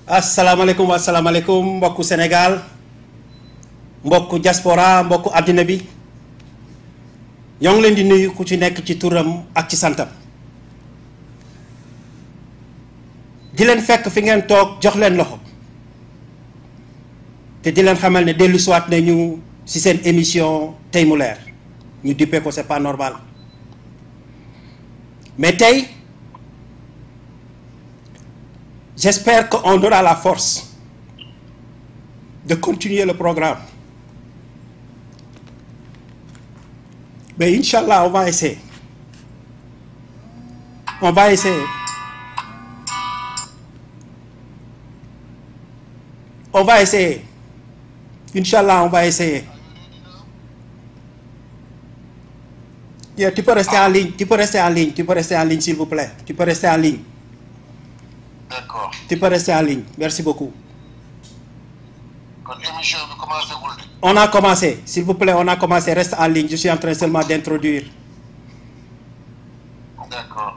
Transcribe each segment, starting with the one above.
asalaamaaleykum asalaamaaleykum mbokku Sénégal mbokku diaspora mbokku àddina bi ñoo ngi leen di nuyu ku ci nekk ci turam ak ci santam di leen fekk fi ngeen toog jox leen loxo te di leen xamal ne dellu siwaat nañu ci seen émission tey mu leer ñu dippee ko c'est pas normal mais tey j'espère qu'on aura la force de continuer le programme mais Inch'Allah on va essayer on va essayer on va essayer Inch'Allah on va essayer Yeah, tu peux rester en ligne tu peux rester en ligne tu peux rester en ligne s'il vous plaît tu peux rester en ligne d'accord tu peux rester en ligne merci beaucoup kon émission bi commencé gul de. on a commencé s'il vous plaît on a commencé reste en ligne je suis en train seulement d'introduire d'accord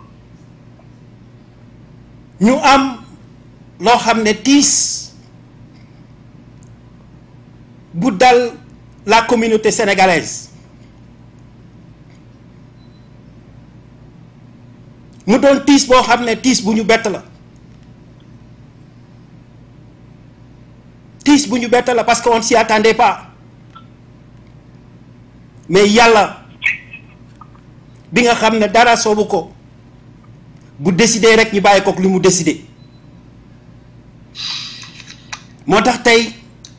ñu am loo xam ne tiis bu dal la communauté sénégalaise mu doon tiis boo xam ne tiis bu ñu bett la tiis bu ñu bett la parce que on s'y attendait pas mais yàlla bi nga xam ne dara soobu ko bu décidé rek ñu bàyyi kook li mu décidé moo tax tey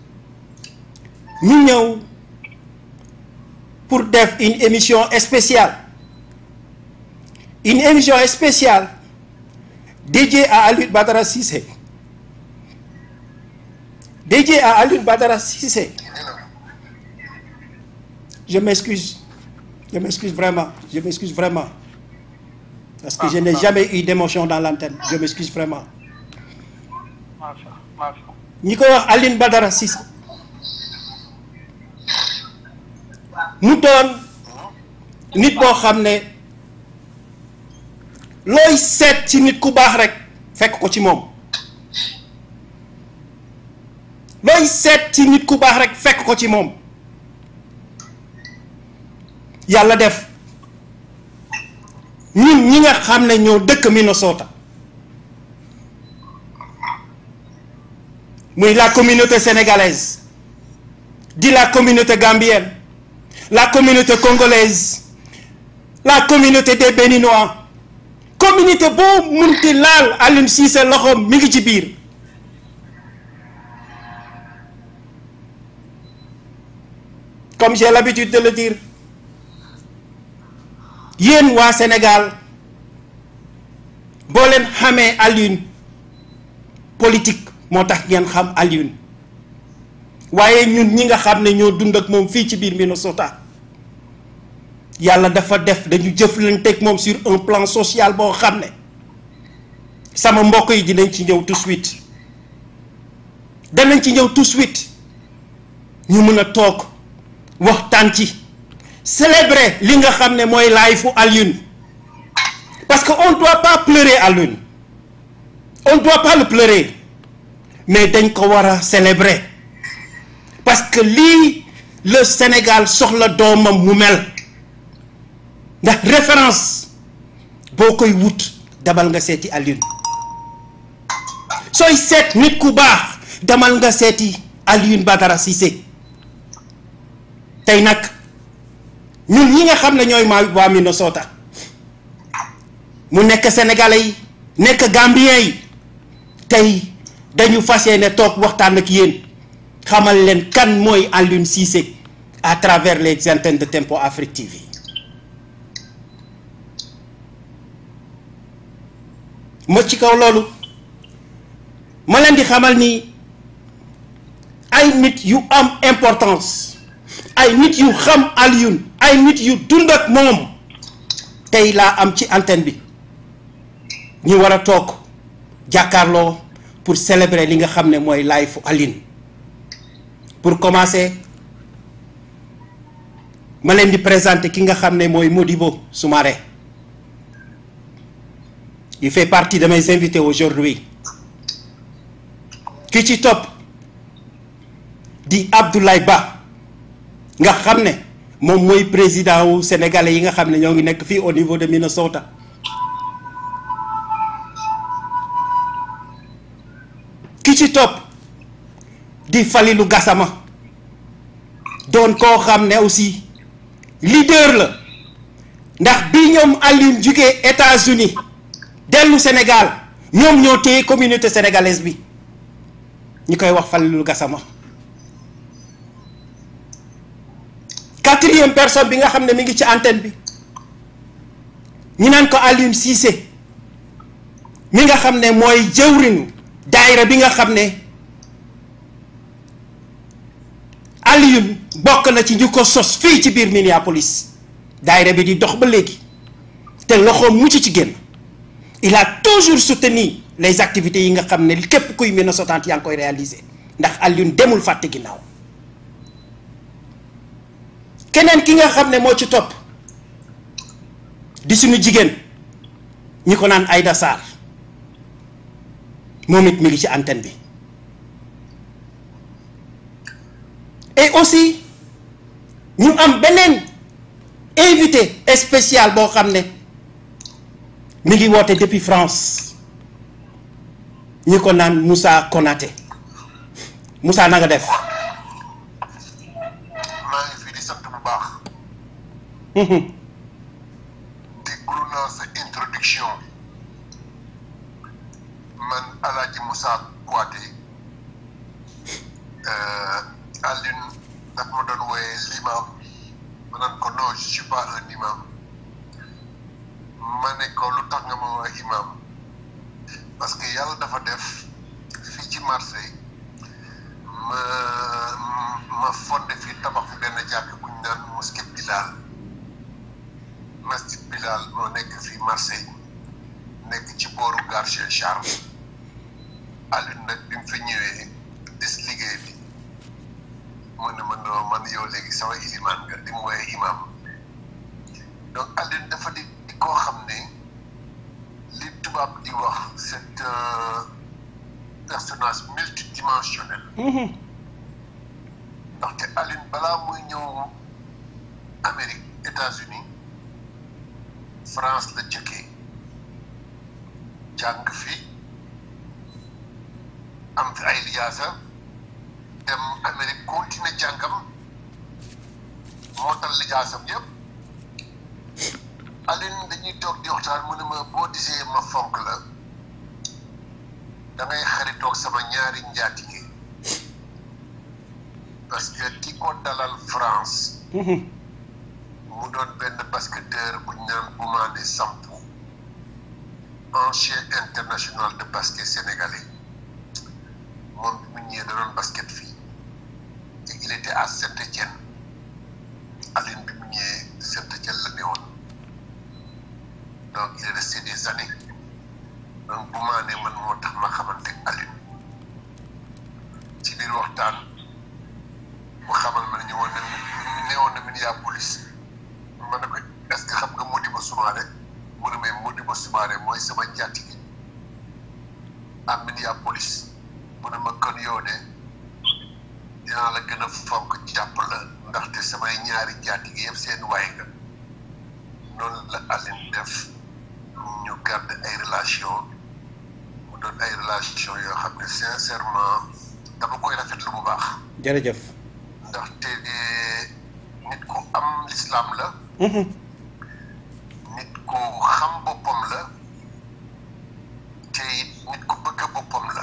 ñu ñëw pour def une émission spéciale une émission spéciale dédiée à Alioune Badara Cissé dédiée à Alioune Badara Cissé je m'excuse je m'excuse vraiment je m'excuse vraiment parce que je n'ai jamais eu d'émotion dans l'antenne je m'excuse vraiment macha macha ñi koy wax Alioune Badara Cissé mu doon nit boo xam ne looy seet ci nit ku baax rek fekk ko ci moom looy seet ci nit ku baax rek fekk ko ci moom yàlla def ñun ñi nga xam ne ñoo dëkk Minnesota muy la communauté sénégalaise di la communauté gambienne la communauté congolaise la communauté des béninois communauté boo munti laal Alioune Cissé loxoom mi ngi ci biir comme j'ai l'habitude de le dire yéen waa Sénégal boo leen xamee Alioune politique moo tax ngeen xam Alioune waaye ñun ñi nga xam ne ñoo dund ak moom fii ci biir Minnesota yàlla dafa def dañu jëflanteeg moom sur un plan social boo xam ne sama mbokk yi dinañ ci ñëw tout de suite danañ ci ñëw tout de suite ñu mën a toog waxtaan ci célébrer li nga xam ne mooy life Alioune parce que on doit pas pleurer Alioune on doit pas le pleurer mais dañ ko war a célébrer parce que lii le Sénégal soxla doomam mu mel ndax référence boo koy wut demal nga seeti Alioune sooy seet nit ku baax demal nga seeti Alioune Badara Cissé tey nag ñun ñi nga xam ne ñooy maa waa Minnesota mu nekk sénégalais yi nekk gambien yi tey dañu fas yéene toog waxtaan ak yéen xamal leen kan mooy Alioune Cissé à travers les antennes de Tempo Afrique TV ma ci kaw loolu ma leen di xamal ni ay nit yu am importance ay nit yu xam Alioune ay nit yu dund ak moom tey laa am ci antenne bi ñu war a toog jàkkaarloo pour célébrer li nga xam ne mooy life Alioune pour commencer ma leen di présenter ki nga xam ne mooy Modibo Soumaré il fait partie de mes invités aujourd'hui ki ci topp di Abdoulaye Ba nga xam ne moom mooy président wu sénégalais yi nga xam ne ñoo ngi nekk fii au niveau de Minnesota ki ci topp di Falilou Gassama doon koo xam ne aussi leader la ndax bi ñoom Alioune jugee États-Unis dellu Sénégal ñoom ñoo téye communauté sénégalaise bi ñu koy wax Falilou Gassama quatrième personne bi nga xam ne mi ngi ci antenne bi ñu naan ko Alioune Cissé mi nga xam ne mooy jëwriñu daayira bi nga xam ne Alioune bokk na ci ñu ko sos fii ci biir Minneapolis daayira bi di dox ba léegi te loxoom mucc ci génn il a toujours soutenu les activités yi nga xam ne képp kuy Minnesota yaa ngi koy réaliser ndax Alioune demul fàtte ginnaaw keneen ki nga xam ne moo ci topp di suñu jigéen ñi ko naan Aïda Sarr moom it mi ngi ci antenne bi et aussi ñu am beneen invité spécial boo xam ne mi ngi woote depuis France ñi ko naan Moussa Konaté Moussa na nga def maa ngi fi di sant bu baax déglu naa sa introduction man Alaaji Moussa Kouaté Alioune daf ma doon wooyee l'imam ma naan ko non je suis pas un imam ma ne ko lu tax nga ma wooyee imam parce que yàlla dafa def fii ci Marseille ma ma fondé fii tabax fi benn jàkk bu ñu naan mosquée Bilal masjid Bilal moo nekk fii Marseille nekk ci booru gare Cheikh Charles Alioune nag bi mu fi ñëwee des liggéey bi mu ne ma non man yow léegi sama ilimaan nga di mu wooyee imam donc Alioune dafa di di koo xam ne li tubaab di wax c'est un personnage multidimensionnel ndaxte Alioune balaa muy ñëw Amérique États-Unis France la jëkkee jàng fi am fi ay lijaasa dem Amérique continuer jàngam moo tal lijaasam yëpp Alioune dañuy toog di waxtaan mu ne ma boo disee ma fonk la da ngay xaritoog sama ñaari njaatige parce que ki ko dalal France mu doon benn basketteur bu ñu naan Boumane Sampou ancien international de basket sénégalais moom bi mu ñëwee da doon basket fii te il était à Saint-Étienne Alioune bi mu ñëwee Saint-Étienne la newoon donc il est resté des années donc Boumane man moo tax ma xamante ak Alioune ci biir waxtaan mu xamal ma ne ñu woon ne newoon na Minneapolis ma ne ko est-ce que xam nga Modibo Soumaré mu ne may Modibo Soumaré mooy sama njaatige à Minneapolis mu ne ma kon yow de dinaa la gën a fonk jàpp la ndaxte samay ñaari njaatige yëpp seen waay nga noonu la Alioune def ñu garde ay relation mu doon ay relation yoo xam ne sincèrement dama koy rafetlu bu baax jërëjëf ndaxte nit ku am lislaam la nit ku xam boppam la te it nit ku bëgg boppam la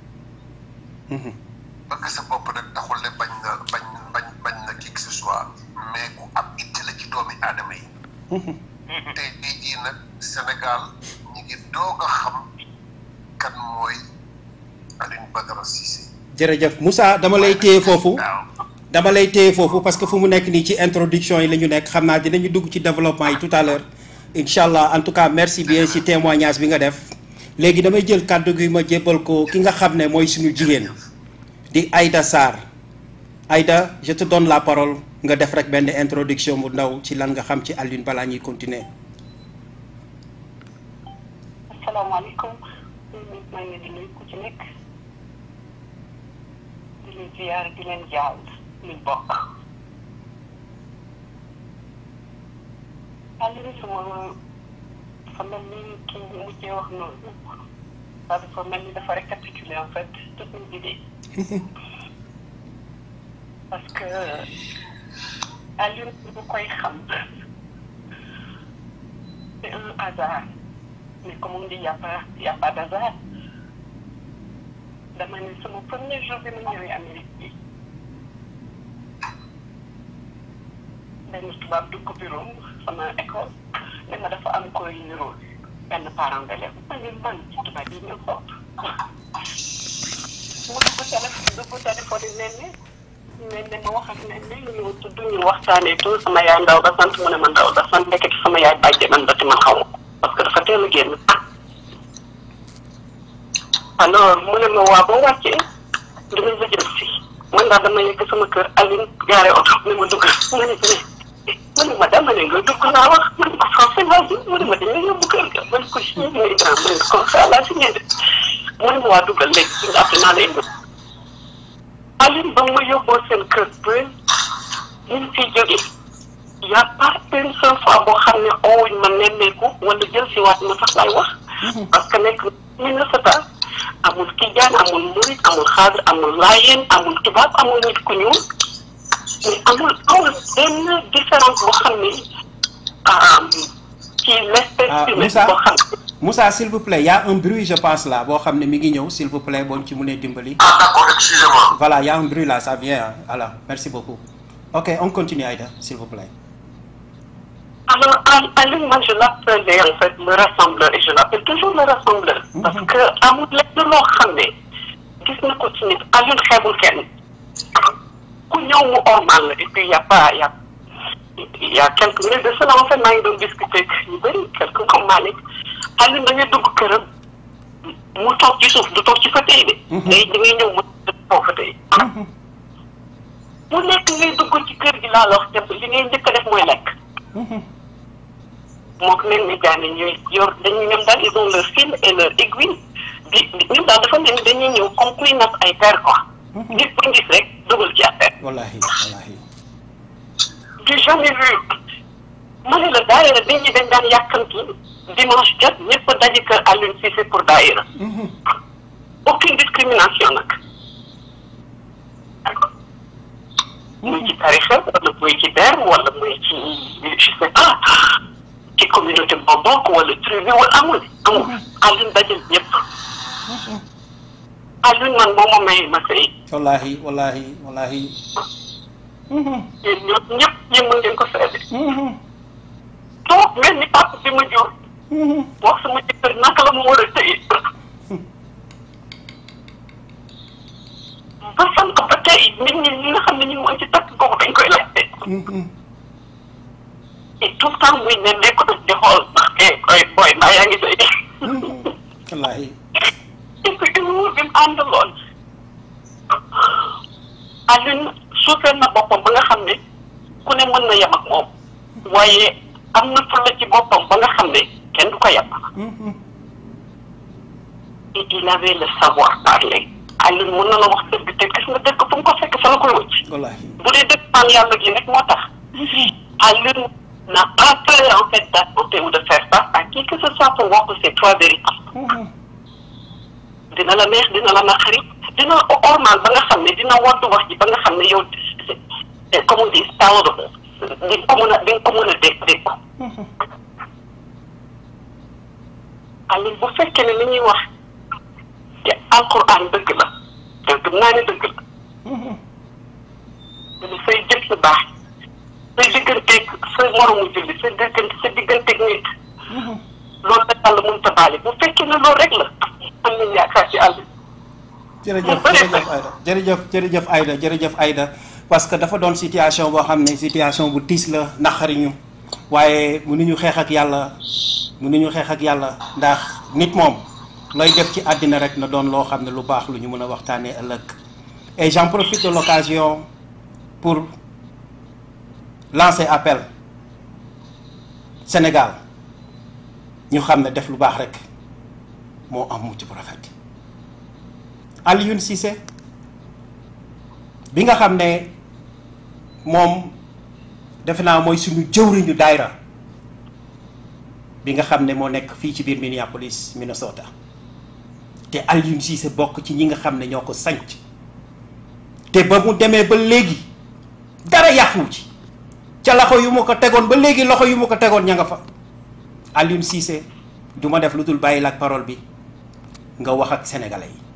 bëgg sa bopp nag taxul ne bañ na bañ bañ bañ na qui que ce soit mais ku am itte la ci doomi aadama yi te tey jii nag Sénégal ñi ngi doog a xam kan mooy Alioune Badara Cissé jërëjëf Moussa dama lay téye foofu waaw dama lay téye foofu parce que fu mu nekk nii ci introduction yi la ñu nekk xam naa dinañu dugg ci développement yi tout à l'heure incha allah en tout cas merci bien ci témoignage bi nga def léegi damay jël kàddu gi ma jébbal ko ki nga xam ne mooy suñu jigéen di Aïda Sarr Aïda je te donne la parole nga def rek benn introduction bu ndaw ci lan nga xam ci Alioune balaa ñuy continuer asalaamaaleykum maa ngi leen di nuyu ku ci nekk di leen ziyaar di leen jaal luñ bokk Aliou sama dafa mel ni kii bi mujjee wax noonu waaw dafa mel ni dafa récapituler en fait toutes mes idées parce que Aliou bu koy xam c'est un hasard mais comme on dit y a pas y a pas d'hasard dama ne sama premier jour bi ma ñëwee Amérique bi benn tubaab dugg bureau sama école ne ma dafa am koy niroo benn parent d'élève ma ne man ci tubaab yi ñu xool mu dugg téléphone dugg téléphone yi ne ne ne ma wax ak ne ne ñu tudd ñu waxtaanee tout sama yaay ndaw ba sant mu ne ma ndaw ba sant ndekete sama yaay bàjje man ba ci man xaw ma parce que dafa teel a génn alors mu ne ma waa boo wàccee dinañ la jël si man daal dama yegg sama kër Aline gaare oto ne ma dugg ma ne ma ne ma dama ne nga dugg laa wax ma ne ko français laa ji mu ne ma dañ la yóbbu kër ga ma ne ko si ñu ngi grand mu ne ko comme ça laa si ñëw mu ne ma waa duggal léegi si nga après naa lay yóbbu Aline ba ma yóbboo seen kër ba ñu ngi fiy jógee y a pas une seule fois boo xam ne oowuñ ma nemmeeku wala jël si waat ma sax lay wax parce que nekk min la sata amul tijaan amul murit amul xaadir amul laayeen amul tubaab amul nit ku ñuul mais amul amul benn différence boo xam ne ci l'espèce Ah, humaine Moussa boo xam ne Moussa s'il vous plaît y a un bruit je pense là boo xam ne mi ngi ñëw s'il vous plaît boo ñu ci mënee dimbali. ah d'accord excusez-moi Voilà, il y a un bruit là, ça vient. hein. Voilà, merci beaucoup. Ok, on continue Aïda, s'il vous plaît. Alors, Al- Aline, moi, je l'appelais en fait le rassembleur et je l'appelle toujours le rassembleur. Parce que amul lenn loo xam ne gis na ko ci nit Aline xeebul kenn ku ñëw mu ormal la et puis y a pas y a y a quelques minutes de cela en fait maa ngi doon discuter ak ñu bëri quelques comme Malick Aline da ngay dugg këram mu toog ci suuf du toog ci fauteuil bi. day da ngay ñëw mu toog fauteuil. mu nekk ngay dugg ci kër gi laa la wax te li ngay njëkk a def mooy lekk. moo ko mel ni jaane ñuy yor dañuy ñoom daal ils ont leur fil et leur aiguille di di ñun daal dafa mel ni dañuy ñëw comme kuy natt ay per quoi. nit bu gis rek dugal ci affaire. Wallahi, wallahi. j'ai jamais vu ma ne la daayira nit ñi dañ daan yàkkamti dimanche jot ñëpp daje kër Alioune Cissé pour daayira aucune discrimination nag muy ci tarixa wala muy ci der wala muy ci je sais pas ci communauté boo bokk wala tribu wala amul amul Alioune dajal ñëpp Alioune man moo ma may ma sëy Wallahi, wallahi, wallahi. yéen ñëpp ñëpp yéen mën ngeen ko seede toog mel ni papa bi ma jur wax sama jëkkër naka la mu war a tëye ba fan ko ba tey nit ñi ñi nga xam ne ñu ngi ci takk googu dañ koy laajte et tout le temps muy ne nekk nag di xool ndax eh koy booy mbaa yaa ngi sëy Wallahi. et puis humour bi mu àndaloon Alioune suufeel na boppam ba nga xam ne ku ne mën na yem ak moom waaye am na fulla ci boppam ba nga xam ne kenn du ko yem et il avait le savoir parler Alioune mën na la wax dëgg te gis nga dëgg fu mu ko fekk fa la koy wëcc Wallahi. bu dee dëgg man yàlla gi rek moo tax Alioune n'a pas peur en fait d'affronter ou de faire face à qui que ce soit pour wax ses trois vérités dina la neex dina la naqari dina la ormal ba nga xam ne dina woddu wax ji ba nga xam ne yow c'est- c'est comme on dit palatable di nga ko mën a di nga ko mën a dégg dégg ko Alioune bu fekkee ne li ñuy wax te alquran dëgg la te gëm naa ne dëgg la dina say jëf su baax say digganteeg sa moromu julli sa diggante sa digganteeg nit loolu la yàlla mënut a baale bu fekkee ne loolu rek la am nañ yaakaar ci àll jërëjëf jërëjëf Aïda jërëjëf jërëjëf Aïda jërëjëf Aïda parce que dafa doon situation boo xam ne situation bu tiis la naqari ñu waaye mënuñu xeex ak yàlla mënuñu xeex ak yàlla ndax nit moom looy def ci àddina rek na doon loo xam ne lu baax lu ñu mën a waxtaanee ëllëg et j'en profite de l'occasion pour lancer appel Sénégal ñu xam ne def lu baax rek moo am mucc bu rafet Alioune Cissé bi nga xam ne moom defe naa mooy suñu jëwriñu daayra bi nga xam ne moo nekk fii ci biir Minneapolis Minnesota te Alioune Cissé bokk ci ñi nga xam ne ñoo ko sanc te ba mu demee ba léegi dara yàquwu ci ca loxo yu ma ko tegoon ba léegi loxo yu ma ko tegoon ña nga fa Alioune Cissé du ma def lu dul bàyyi la ak parole bi nga wax ak sénégalais yi.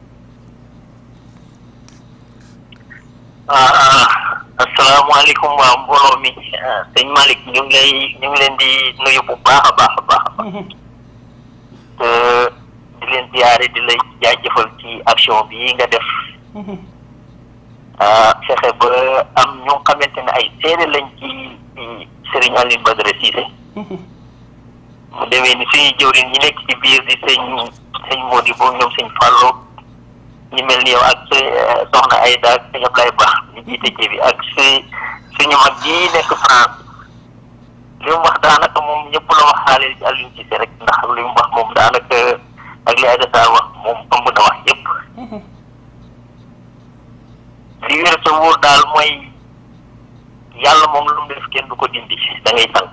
ah asalaamaaleykum waa mbooloo mi sëñ Malick ñu ngi lay ñu ngi leen di nuyu bu baax a baax a baax a baax te di leen ziyaare di lay jaajëfal ci action bi nga def fexe ba am ñu xamante ne ay seede lañ ci Serigne Alioune Badara Cissé mu demee ni suñuy jëwriñ ñi nekk ci biir di sëñ sëñ Mody boobu ñoom sëñ Fallou ñu mel ni yow ak soxna Aïda ak sëñ Ablaye Ba ñu jiite ci bi ak su suñu mag ji nekk France li mu wax daanaka moom ñëpp la wax xaale ci Alioune Cissé rek ndax li mu wax moom daanaka ak li Aïda Sarr wax moom ëmb na wax yëpp li wér sa wóor daal mooy yàlla moom lu mu def kenn du ko dindi da ngay sant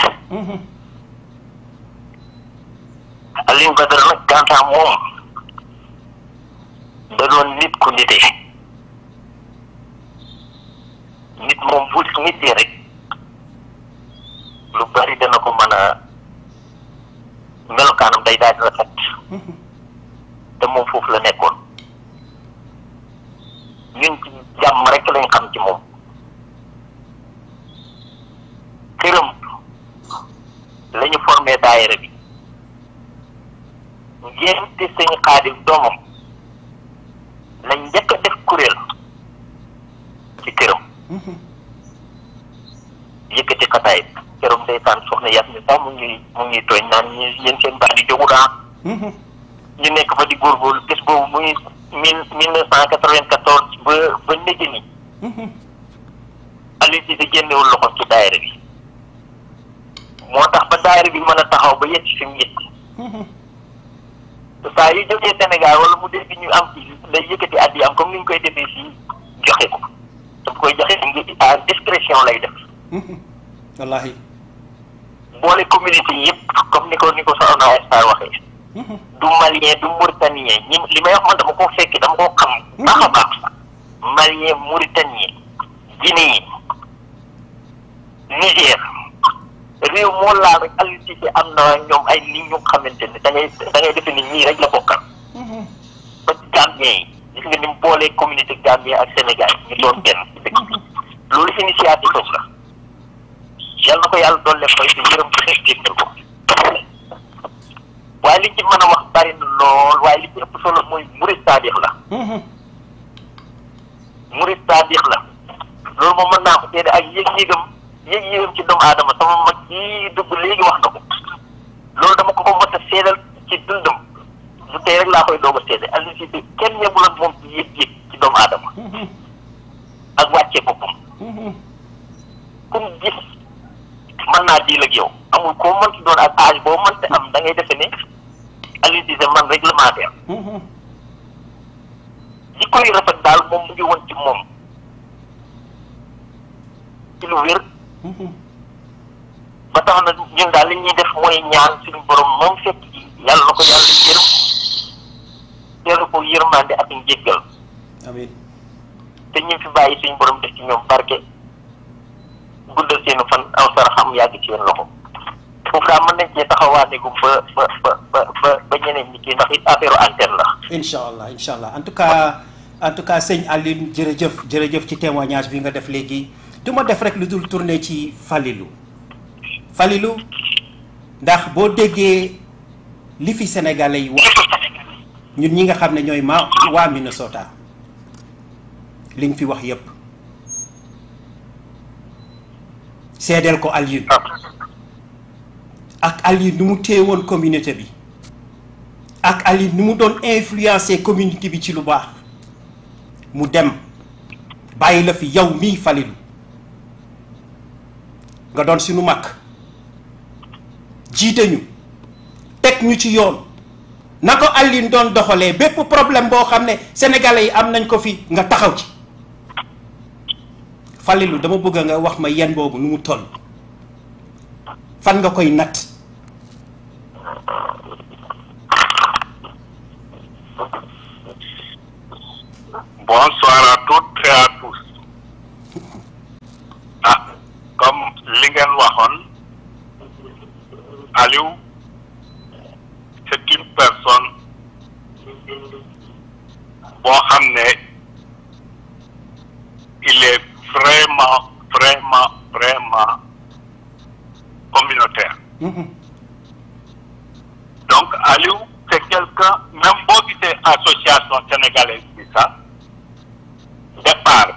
Alioune Badara nag gantaa moom da doon nit ku nite nit moom bu nitee rek lu bari dana ko mën a melokaanam day daal di rafet te moom foofu la nekkoon ñun ci jàmm rek lañ xam ci moom këram la ñu formé daayira bi ngénte sëñ xaadim doomam lañ njëkk a def kuréel ci këram yëkkati xataay këram ndeysaan soxna yas mi sax mu ngi mu ngi tooñ naan ñu yéen seen baax di jógu daa ñu nekk fa di góorgóorlu bés boobu muy mille mille neuf cent quatre-vingt-quatorze ba ba néegi ni Alioune Cissé génnewul loxo ci daayira bi moo tax ba daayira bi mën a taxaw ba yegg fi mu yegg saa yu jógee Sénégal wala mu dégg ñu am ci day yëkkati at yi am comme ni ñu koy defee fii joxe ko daf koy joxe ngi à discrétion lay def wallahi boole communauté yëpp comme ni ko ni ko soxna Star waxee du malien du mauritanien ñi li may wax man dama ko fekki dama ko xam baax a baax malien mauritanien guinéen Niger réew moo laal rek Alioune Cissé am na ñoom ay li ñu xamante ne da ngay da ngay defe ni ñii rek la bokkal ba ci Gambien yi gis nga ni mu boolee communauté Gambien ak Sénégal ñu doon benn ci dëkk bi loolu initiative am la yal na ko yàlla doon leen koy te yërëm ci xeex jéggal ko waaye li ci mën a wax bari na lool waaye li ci ëpp solo mooy murid saadix la murid saadix la loolu moom mën naa ko seede ak yëg-yëgam yëg-yëgam ci doomu aadama sama mag yi dugg léegi wax na ko loolu dama ko ko mos a seedal ci dundam du tey rek laa koy doog a seede Alioune Cissé kenn yemul ak moom ci yëg-yëg ci doomu aadama ak wàccee boppam kum gis mën naa diil ak yow amul koo mënti doon ak âge boo mënti am da ngay defe ne Alioune Cissé man réglementaire ji koy rafet daal moom mu ngi woon ci moom ci lu wér ba tax na ñun daal li ñuy def mooy ñaan suñu borom moom fekk ji yàlla na ko yàlla yërëm teelu ko yërmande ak njéggal amiin te ñu fi bàyyi suñu borom def ci ñoom barke guddal seenu fan aw sara xam yàgg ci seen loxo foofu daal mën nañ cee taxawaane ko ba ba ba ba ba ba ñeneen ñi kii ndax it affaire antenne la incha allah incha allah en tout cas en tout cas sëñ Alioune jërëjëf jërëjëf ci témoignage bi nga def léegi du ma def rek lu dul tourner ci Falilou Falilou ndax boo déggee li fi sénégalais yi wax ñun ñi nga xam ne ñooy ma waa Minnesota li nga fi wax yépp seedeel ko Alioune ak Alioune nu mu téye woon communauté bi ak Alioune nu mu doon influencer communauté bi ci lu baax mu dem bàyyi la fi yow mii Falilou nga doon suñu mag jiite ñu teg ñu ci yoon na ko Alioune doon doxalee bépp problème boo xam ne sénégalais yi am nañ ko fi nga taxaw ci Falilou dama bëgg nga wax ma yen boobu nu mu toll fan nga koy natt Bonsoir à toutes et à tous. Ah, comme li ngeen waxoon Aliou c'est une personne boo xam ne il est vraiment vraiment vraiment communautaire. Mhm. Donc Aliou c'est quelqu'un même boo gisee association sénégalaise bi sax départ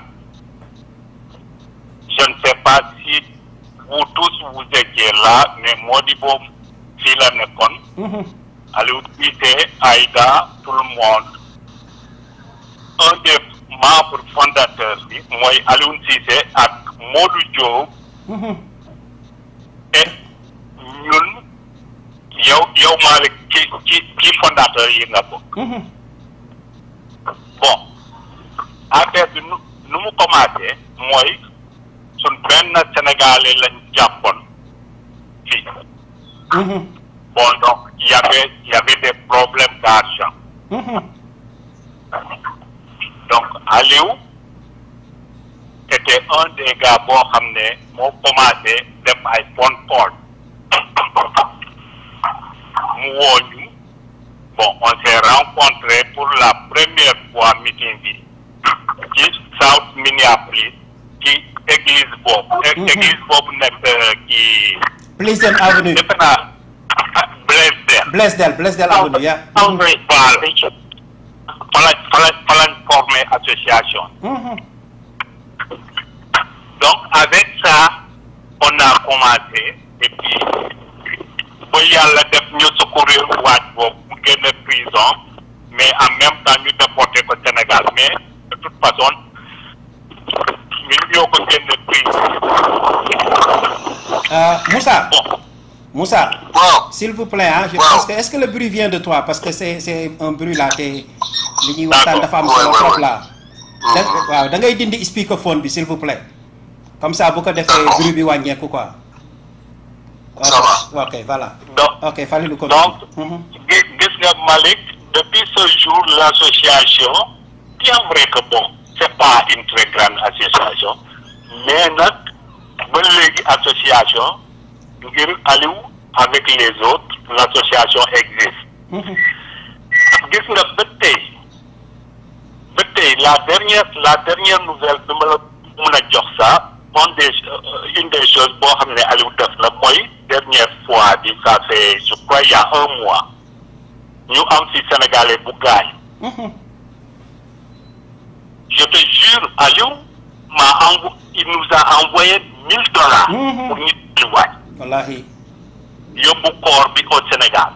je ne sais pas si vous tous vous étiez là mais moo di boobu fii la nekkoon Mhm. Aliou Cissé Aïda tout le monde un des membres fondateurs bi mooy Aliou Cissé ak Modou Diop Mhm. et ñun yow yow Malick ci ci ci fondateur yi nga bokk Mhm. bon affaire bi nu nu mu commencé mooy suñ benn sénégalais lañ jàppoon fii Mhm. bon donc y avait y avait des problèmes d'argent Mhm. donc Aliou était un des gars boo xam ne moo commencé def ay phone call mu woo ñu bon on s'est rencontré pour la première fois meeting bi ci South Minneapolis ci église boobu. Mhm. église boobu nekk ci Pleasant Avenue defe naa Blaisdell. Blaisdell Blaisdell Avenue ya Voilà. Fala fala fala formé association. Mhm. Donc avec ça, on a commencé et puis ba yàlla def ñu secourir waaj boobu mu génn prison mais en même temps ñu déporté ko Sénégal mais de toute façon ñun ñoo ko génn prison. Euh, Moussa Bon, Moussa waaw s'il vous plaît ah je Waaw. pense que est-ce que le bruit vient de toi parce que c'est c'est un bruit là te li ñuy waxtaan dafa am Ouais, solo ouais, trop ouais. là da waaw da ngay dindi speakerphone bi s'il vous plaît comme ça bu ko defee D'accord. bruit bi wàññeeku quoi Ça va. ok voilà donc ok Falilou ko Donc, gis gis nga Malick depuis ce jour l'association bien vrai que bon c'est pas une très grande association mais nag ba léegi association ngir Aliou avec les autres l'association existe gis nga ba tey ba tey la dernière la dernière nouvelle bi ma la mun a jox ça une des euh, une des choses boo xam ne Aliou def la mooy dernière fois bi ça fait je crois il y a un mois ñu am ci sénégalais bu gaañ je te jure Aliou m'a envo il nous a envoyé mille dollars Mhm. pour ñu waaj wallahi yóbbu corps bi au Sénégal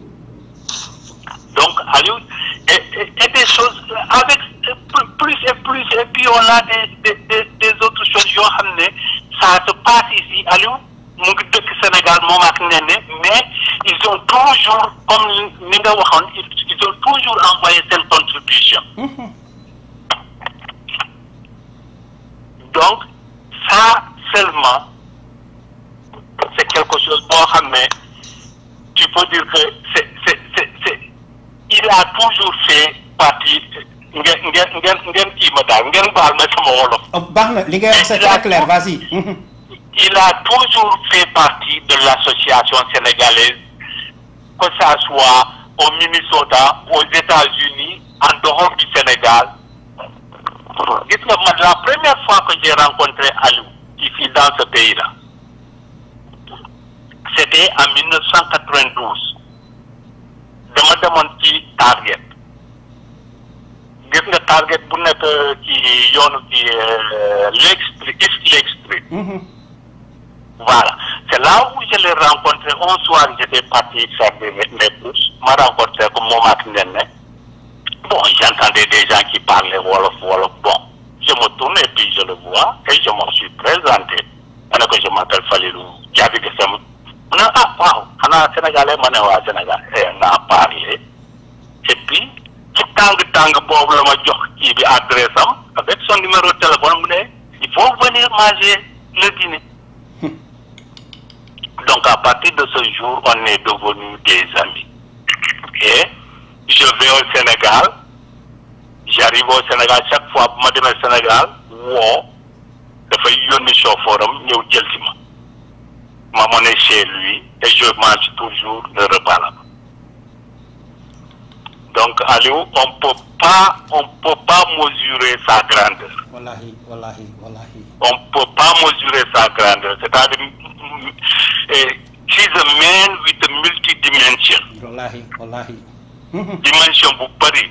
donc Aliou et, et, et des choses avec plus- plus et plus et puis on a des des des, des autres choses yoo xam ne ça se passe ici Aliou mu ngi dëkk Sénégal moom ak Néné mais ils ont toujours comme ni nga waxoon ils ils ont toujours envoyé seen contribution donc ça seulement c'est quelque chose boo xam ne tu peux dire que c'est c'est c'est c'est il a toujours fait partie ngeen ngeen ngeen ngeen kii ma daal ngeen baal ma sama wolof Oh, baax na li ngay wax c'est très clair vas-y Mhm. il a toujours fait partie de l'association sénégalaise que ça soit au Minnesota aux États-Unis en dehors du Sénégal gis nga man la première fois que j'ai rencontré Aliou ici dans ce pays-là c'était en 1992 dama demoon ci Target gis nga Target bu nekk ci yoonu ci Lake Street East Lake Street Mhm. voilà c'est là où je l'ai rencontré un soir j'étais parti faire mes mes courses ma rencontré ko moom ak Néné bon j'entendais des gens qui parlaient wolof wolof bon je me tourne et puis je le vois et je me suis présenté ma ne ko je m'appelle Falilou Diaby Gassama mu ne ah waaw xanaa sénégalais ma ne waa Sénégal et on a parlé et puis ci tàng tàng boobu la ma jox kii bi adresse am avec son numéro de téléphone mu ne il faut vont venir manger le dîner. Donc à partir de ce jour, on est devenus des amis. Et je vais au Sénégal, j'arrive au Sénégal chaque fois bu ma demee Sénégal woo dafay yónni chauffeur am ñëw jël si ma ma m'en est chez lui et je mange toujours le repas là donc Aliou on peut pas on peut pas mesurer sa grandeur wallahi wallahi wallahi on peut pas mesurer sa grandeur c'est-à-dire mm, eh, he's a man with a multi-dimension wallahi wallahi dimension bu bëri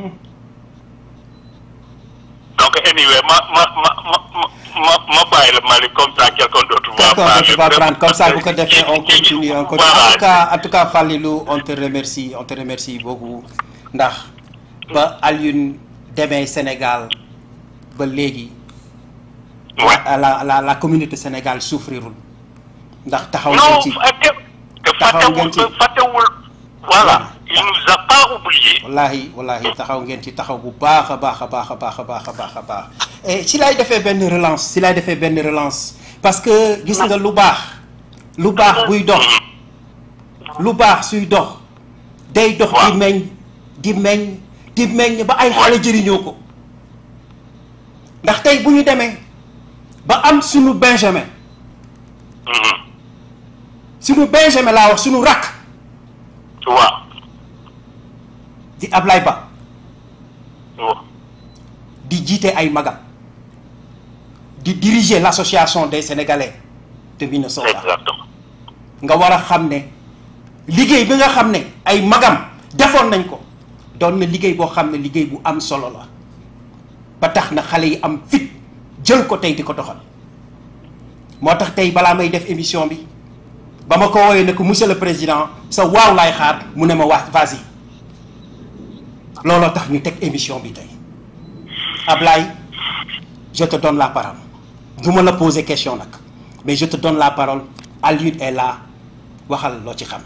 donc anyway ma ma ma ma ma ma bàyyi la Malick comme ça quelqu'un d'autre va D'accord, parler. tu vas prendre comme ça bu ko defee on continue on continue en Voilà. tout cas en tout cas Fallilou on te remercie on te remercie beaucoup ndax ba Alioune demee Sénégal ba léegi Ouais. la la la la communauté Sénégal souffrirul ndax taxaw non ngeen ci fàtte te Taxaw ngeen ci. fàttewul fàttewul voilà il nous a pas oublié wallahi wallahi taxaw ngeen ci taxaw bu baax a baax a baax a baax a baax a baax a baax et si laay defee benn relance si laay defee benn relance parce que gis nga lu baax lu baax buy dox lu baax suy dox day dox di Waaw. meññ di meññ di meññ ba ay xale jëriñoo ko ndax tey bu ñu demee ba am suñu Benjamin Mhm. suñu Benjamin laa wax suñu rakk waaw di Ablaye Ba waaw di jiite ay magam di diriger l'association des Sénégalais de Minnesota exactement nga war a xam ne liggéey bi nga xam ne ay magam defoon nañ ko doon na liggéey boo xam ne liggéey bu am solo la ba tax na xale yi am fit jël ko tey di ko doxal moo tax tey balaa may def émission bi ba ma ko woowee ne ko monsieur le président sa waaw laay xaar mu ne ma wax vas-y looloo tax ñu teg émission bi tey Ablaye je te donne la parole du ma la poser question nag mais je te donne la parole Alioune est là waxal loo ci xam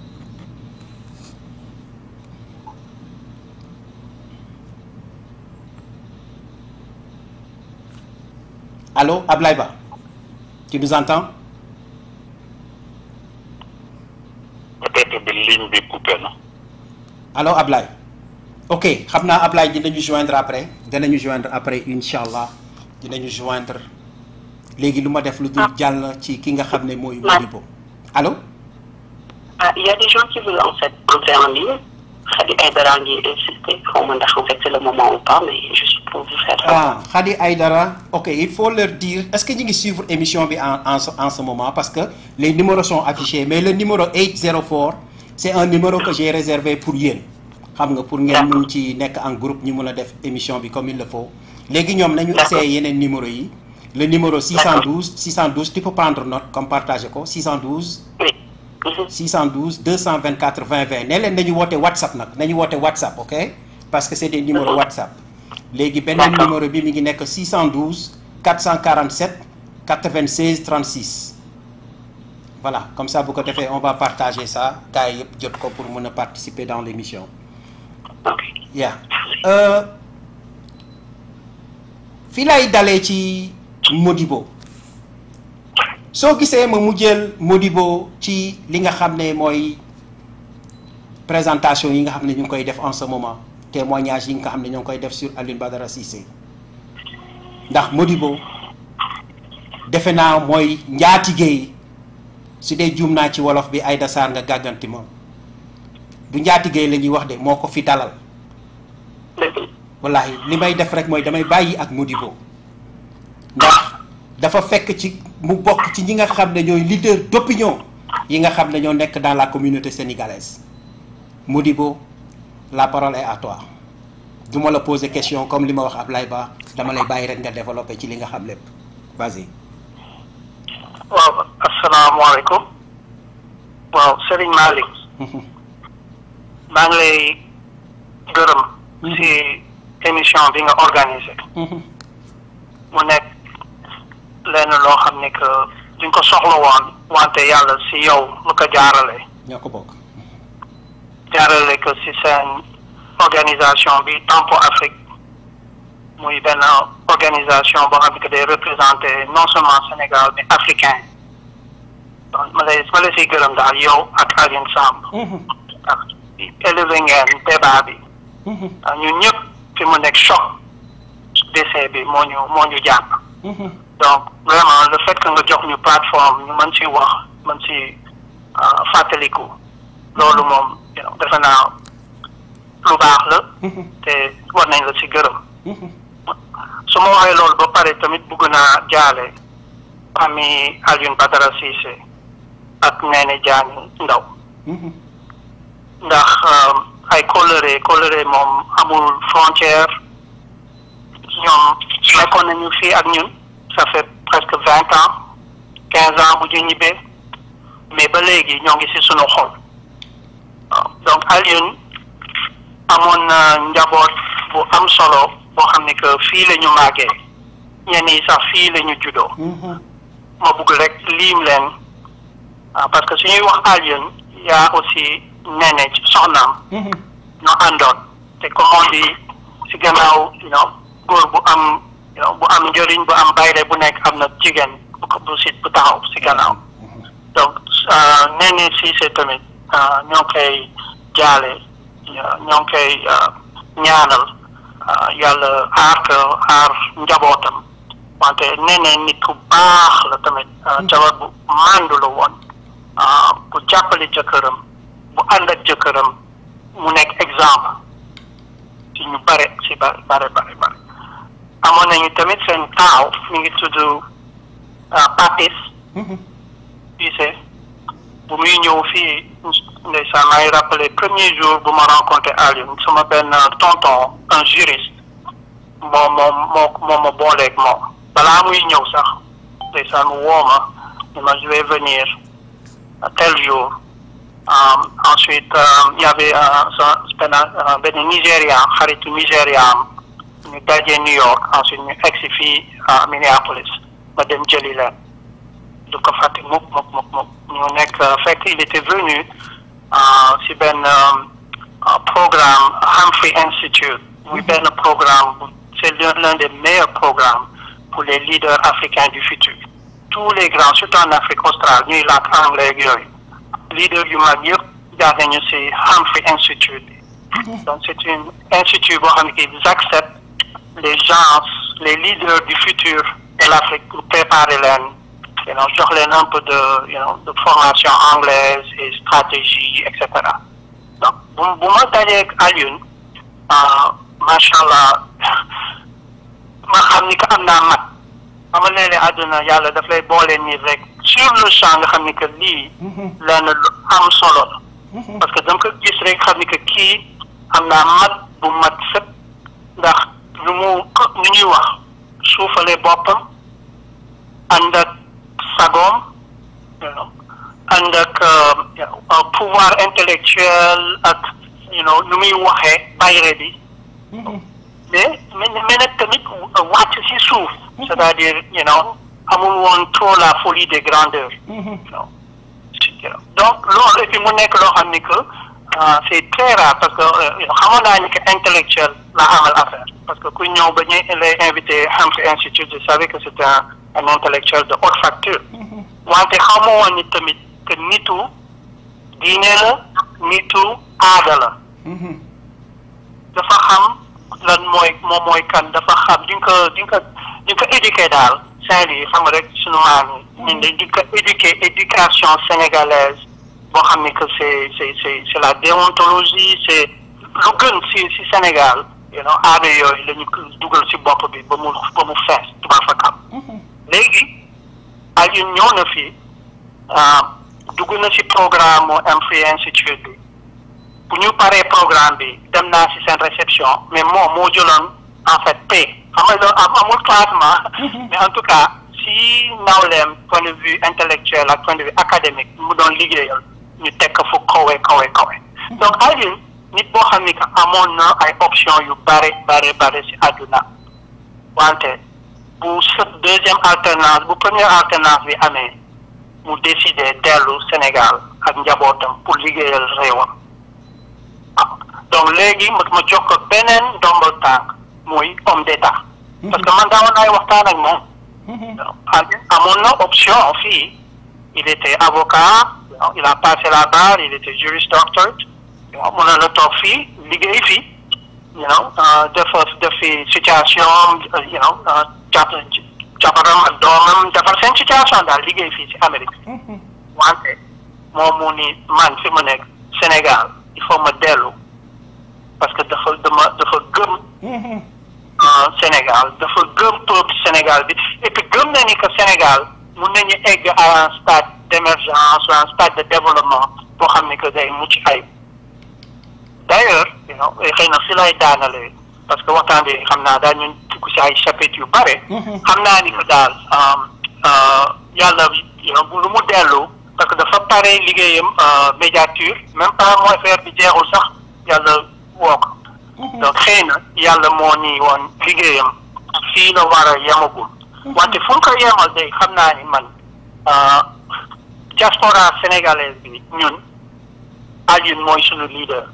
allô Ablaye Ba tu nous entends peut-être bi ligne bi coupé na allô Ablaye ok xam naa Ablaye dinañu joindre après dinañu joindre après incha allah dinañu joindre léegi lu ma def lu dul jàll ci ki nga xam ne mooy Modibo allô Ah, il y a des gens qui veulent en fait entrer en ligne. Khadi Aïdara ngi insister, xaw ma ndax en fait c'est le moment ou pas, mais juste pour vous faire ah Khady Aïdara ok il faut leur dire est-ce que ñu ngi suivre émission bi en en ce en ce moment parce que les numéros sont affichés mais le numéro 804 c'est un numéro que j'ai réservé pour yéen xam nga pour ngeen mun ci nekk en groupe ñu mun a def émission bi comme il le faut léegi ñoom nañu D'accord. essayé yeneen numéro yi le numéro 612 612 tu peux prendre note comme partager ko 612 Oui. Mhm. 612 224 20 20 ne leen nañu woote WhatsApp nag nañu woote WhatsApp ok parce que c'est des numéros WhatsApp léegi beneen D'accord. numéro bi mi ngi nekk 612 447 96 36 voilà comme ça bu ko defee on va partager ça gars yi yëpp jot ko pour mën a participer dans l'émission Ok. yeah euh, fii lay dalee ci Modibo soo gisee ma mu jël Modibo ci li nga xam ne mooy présentation yi nga xam ne ñu ngi koy def en ce moment témoignage yi nga xam ne ñoo ngi koy def sur Alioune Badara Cissé ndax Modibo defe naa mooy njaatige yi su dee juum naa ci wolof bi Aïda Sarr nga gàgganti moom du njaatige la ñuy wax de moo ko fi dalal Dëgg la. wallahi li may def rek mooy damay bàyyi ak Modibo ndax dafa fekk ci mu bokk ci ñi nga xam ne ñooy leader d'opinion yi nga xam ne ñoo nekk dans la communauté sénégalaise Modibo la parole est à toi du ma la poser question comme li ma wax Ablaye Ba dama lay bàyyi rek nga développer ci li nga xam lépp vas-y waaw asalaamaaleykum waaw Serigne Malick maa ngi lay gërëm si émission bi nga organisé mu nekk lenn loo xam ne que duñ ko soxla woon wante yàlla si yow lu ko jaarale ñoo ko bokk jaarale ko si seen organisation bi Tempo Afrique muy benn organisation boo xam ne que day représenter non seulement Sénégal mais africain donc ma lay ma lay siy gërëm daal yow ak Alioune Samb ak élevé ngeen débat bi ah ñun ñëpp fi mu nekk choc décès bi moo ñu moo ñu jàpp donc vraiment le fait que nga jox ñu plateforme ñu mën si wax mën si fàttaliku loolu moom defe naa lu baax la te war nañ la si gërëm su ma waxee loolu ba pare tamit bëgg naa jaale ami Alioune Badara Cissé ak Néné Diagne Ndaw ndax ay coloré coloré moom amul frontière ñoom nekkoon nañu fii ak ñun ça fait presque vingt ans quinze ans bu ñu ñibbee mais ba léegi ñoo ngi ci sunu xol waaw donc Alioune amoon na njaboot bu am solo boo xam ne que fii la ñu màggee ñenn yi sax fii la ñu juddoo ma bëgg rek liim leen parce que suñuy wax Alioune yaa aussi Néné ci soxnaam ñoo àndoon te comme on dit si gannaaw you know góor bu am you know bu am njëriñ bu am bayre bu nekk am na jigéen bu ko bu si bu taxaw si gannaaw donc Néné Cissé tamit ñoo ngi koy jaale ñoo ngi koy ñaanal yàlla aar ko aar njabootam wante Néné nit ku baax la tamit jabar bu màndu la woon bu jàppale jëkkëram bu ànd ak jëkkëram mu nekk exemple ci ñu bare ci bare bare bare bare amoon nañu tamit seen taaw mi ngi tudd Papis Cissé bu muy ñëw fii ndeysaan may rappelé premier jour bu ma rencontré Alioune sama benn tonton un juriste moom moom moo moo ma booleeg moom balaa muy ñëw sax ndeysaan mu woo ma ne ma je vais venir tel jour Um, ensuite il um, y avait un benn Nigérian xaritu Nigérian ñu daje New York ensuite ñu egsi fii à Minneapolis ma dem jëli leen du ko fàtte mukk mukk mukk mukk ñu nekk fekk il était venu si benn programme Humphrey Institute muy benn programme c'est l'un des meilleurs programmes pour les leaders africains du futur tous les grands surtout en Afrique australe ñuy làkk anglais ak yooyu leader yu mag yëpp jaar nañu ci Humphrey Institute donc c'est une institut boo xam ne qu'ils acceptent les gens les leaders du futur de l'Afrique pour préparer leen you know jox leen un peu de you know de formation anglaise et stratégie et cetera donc bu bu ma dajeeg Alioune macha allah ma xam ni que am naa mat ama léeg-léeg àdduna yàlla daf lay boole nii rek sur le champ nga xam ni que lii lenn lu am solo la parce que dama ko gis rek xam ni que kii am naa mat bu mat sëpp ndax lu mu lu ñuy wax suufale boppam ànd ak sagoom ànd ak pouvoir intellectuel ak you know nu muy waxee bayre bi mais mais mais nag tamit wàcc si suuf c'est-à-dire you know amul woon trop la folie des grandeurs donc loolu et puis mu nekk loo xam ni que c'est très rare parce que xamoon naa ni que intellectuel la amal affaire parce que ku ñëw ba ñu lay invité Humphrey Institute je savais que c'était un un intellectuel de haute facture wante xamoo woon ni tamit que nitu diine la nitu aada la dafa xam lan mooy moom mooy kan dafa xam di nga ko di nga ko di nga ko éduqué daal Saint-Louis xam nga rek sunu maam yi ñun di ko éduqué éducation sénégalaise boo xam ni que c'est c'est c'est c'est la déontologie c'est lu gën si si Sénégal you know aada yooyu la ñu dugal si bopp bi ba mu ba mu fees tubaab fa kam léegi Alioune ñëw na fi dugg na si programme mu Humphrey Institute bi bu ñu paree programme bi dem naa si seen réception mais moom moo jëloon en fait paie xam nga loolu amul classement mais en tout cas si nawleem point de vue intellectuel ak point de vue académique mu doon liggéeyal ñu teg ko fu kawe kawe kawe donc Alioune nit boo xam ni que amoon na ay option yu bare bare bare si àdduna wante bu sa deuxième alternance bu première alternance bi amee mu décidé dellu Sénégal ak njabootam pour liggéeyal réewam ah donc léegi ma ma jox ko beneen ndombal tànk muy homme d'état parce que man daawoon naay waxtaan ak moom. Alioune amoon na option fii il était avocat il a passé la barre il était juriste doctorate mun na la toog fii liggéey fii you know dafa def fi situation you know jàpp jabaram ak doomam defar seen situation daal liggéey fii ci Amérique wante moom mu ni man fi mu nekk Sénégal il faut ma dellu parce que dafa dama dafa gëm Sénégal dafa gëm peuple Sénégal bi et puis gëm na ni que Sénégal mun nañu egg à un stade d'émergence ou un stade de développement boo xam ne que day mucc ayib d'ailleurs you know xëy na si lay daanalee parce que waxtaan bi xam naa daal ñun dugg si ay chapitres yu bare xam naa ni que daal yàlla bu lu mu dellu parce que dafa pare liggéeyam médiature même pas mooy affaire bi jeexul sax yàlla woo ko donc xëy na yàlla moo ni woon liggéeyam fii la war a yemagul wante fu mu ko yemal day xam naa ni man diaspora sénégalaise bi ñun Alioune mooy suñu leader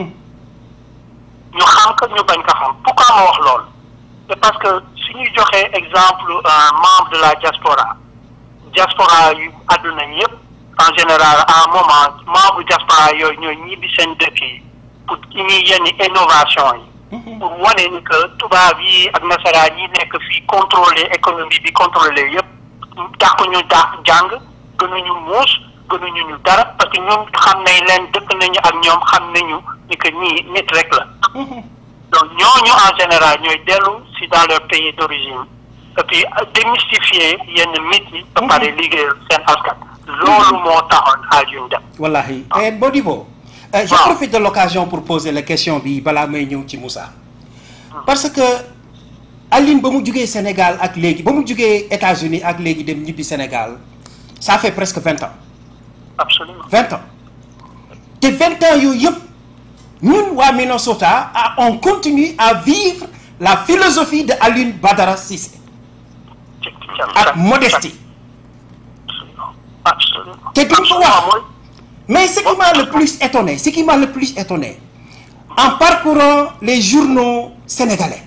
ñu xam ko ñu bañ ko xam pourquoi ma wax lool c'est parce que su ñuy joxee exemple membre de la diaspora diaspora yu àdduna yëpp en général à un moment membre diaspora yooyu ñooy ñibbi seen dëkk yi pour indi yenn innovation yi pour wane ni que tubaab yi ak nasaraan yi nekk fii contrôler économie bi contrôler yëpp dàq ñu dàq jàng gënuñu muus gënuñu ñu dara parce que ñoom xam nañ leen dëkk nañu ak ñoom xam nañu ni que ñii nit rek la donc ñooñu en général ñooy dellu si dans leur pays d'origine et puis démystifier yenn mythes yi ba pare liggéeyal seen askan loolu moo taxoon Alioune dem wallahi et Modibo euh, je profite de l'occasion pour poser la question bi balaa may ñëw ci Moussa parce que Alioune ba mu jugee Sénégal ak léegi ba mu jugee États-Unis ak léegi dem ñibbi Sénégal ça fait presque vingt ans absolument vingt ans te vingt ans yooyu yëpp ñun waa Minnesota ah, on continue à vivre la philosophie de Alioune Badara Cissé ak modestie absolument te duñ ko wax mais ce qui m'a le plus étonné ce qui m'a le plus étonné en parcourant les journaux sénégalais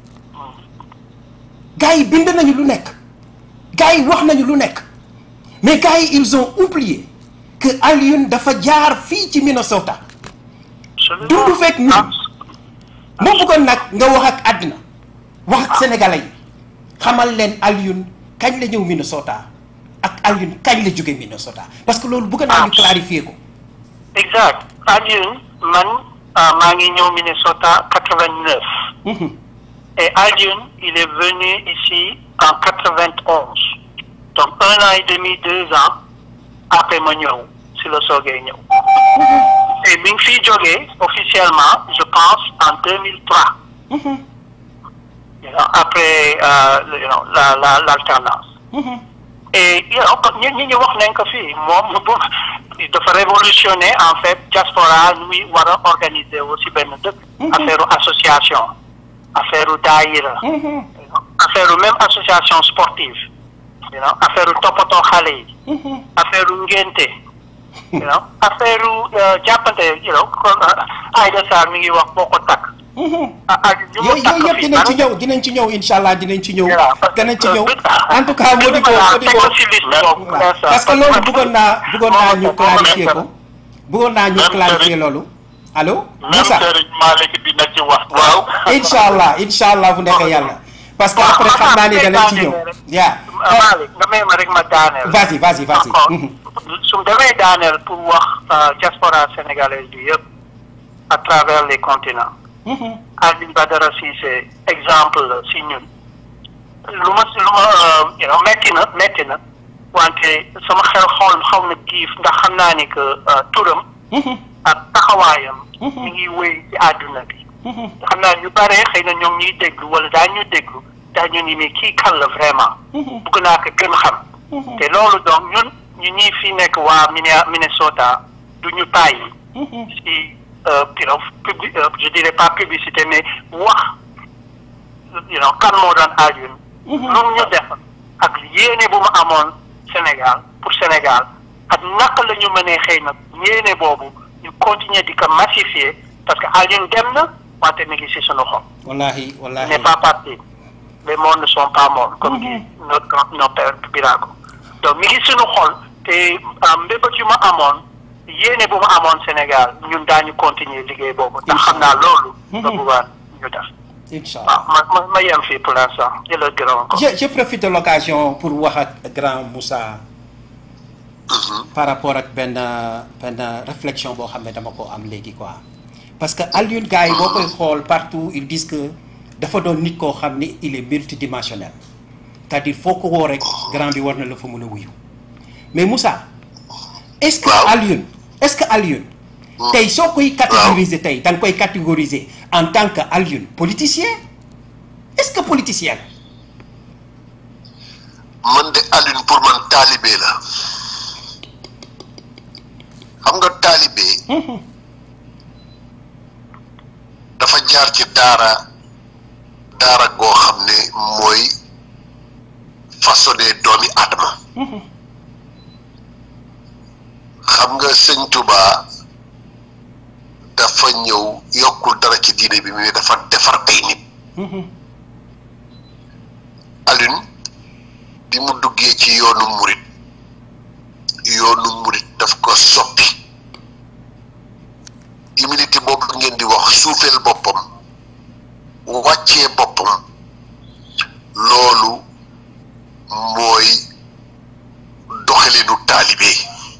gars yi bind nañu lu nekk gars yi wax nañu lu nekk mais gars yi ils ont oublié que Alioune dafa jaar fii ci Minnesota dundu fekk ñun moo bëggoon nag nga wax ak àddina wax ak sénégalais yi xamal leen Alioune kañ la ñëw Minnesota ak Alioune kañ la jóge Minnesota parce que loolu bëgg naa ñu clarifier ko exact Alioune man maa ngi ñëw Minnesota quatre-vingt-neuf et Alioune il est venu ici en quatre-vingt-onze donc un an et demi deux ans après ma ñëw si la soogee ñëw et mi ngi fiy jógee officiellement je pense en deux mille trois you know, après euh, you know, la la l'alternance et you know, ñi ñi ñu wax nañ ko fii moom bu dafa révolutionner en fait diaspora nu muy war a organiser aussi benn dëkk affaire association affaire daayira affaire même association sportive you know affaire toppatoo xale yi affaire ngénte you know affaire jàppante you know Aïda Sarr mi ngi wax boo ko takk yooyu yooyu yëpp dinañ ci ñëw dinañ ci ñëw incha allah dinañ ci ñëw dinañ ci ñëw en tout cas Modibo Modibo parce que loolu bëggoon naa bëggoon naa ñu clarifier ko bëggoon naa ñu clarifier loolu allo Moussa même Serigne Malick dina ci wax waaw incha allah incha allah bu nekkee yàlla parce que après xam naa ni danañ ci ñëw yaa Malick nga may ma rek ma daaneel vas-y vas-y vas-y su demee daaneel pour wax diaspora sénégalaise bi yëpp à travers les continents Alioune Badara Cissé exemple la si ñun lu ma lu ma you know metti na metti na wante sama xel xool xaw na giif ndax xam naa ni que turam ak taxawaayam mi ngi wéy ci àdduna bi xam naa ñu bare xëy na ñoom ñuy déglu wala daa ñu déglu daa ñu ni mais kii kan la vraiment bëgg naa ko gën xam te loolu donc ñun ñu ñii fi nekk waa Minnesota du ñu tàyyi si you know publi je dirais pas publicité mais wax you know kan moo doon Alioune lu ñu def ak yéene bu mu amoon Sénégal pour Sénégal ak naka la ñu mënee xëy na yéene boobu ñu continuer di ko massifier parce que Alioune dem na wante mi ngi si sunu xol wallahi wallahi n'est pas parti les mondes ne sont pas morts comme dit notre grand notre père Birago donc mi ngi suñu xol te mbébét yu ma amoon yéene bu ma amoon Sénégal ñun daañu continuer liggéey boobu ndax xam naa loolu nga bëggoon ñu def incha waaw allah ma ma ma yem fii pour l'instant di la gërëm encore je je profite de l'occasion pour wax ak grand Moussa par rapport ak benn benn réflexion boo xam ne dama ko am léegi quoi parce que Alioune gars yi boo koy xool partout ils disent que dafa doon nit koo xam ni il est multidimensionnel c'est-à-dire foo ko woo rek grand bi war na la fa mën a wuyu mais Moussa est-ce que Waaw. Alioune est-ce que Alioune tey soo koy catégoriser tey da nga koy catégoriser en tant que Alioune politicien est-ce que politicien la man de Alioune pour man taalibe la xam nga taalibe dafa jaar ci daara daara goo xam ne mooy façonné doomi Adama xam nga sëñ Touba dafa ñëw yokkul dara ci diine bi mais dafa defar ay nit Alioune bi mu duggee ci yoonu murit yoonu murit daf ko soppi humilité boobu ngeen di wax suufeel boppam wàccee boppam loolu mooy doxalinu taalibe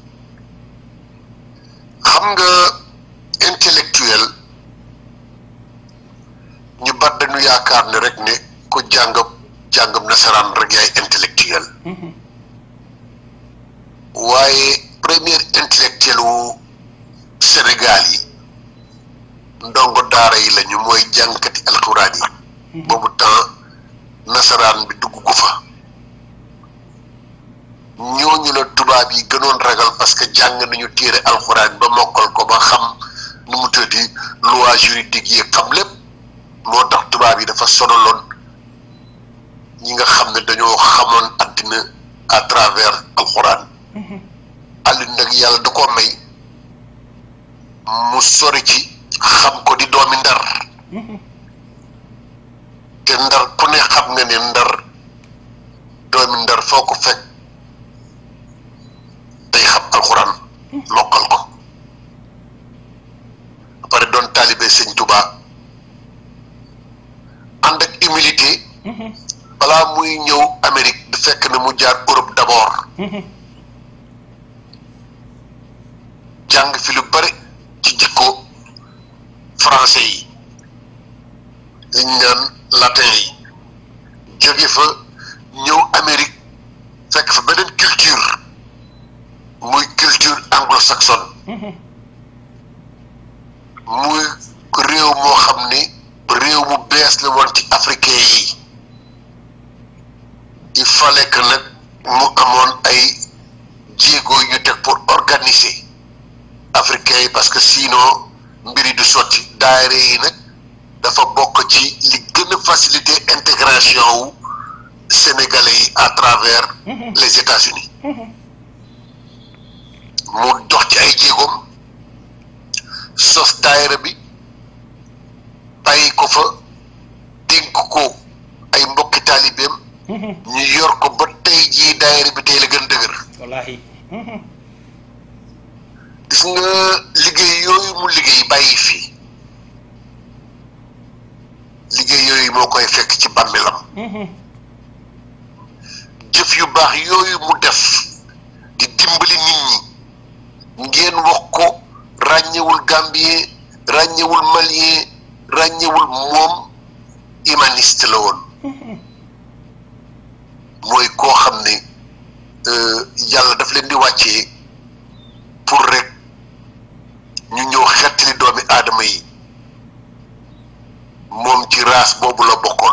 xam nga intellectuel ñu bat dañu yaakaar ne rek ne ku jàng jàngam nasaraan rek yaay intellectuel waaye premier intellectuel wu Sénégal yi ndongo daara yi lañu mooy jàngkati alxuraan yi boobu temps nasaraan bi dugg gu fa ñooñu la tubaab yi gënoon ragal parce que jàng nañu téere alxuraan ba mokkal ko ba xam nu mu tëddi loi juridique yi xam lépp moo tax tubaab yi dafa sonaloon ñi nga xam ne dañoo xamoon àddina à travers alxuraan Alioune nag yàlla da koo may mu sori ci xam ko di doomi ndar te ndar ku ne xam nga ne ndar doomi ndar foo ko fekk day xam alxuraan mokkal ko ba pare doon taalibe sëñ Tuubaa ànd ak humilité balaa muy ñëw Amérique du fekk na mu jaar Europe d'abord jàng fi lu bare ci jikko français yi liñ naan latin yi jóge fa ñëw Amérique fekk fa beneen culture muy culture anglo-saxonne muy réew moo xam ni réew mu bees la woon ci africain yi il fallait que nag mu amoon ay jéego yu teg pour organiser africain yi parce que sinon mbiri du sotti daayira yi nag dafa bokk ci li gën a faciliter intégration wu sénégalais yi à travers les États-Unis mu dox ci ay jéegoom sos daayira bi bàyyi ko fa dénk ko ay mbokki taalibeem ñu yor ko ba tey jii daayira bi tey la gën dëgër wallahi gis nga liggéey yooyu mu liggéey bàyyi fii liggéey yooyu moo koy fekk ci bàmmeelam jëf yu baax yooyu mu def di dimbali nit ñi ngeen wax ko ràññewul gambien ràññewul malien ràññewul moom humaniste la woon mooy koo xam ne yàlla daf leen di wàccee pour rek ñu ñëw xettali doomi aadama yi moom ci race boobu la bokkoon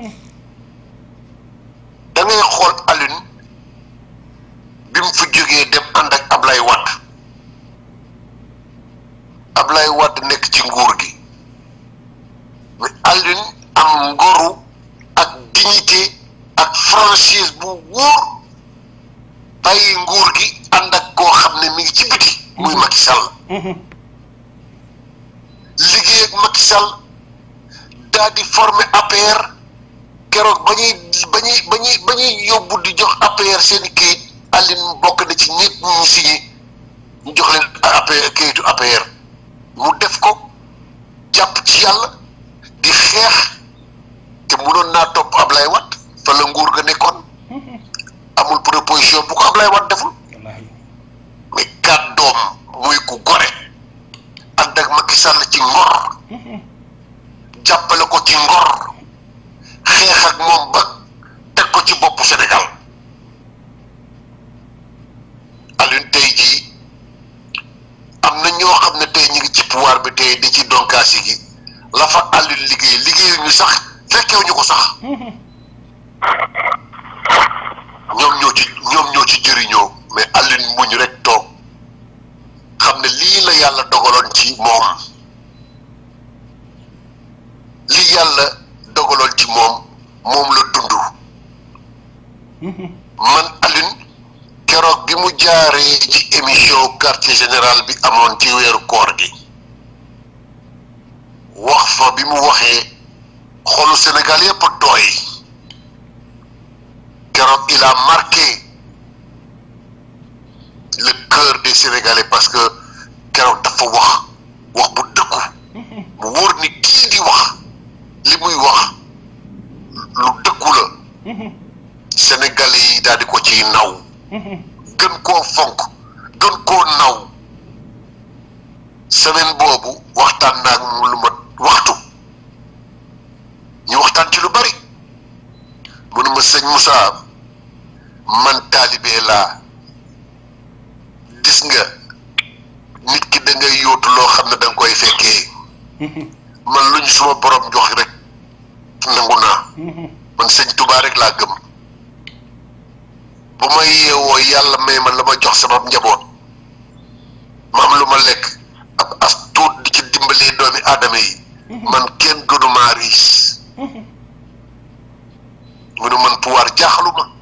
da ngay xool Alioune bi mu fi jógee dem ànd ak Ablaye Wade Ablaye Wade nekk ci nguur gi mais Alioune am ngoru ak dignité ak franchise bu wóor bàyyi nguur gi ànd ak koo xam ne mi ngi ci biti muy Macky Sall liggéey ak Macky Sall daal di former APR keroog ba ba ñuy ba ñuy ba ñuy ba ñuy yóbbu di jox APR seen i kayit Aline bokk na ci ñëpp ñu signé ñu jox leen APR kayitu APR mu def ko jàpp ci yàlla di xeex te mënoon naa topp Ablaye Wade fa la nguur ga nekkoon amul proposition bu ko Ablaye Wade deful wallaahi mais kàddoom muy ku gore ànd ak Macky Sall ci ngor jàppale ko ci ngor xeex ak moom ba teg ko ci boppu Sénégal Alioune tey jii am na ñoo xam ne tey ñu ngi ci pouvoir bi tey di ci donkaasi gi la fa Alioune liggéey liggéeyuñu sax fekkewuñu ko sax ñoom ñoo ci ñoom ñoo ci jëriñoo mais Alioune muñ rek toog xam ne lii la yàlla dogaloon ci moom lii yàlla dogaloon ci moom moom la dund man Alioune keroog bi mu jaaree ci émission quartier général bi amoon ci weeru koor gi wax fa bi mu waxee xolu Sénégal yépp tooy keroog il a marqué le cœur des Sénégalais parce que keroog dafa wax wax bu dëkku mu wóor ni kii di wax li muy wax lu dëkku la Sénégalais yi daal di ko ciy naw gën koo fonk gën koo naw semaine boobu waxtaan naa ak mu lu mat waxtu ñu waxtaan ci lu bari mu ne ma sëñ Moussa man taalibe laa gis nga nit ki da ngay yóotu loo xam ne da nga koy fekkee man luñ suma borom jox rek nangu naa man sëñ Touba rek laa gëm bu ma yeewoo yàlla may ma la ma jox sama njaboot ma am lu ma lekk ab as tuut di ci dimbalee doomi aadama yi man kenn gënumaa riis mu ne man pouvoir jaaxalu ma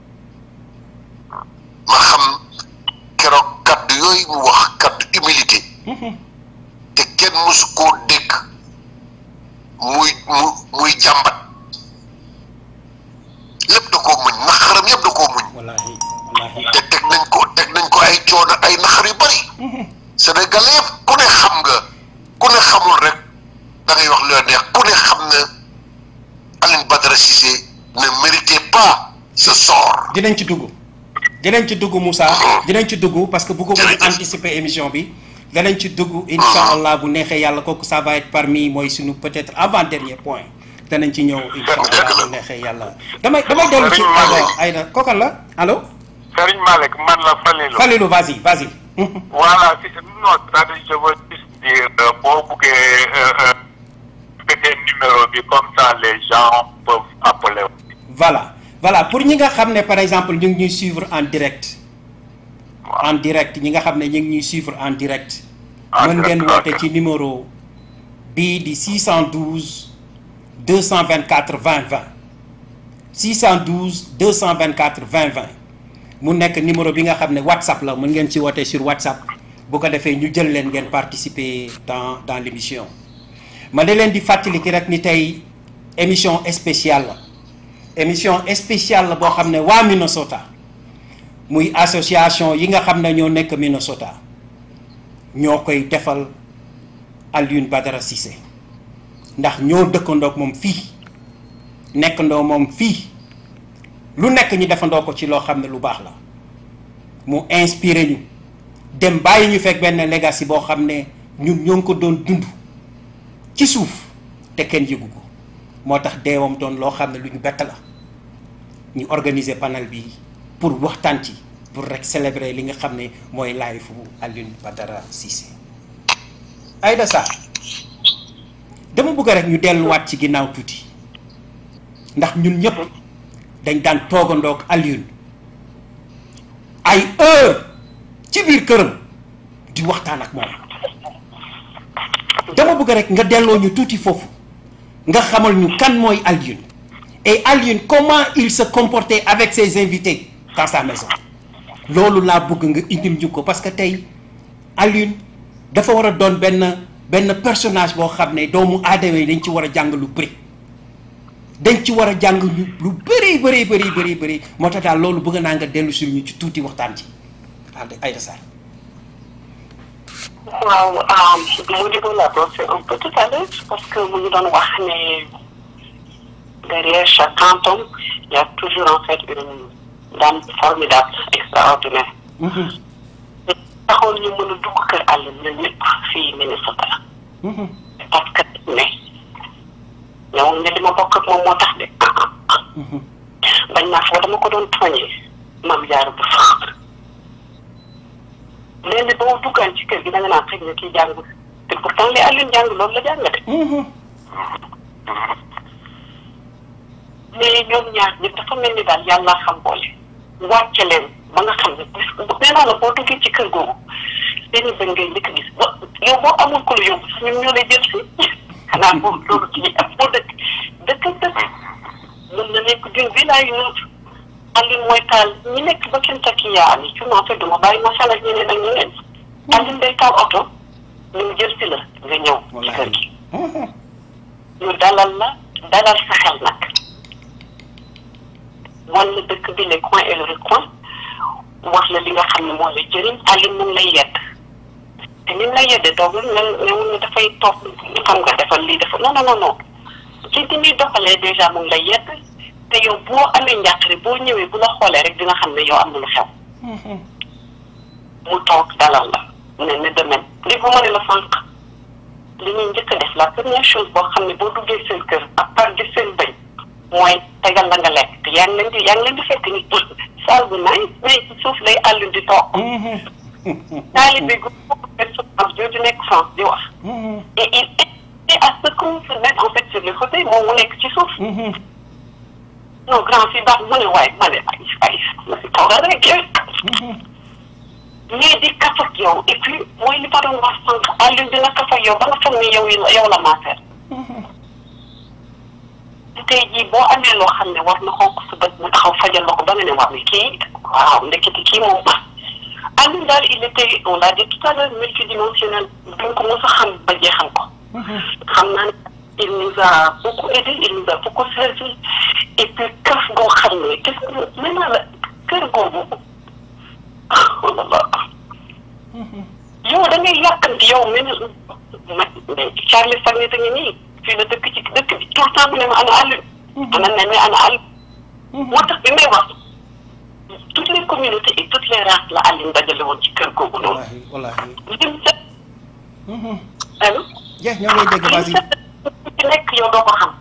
ma xam keroog kaddu yooyu mu wax kaddu humilité te kenn mësu koo dégg muy mu muy jàmbat lépp da koo muñ naxaram yëpp da koo muñ wallaahi wallaahi te teg nañ ko teg nañ ko ay coono ay naxar yu bari Sénégalais yëpp ku ne xam nga ku ne xamul rek da ngay wax lu la neex ku ne xam ne Alioune Badara Cissé ne méritait pas ce sort dinañ ci dugg dinañ ci dugg Moussa dinañ ci dugg parce que bu ko bëgg Jërëjëf. anticiper émission bi danañ ci dugg incha allah bu neexee yàlla kooku ça va être parmi mooy suñu peut-être avant dernier point danañ ci ñëw incha allah bu neexee yàlla damay damay dellu ci Serigne Malick. alors Aïda kookan la allo Serigne Malick man la Falilou. Falilou vas-y vas-y Voilà, c'est- non, c'est-à-dire, je veux juste dire, euh, boo buggee euh, euh, péter numéro bi comme ça les gens peuvent appeler. voilà voilà pour ñi nga xam ne par exemple ñu ngi ñuy suivre en direct en direct ñi nga xam ne ñu ngi ñuy suivre en direct En mën ngeen direct, woote ok. ci numéro bii di 612 224 20 20 612 224 20 20 mu nekk numéro bi nga xam ne WhatsApp la mën ngeen ci woote sur WhatsApp bu ko defee ñu jël leen ngeen participer dans dans l'émission ma da leen di fàttali ki rek ni tey émission spéciale la émission spéciale la boo xam ne waa Minnesota muy association yi nga xam ne ñoo nekk Minnesota ñoo koy defal Alioune Badara Cissé ndax ñoo dëkkandoog moom fii nekkandoo moom fii lu nekk ñu defandoo ko ci loo xam ne lu baax la mu inspiré ñu dem bàyyi ñu fekk benn legacy boo xam ne ñun ñoo ngi ko doon dund ci suuf te kenn yëgu ko moo tax deewam doon loo xam ne lu ñu bett la ñu organiser panel bi pour waxtaan ci pour rek célébrer li nga xam ne mooy live fu Alioune Badara Cissé Aïda Sarr dama bëgg rek ñu delluwaat ci ginnaaw tuuti ndax ñun ñëpp dañ daan toogandoog Alioune ay heure ci biir këram di waxtaan ak moom dama bëgg rek nga delloo ñu tuuti foofu nga xamal ñu kan mooy Alioune et Alioune comment il se comportait avec ses invités dans sa maison loolu laa bëgg nga indil ñu ko parce que tey Alioune dafa war a doon benn benn personnage boo xam ne doomu aadama yi dañ ci war a jàng lu bëri dañ ci war a jàng ñu lu bëri bëri bëri bëri bëri moo tax daal loolu bëgg naa nga dellu si ñu ci tuuti waxtaan ci ànd Aïda Sarr waaw Modibo Labo c'est un peu tout à l'heure parce que mu ngi doon wax ne derrière chaque grand homme il y a toujours en fait une dame formidable extraordinaire taxoon ñu mën a dugg kër àll ñun ñëpp fii Minnesota parce que ne ñëw ne li ma bokk ak moom moo tax de bañ naa foo dama ko doon tooñee maam jaar bu sax léegi boo duggaan ci kër gi da nga naan xëy na kii jàngul te pourtant li Alioune jàng loolu la jàng de mais ñoom ñaar ñëpp dafa mel ni daal yàlla xam boole wàcce leen ba nga xam ne bis nee naa la boo duggee ci kër googu seen i bëñ ngay njëkk a gis ba yow boo amul ko la yóbbu sax ñun ñoo lay jël si xanaa boobu loolu ci ñi ak boo dëkk dëkk dëkk mën na nekk d'une ville à une autre Alioune mooy taal ñi nekk ba Kentucky yaa am ci en fait duma bàyyi ma xel ak ñeneen ak ñeneen Alioune day taal oto ñu jël si la nga ñëw ci kër gi ñu dalal la dalal sa xel nag wan la dëkk bi les coins et le recoin wax la li nga xam ne moo lay jëriñ Alioune mu ngi lay yedd te ni mu lay yedde toogul ne newul ne dafay toog xam nga defal lii defal non non non non ci di muy doxalee dèjà mu ngi lay yedd te yow boo amee njàqare boo ñëwee bu la xoolee rek dina xam ne yow am na lu xew mu toog dalal la ne ne demain li bu ma ne la sànq li ñuy njëkk a def la première chose boo xam ne boo duggee seen kër à part di seen bañ mooy tegal la nga lekk te yaa ngi leen di yaa ngi leen di fekk ni saal bu naay mais ci suuf lay àll di toog taalibe gu souffrance jooju nekk France di wax et il est à ce qu'on se mette en fait sur les fauteuils moom mu nekk ci suuf non grand fii baax mu ne waaye ma ne ay ay ma si toogal rek mais di kaf ak yow et puis mooy li ma doon wax sànq Alioune dina kaf ak yow ba nga foog ne yow yow la maaseer tey jii boo amee loo xam ne war na xonk su bët mu taxaw fajal la ko ba nga ne wax ni kii waaw ndeketi kii moom Alioune daal il était on l'a dit tout à l'heure multidimensionnel duñ ko mos a xam ba jeexal ko xam naa ne il nous a beaucoup aidé il nous a beaucoup servi et puis kaf goo xam ne gis nga maintenant la kër googu oh là là yow da ngay yàkkanti yow mel ma Charles Sagne da nga nii fii la dëkk ci dëkk bi tout le temps mu ne ma ana Alioune ana ne ana Alioune moo tax bi may wax toutes les communautés et toutes les races la Alioune dajale woon ci kër googu noonu wallaahi lim set allo jeex ñoo ngi lay dégg vas-y ci nekk yow doo ko xam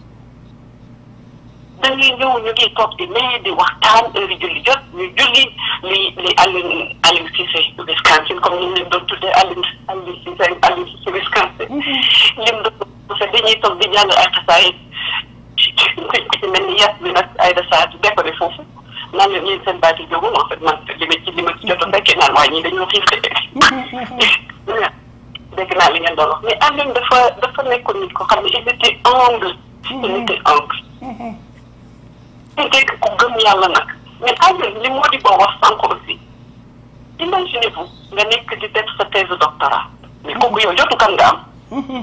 da ngay ñëw ñu ngi toog di mais di waxtaan heure yi julli jot ñu julli li li Alioune Alioune Cissé Wisconsin comme ni ñu leen doon tuddee Alioune Alioune Cissé Alioune Cissé Wisconsin lim doon parce que dañuy toog di jàng ay xasaay ci mel ni yàpp bi nag ay desaat décoré foofu naan leen yéen seen baati jógul en fait man li ma ci li ma ci jot a fekkee naan waaye ñii dañoo xiif de dégg naa li ngeen doon wax mais Alioune dafa dafa nekkoon nit ko xam ne il était humble il était humble te dégg ku gëm yàlla nag mais Alioune li moo di boo wax sànq aussi imaginez-vous nga nekk di def sa thèse doctorat mais kooku yow jotu kan nga am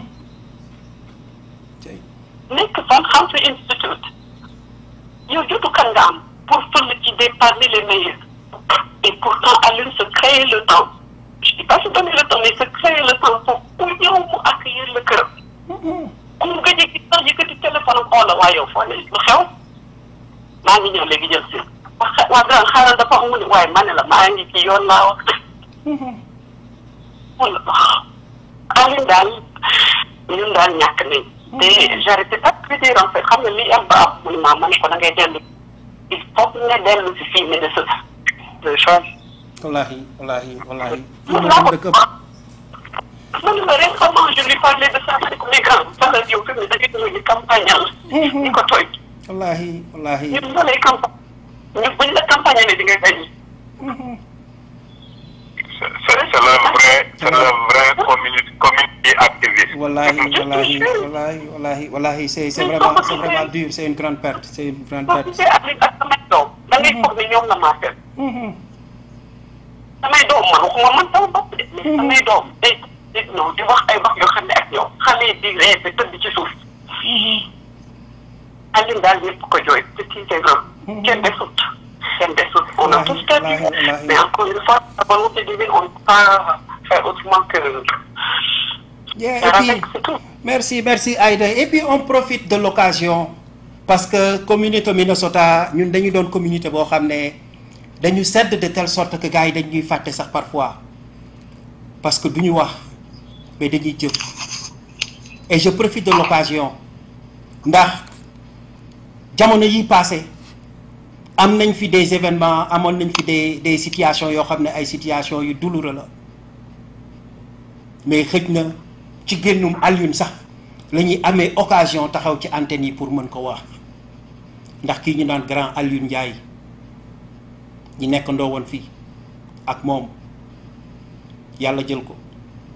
nekk fan xam sa institut yow jotu kan nga am pour fël ci des parmi les meilleurs et pourtant Alioune se créer le temps je dis pas se donner le temps mais se créer le temps pour pour ñëw mu accueillir le këram ku mu gëj a gis sax yëkkati téléphone am xoola waa yow foo ne lu xew maa ngi ñëw léegi jël si wax waa grand xaaral dafa am mu ne waaye ma ne la maa ngi ci yoon laa wax wala Alioune daal ñun daal ñàkk nañ te j'arrêtais pas de dire en fait xam nga li am ba am mu ne maa ma ne ko da ngay dellu il faut que nga dellu si fii Minnesota de change wallaahi wallaahi wallaahi fii mun moom naa ko dëkk man ma récemment je lui parlais de ça avec mes grands faral yow fi mu da ngay ñëw ñu campagne la di ko tooy wallaahi wallaahi ñun ñoo lay campagne ñu buñ la campagne ne di nga gañ C'est c'est le vrai, c'est le vrai community, community activiste. wallaahi wallaahi wallaahi wallaahi wallaahi c'est c'est vraiment c'est vraiment dur c'est une grande perte c'est une grande soo perte gisee avec ak samay doom da ngay foog ne ñoom la maa fekk samay doom man waxuma man sama bopp de mais samay doom day di ñëw di wax ay wax yoo xam ne ak ñoom xale yi di ree ba tëdd ci suuf Alioune daal ñëpp ko jooy te tiitee loolu. kenn desut kenn desut. on a tous perdu wallaahi, wallaahi. mais encore une fois la volonté divine on ne peut pas faire autrement que. Yeah, faire et avec puis, c'est tout. merci merci Aïda et puis on profite de l'occasion parce que communauté Minnesota ñun dañu doon communauté boo xam ne dañu sedd de telle sorte que gars yi dañuy fàtte sax parfois parce que duñu wax mais dañuy jëf et je profite de l'occasion ndax jamono yi passé am nañ fi des événements amoon nañ fi des des situations yoo xam ne ay situations yu douloureux la mais xëj na ci génnum Alioune sax la ñuy amee occasion taxaw ci antenne yi pour mën ko wax ndax kii ñu naan grand Alioune Ndiaye ñi nekk ndoo woon fii ak moom yàlla jël ko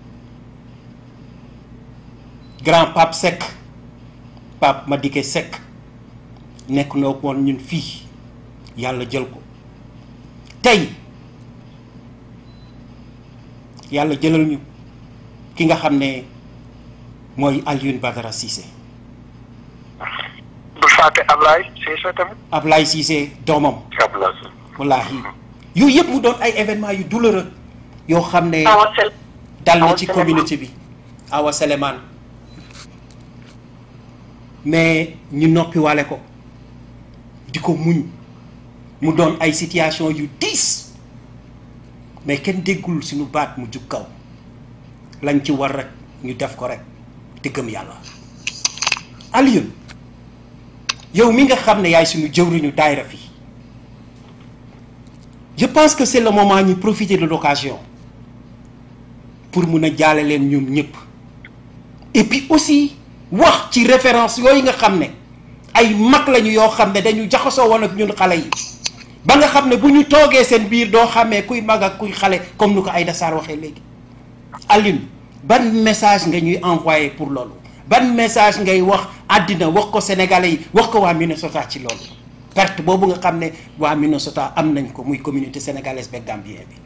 grand Pape Seck Pape Madické Seck nekk ndoo woon ñun fii yàlla jël ko tey yàlla jëlal ñu ki nga xam ne mooy Alioune Badara Cissé bu fàtte Ablaye Cissé tamit. Ablaye Cissé doomam Ablaye. wallaahi yooyu yëpp mu doon ay événements yu douloureux yoo xam ne Awa Sel dal na Awa ci Souleymane. communauté bi Awa Souleymane mais ñu noppi wale ko di ko muñ mu doon ay situation yu diis mais kenn déggul suñu baat mu jug kaw lañ ci war rek ñu def ko rek te gëm yàlla Alioune yow mi nga xam ne yaay suñu jëwriñu daayra fii je pense que c'est le moment ñu profiter de l'occasion pour mun a jaale leen ñoom ñëpp et puis aussi wax ci référence yooyu nga xam ne ay mag lañu yoo xam ne dañu jaxasoo woon ak ñun xale yi ba nga xam ne bu ñu toogee seen biir doo xamee kuy mag ak kuy xale comme nu ko Aïda Sarr waxee léegi Alioune ban message nga ñuy envoyer pour loolu ban message ngay wax àddina wax ko sénégalais yi wax ko waa Minnesota ci loolu perte boobu nga xam ne waa Minnesota am nañ ko muy communauté sénégalaise beeg gambien bi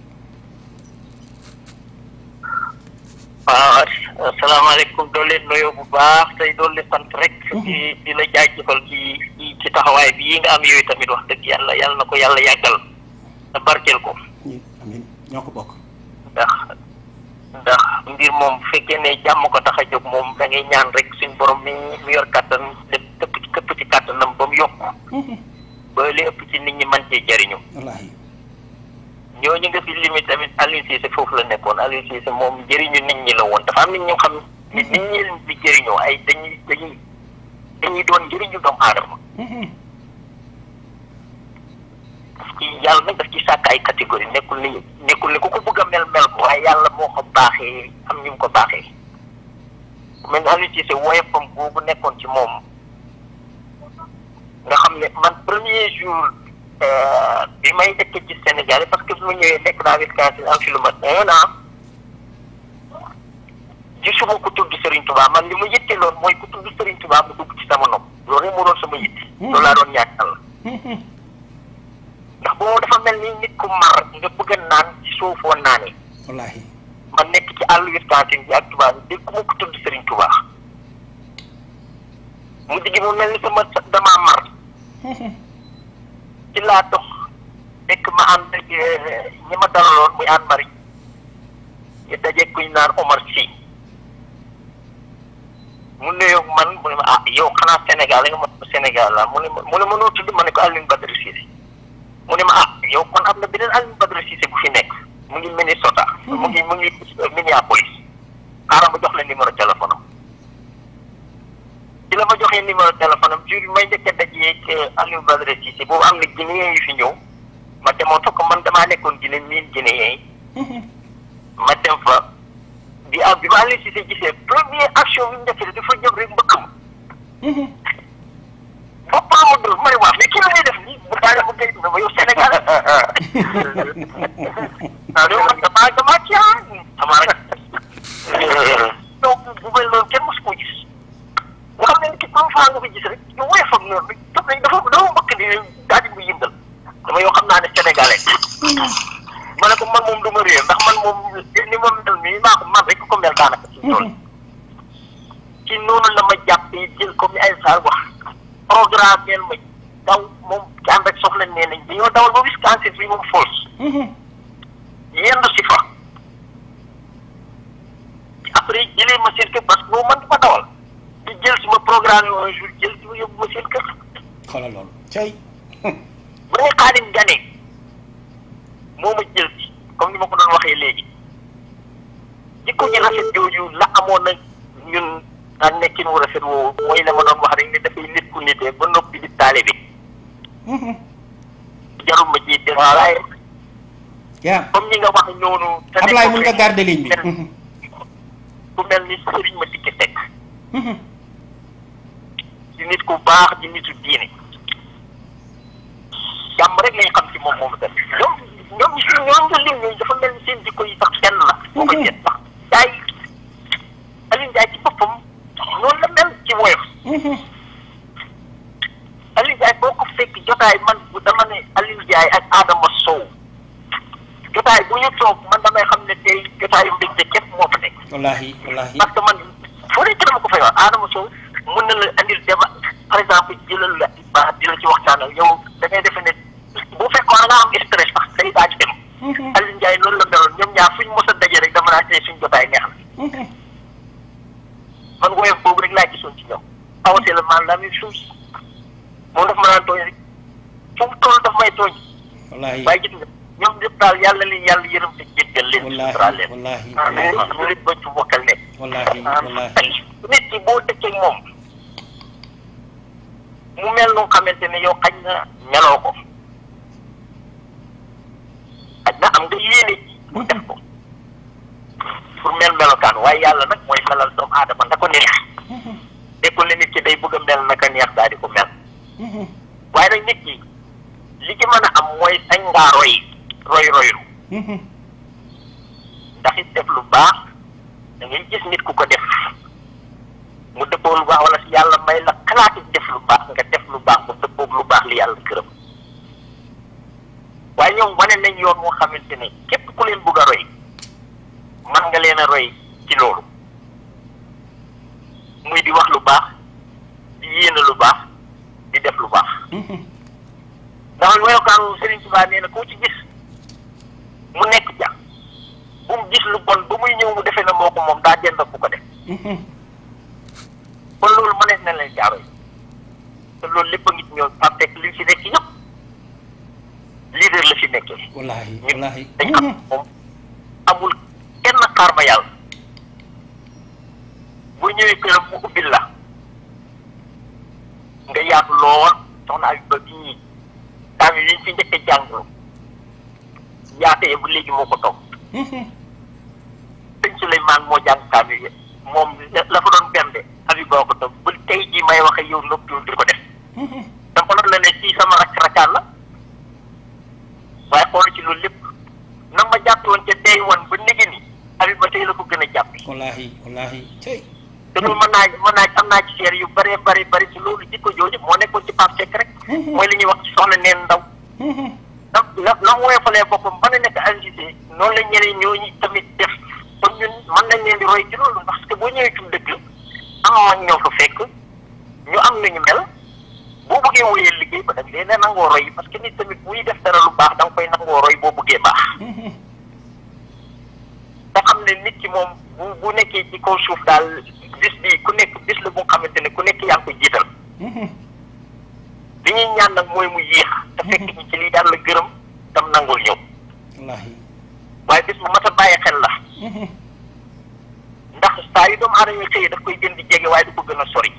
waaw asalaamaaleykum doo leen nuyoo bu baax tey doo leen sant rek. di di la jaajëfal ci ci ci taxawaay bi yi nga am yooyu tamit wax dëgg yàlla yàlla na ko yàlla yàggal te barkeel ko ñi amiin ñoo ko bokk ndax ndax mbir moom bu fekkee ne jàmm ko tax a jóg moom da ngay ñaan rek suñ borom mi mi yor kàttan lépp këpp ci këpp ci kàttanam ba mu yokk ba li ëpp ci nit ñi mën cee jariñu wallaahi ñooñu nga fi limite tamit Aliou Cissé foofu la nekkoon Aliou Cissé moom njëriñu nit ñi la woon dafa am nit ñu xam ne nit ñi leen di jëriñoo ay dañuy dañuy dañuy doon njëriñu doomu aadama parce que yàlla nag daf ci sàkk ay catégorie nekkul ni nekkul ni ku ko bëgg a mel mel ko waaye yàlla moo ko baaxee am ñu mu ko baaxee mel ni Aliou Cissé woyofam boobu nekkoon ci moom nga xam ne man premier jour euh, bi may dëkk ci Sénégal parce que bi ma ñëwee nekk naa Wisconsin am fi lu mat un an gisuma ku tudd Serigne Touba man li ma yitteeloon mooy ku tudd Serigne Touba mu dugg ci sama nopp loolu rek moo doon sama yitte. loolu laa doon ñaan Yàlla ndax boo dafa mel ni nit ku mar nga bëgg a naan ci suufoo naanee wallaahi man nekk ci àll Wisconsin bi ak Touba bi dégg ku ma ko tudd Serigne Touba mu digg mu mel ni sama damaa mar. ci laa dox fekk ma ànd ak ñi ma dalaloon muy ànd mari ñu daje kuñ naan Omar Sy mu nuyoo man mu ne ma ah yow xanaa Sénégal nga ma Sénégal la mu ne ma mu ne ma noo tudd ma ne ko Alioune Badara Cissé mu ne ma ah yow kon am na beneen Alioune Badara Cissé bu fi nekk mu ngi Minnesota mu ngi mu ngi Minneapolis xaaral ma jox la numéro téléphone am ci la ma joxee numéro téléphone am jur may njëkk a dajeeg Alioune Badara Cissé boobu am na Guinéen yu fi ñëw ma demoon fa ko man damaa nekkoon Guinée miin Guinéen yi ma dem fa bi ah bi ma Alioune Cissé gisee première action bi ñu njëkk dafa jóg rek mbëkk ma boppam ma dóor ma ne waa mais kii la ñuy def nii bu daanee mu gëj ma yow Sénégal ah yow man damaa damaa ci ah sama rek donc bu mel noonu kenn mosu koo gis nga xam ne ki comme fois nga ko gis rek ñu woyofam noonu rek dafa dafa dafa mbëkk ni daal di mu yëngal dama yoo xam naa ne sénégalais ma ne ko man moom du ma réer ndax man moom ni ma mel nii maa ko man rek ko mel daanaka ci loolu ci noonu la ma jàppee jël comme ni ay saal wax programme ma daw moom ci ànd ak soxla nee nañ dañoo dawal ba Wisconsin fii moom Falls yendu si fa après jëlee ma seen kër parce que boobu man du ma dawal di jël si ma programme yi un jour jël si ma yóbbu ma seen kër xoolal loolu cay ba nga xaalim gane moo ma jël si comme ni ma ko doon waxee léegi jikko ji rafet jooju la amoon na ñun daan nekkin wu rafet woowu mooy la ma doon wax rek ne dafay nit ku nitee ba noppi di taale bi jarul ma ci def waaye yaa comme ñi nga wax ñoonu te nekk Ablaye mun nga garder ligne bi ku mel ni sëriñ ma dikki teg di nit ku baax di nitu diine jàmm rek lañ xam ci moom moomu def ñoom ñoom si ñoom nga lim ñooñu dafa mel ni seen jikko yi sax kenn la boo ko seet sax jaay Aliou Ndiaye ci boppam noonu la mel ci woyof Aliou Ndiaye boo ko fekk jotaay man bu dama ne Aliou Ndiaye ak Adama Sow jotaay bu ñu toog man damay xam ne tey jotaayu mbégte képp moo fa nekk wallahi wallahi parce que man foo nekk dama ko fay wax Adama Sow mun na la andil débat par exemple jëlal la ba di la ci waxtaanal yow da ngay defe ne bu fekkoon nga am stress sax day daa ci dem Aliou Ndiaye noonu la meloon ñoom ñaar fuñ mos a daje rek dama naa tey suñ jotaay neex na man woyof boobu rek laa gisoon ci ñoom awasee la man la même chose moom daf ma daan tooñ rek fu mu toll daf may tooñ wallahi waaye gis nga ñoom ñëpp daal yàlla leen yàlla yërëm te jéggal leen suturaal wallahi leen wallahi ah ñu leen ba ci bokkal nekk wallahi wallahi tey nit ki boo dëkkee moom mu mel nu xamante ne yow xañ na meloo ko xañ na am nga yéene ji pour def ko pour mel melokaan waaye yàlla nag mooy melal doomu aadama na ko neex nekkul ne nit ki day bëgg a mel naka neex daal di ko mel waaye nag nit ki li ci mën a am mooy sañ ngaa roy roy roylu ndax it def lu baax da ngay gis nit ku ko def mu dëppoo lu baax wala si yàlla may la xalaati def lu baax nga def lu baax mu dëppoog lu baax li yàlla gërëm waaye ñoom wane nañ yoon moo xamante ne képp ku leen bëgg a roy man nga leen a roy ci loolu muy di wax lu baax di yéene lu baax di def lu baax ndax melokaanu Serigne Touba nee na koo ci gis mu nekk ja bu mu gis lu bon ba muy ñëw mu defee na moo ko moom daa jënd bu ko def kon loolu mënees na leen jaaro yi te loolu lépp a ngi ci ñoom Pape Seck li fi nekk yëpp leader la fi nekkee wallahi ñun wallahi dañ xam moom amul kenn xaar ma yàlla bu ñëwee këram mu ubbil la nga yaatu lool soxna ay ba bii taam yi liñ fi njëkk a jàng yaatee bu léegi moo ko toog sëñ Souleymane moo jàng taam yi moom la fa doon bende abi boo ko toog ba tey jii may wax ak yow noppiwul di ko def dama doon la ne ci sama rakk rakkaan la waaye xool ci loolu lépp na ma jàpp woon ca day woon ba léegi ni abi ba tey la ko gën a jàpp wallahi wallahi cey te loolu mën naa mën naa am naa ci seer yu bëree bëri bëri ci loolu jikko jooju moo nekkoon ci Pape Seck rek mooy li ñuy wax ci soxna neen ndaw ndax na na mu woyofalee boppam mën na nekk agité noonu la ñeneen ñooñu tamit def kon ñun mën nañ leen di roy ci loolu parce que boo ñëwee ci dëkk am mag ñoo fa fekk ñu am nañu mel boo bëggee wóyee liggéey ba nag leen nangoo roy parce que nit tamit buy def dara lu baax da nga koy nangoo roy boo bëggee baax nga xam ne nit ki moom bu bu nekkee ci kaw suuf daal bis bi ku nekk bis la bu nga xamante ne ku nekk yaa ngi ko jiital li ñuy ñaan nag mooy mu yéex te fekk ci ci lii daal la gërëm tam nangul ñëw wallahi waaye bis bu mat a bàyyi xel la ndax saa yu doomu aadama yi xëyee daf koy gën di jege waaye du ko gën a sori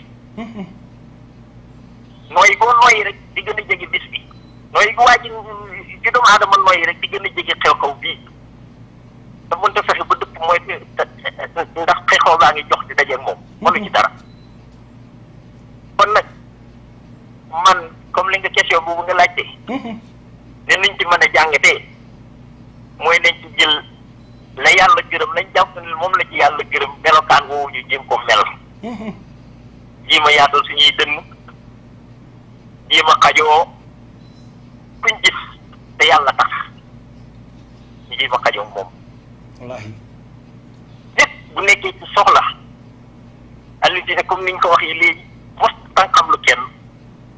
nooyi boo nooyi rek di gën a jege bis bi nooyi bu waa ji di doomu aadama nooyi rek di gën a jege xew-xew bii te mënta fexe ba dëpp mooy ndax xew-xew baa ngi jox di dajeeg moom mënu ci dara kon nag man comme li nga question boobu nga laajte ne nañ ci mën a jàngatee mooy nañ ci jël la yàlla gërëm nañ jàpp ne moom la ci yàlla gërëm melokaan woowu ñu jéem ko mel jéem a yaatal suñuy dënn jéem a xajoo kuñ gis te yàlla tax ñu jéem a xajoo moom wallahi nit bu nekkee ci soxla Aliou Cissé comme niñ ko waxee léegi mos tànkam lu kenn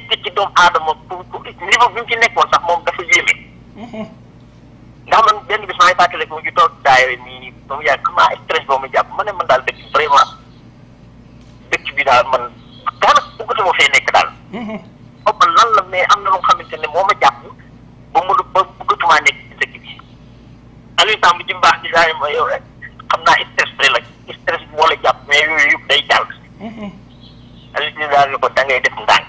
yitte ci doomu aadama pour pour niveau bi mu ci nekkoon sax moom dafa yéeme ndax man benn bis maa ngi fàttali mu ngi toog daayira nii ba mu yàgg comment stress boobu mu jàpp ma ne man daal dëkk vraiment dëkk bi daal man daanaka bëggatuma fee nekk daal xaw ma lan la mais am na loo xamante ne moo ma jàpp ba mu ba bëggatumaa nekk ci dëkk bi Aliou Samb ji mbaax di daay ma yow rek xam naa stress rek la stress bi moo la jàpp mais yooyu yëpp day jàll Aliou si daal ni ko da ngay def ndànk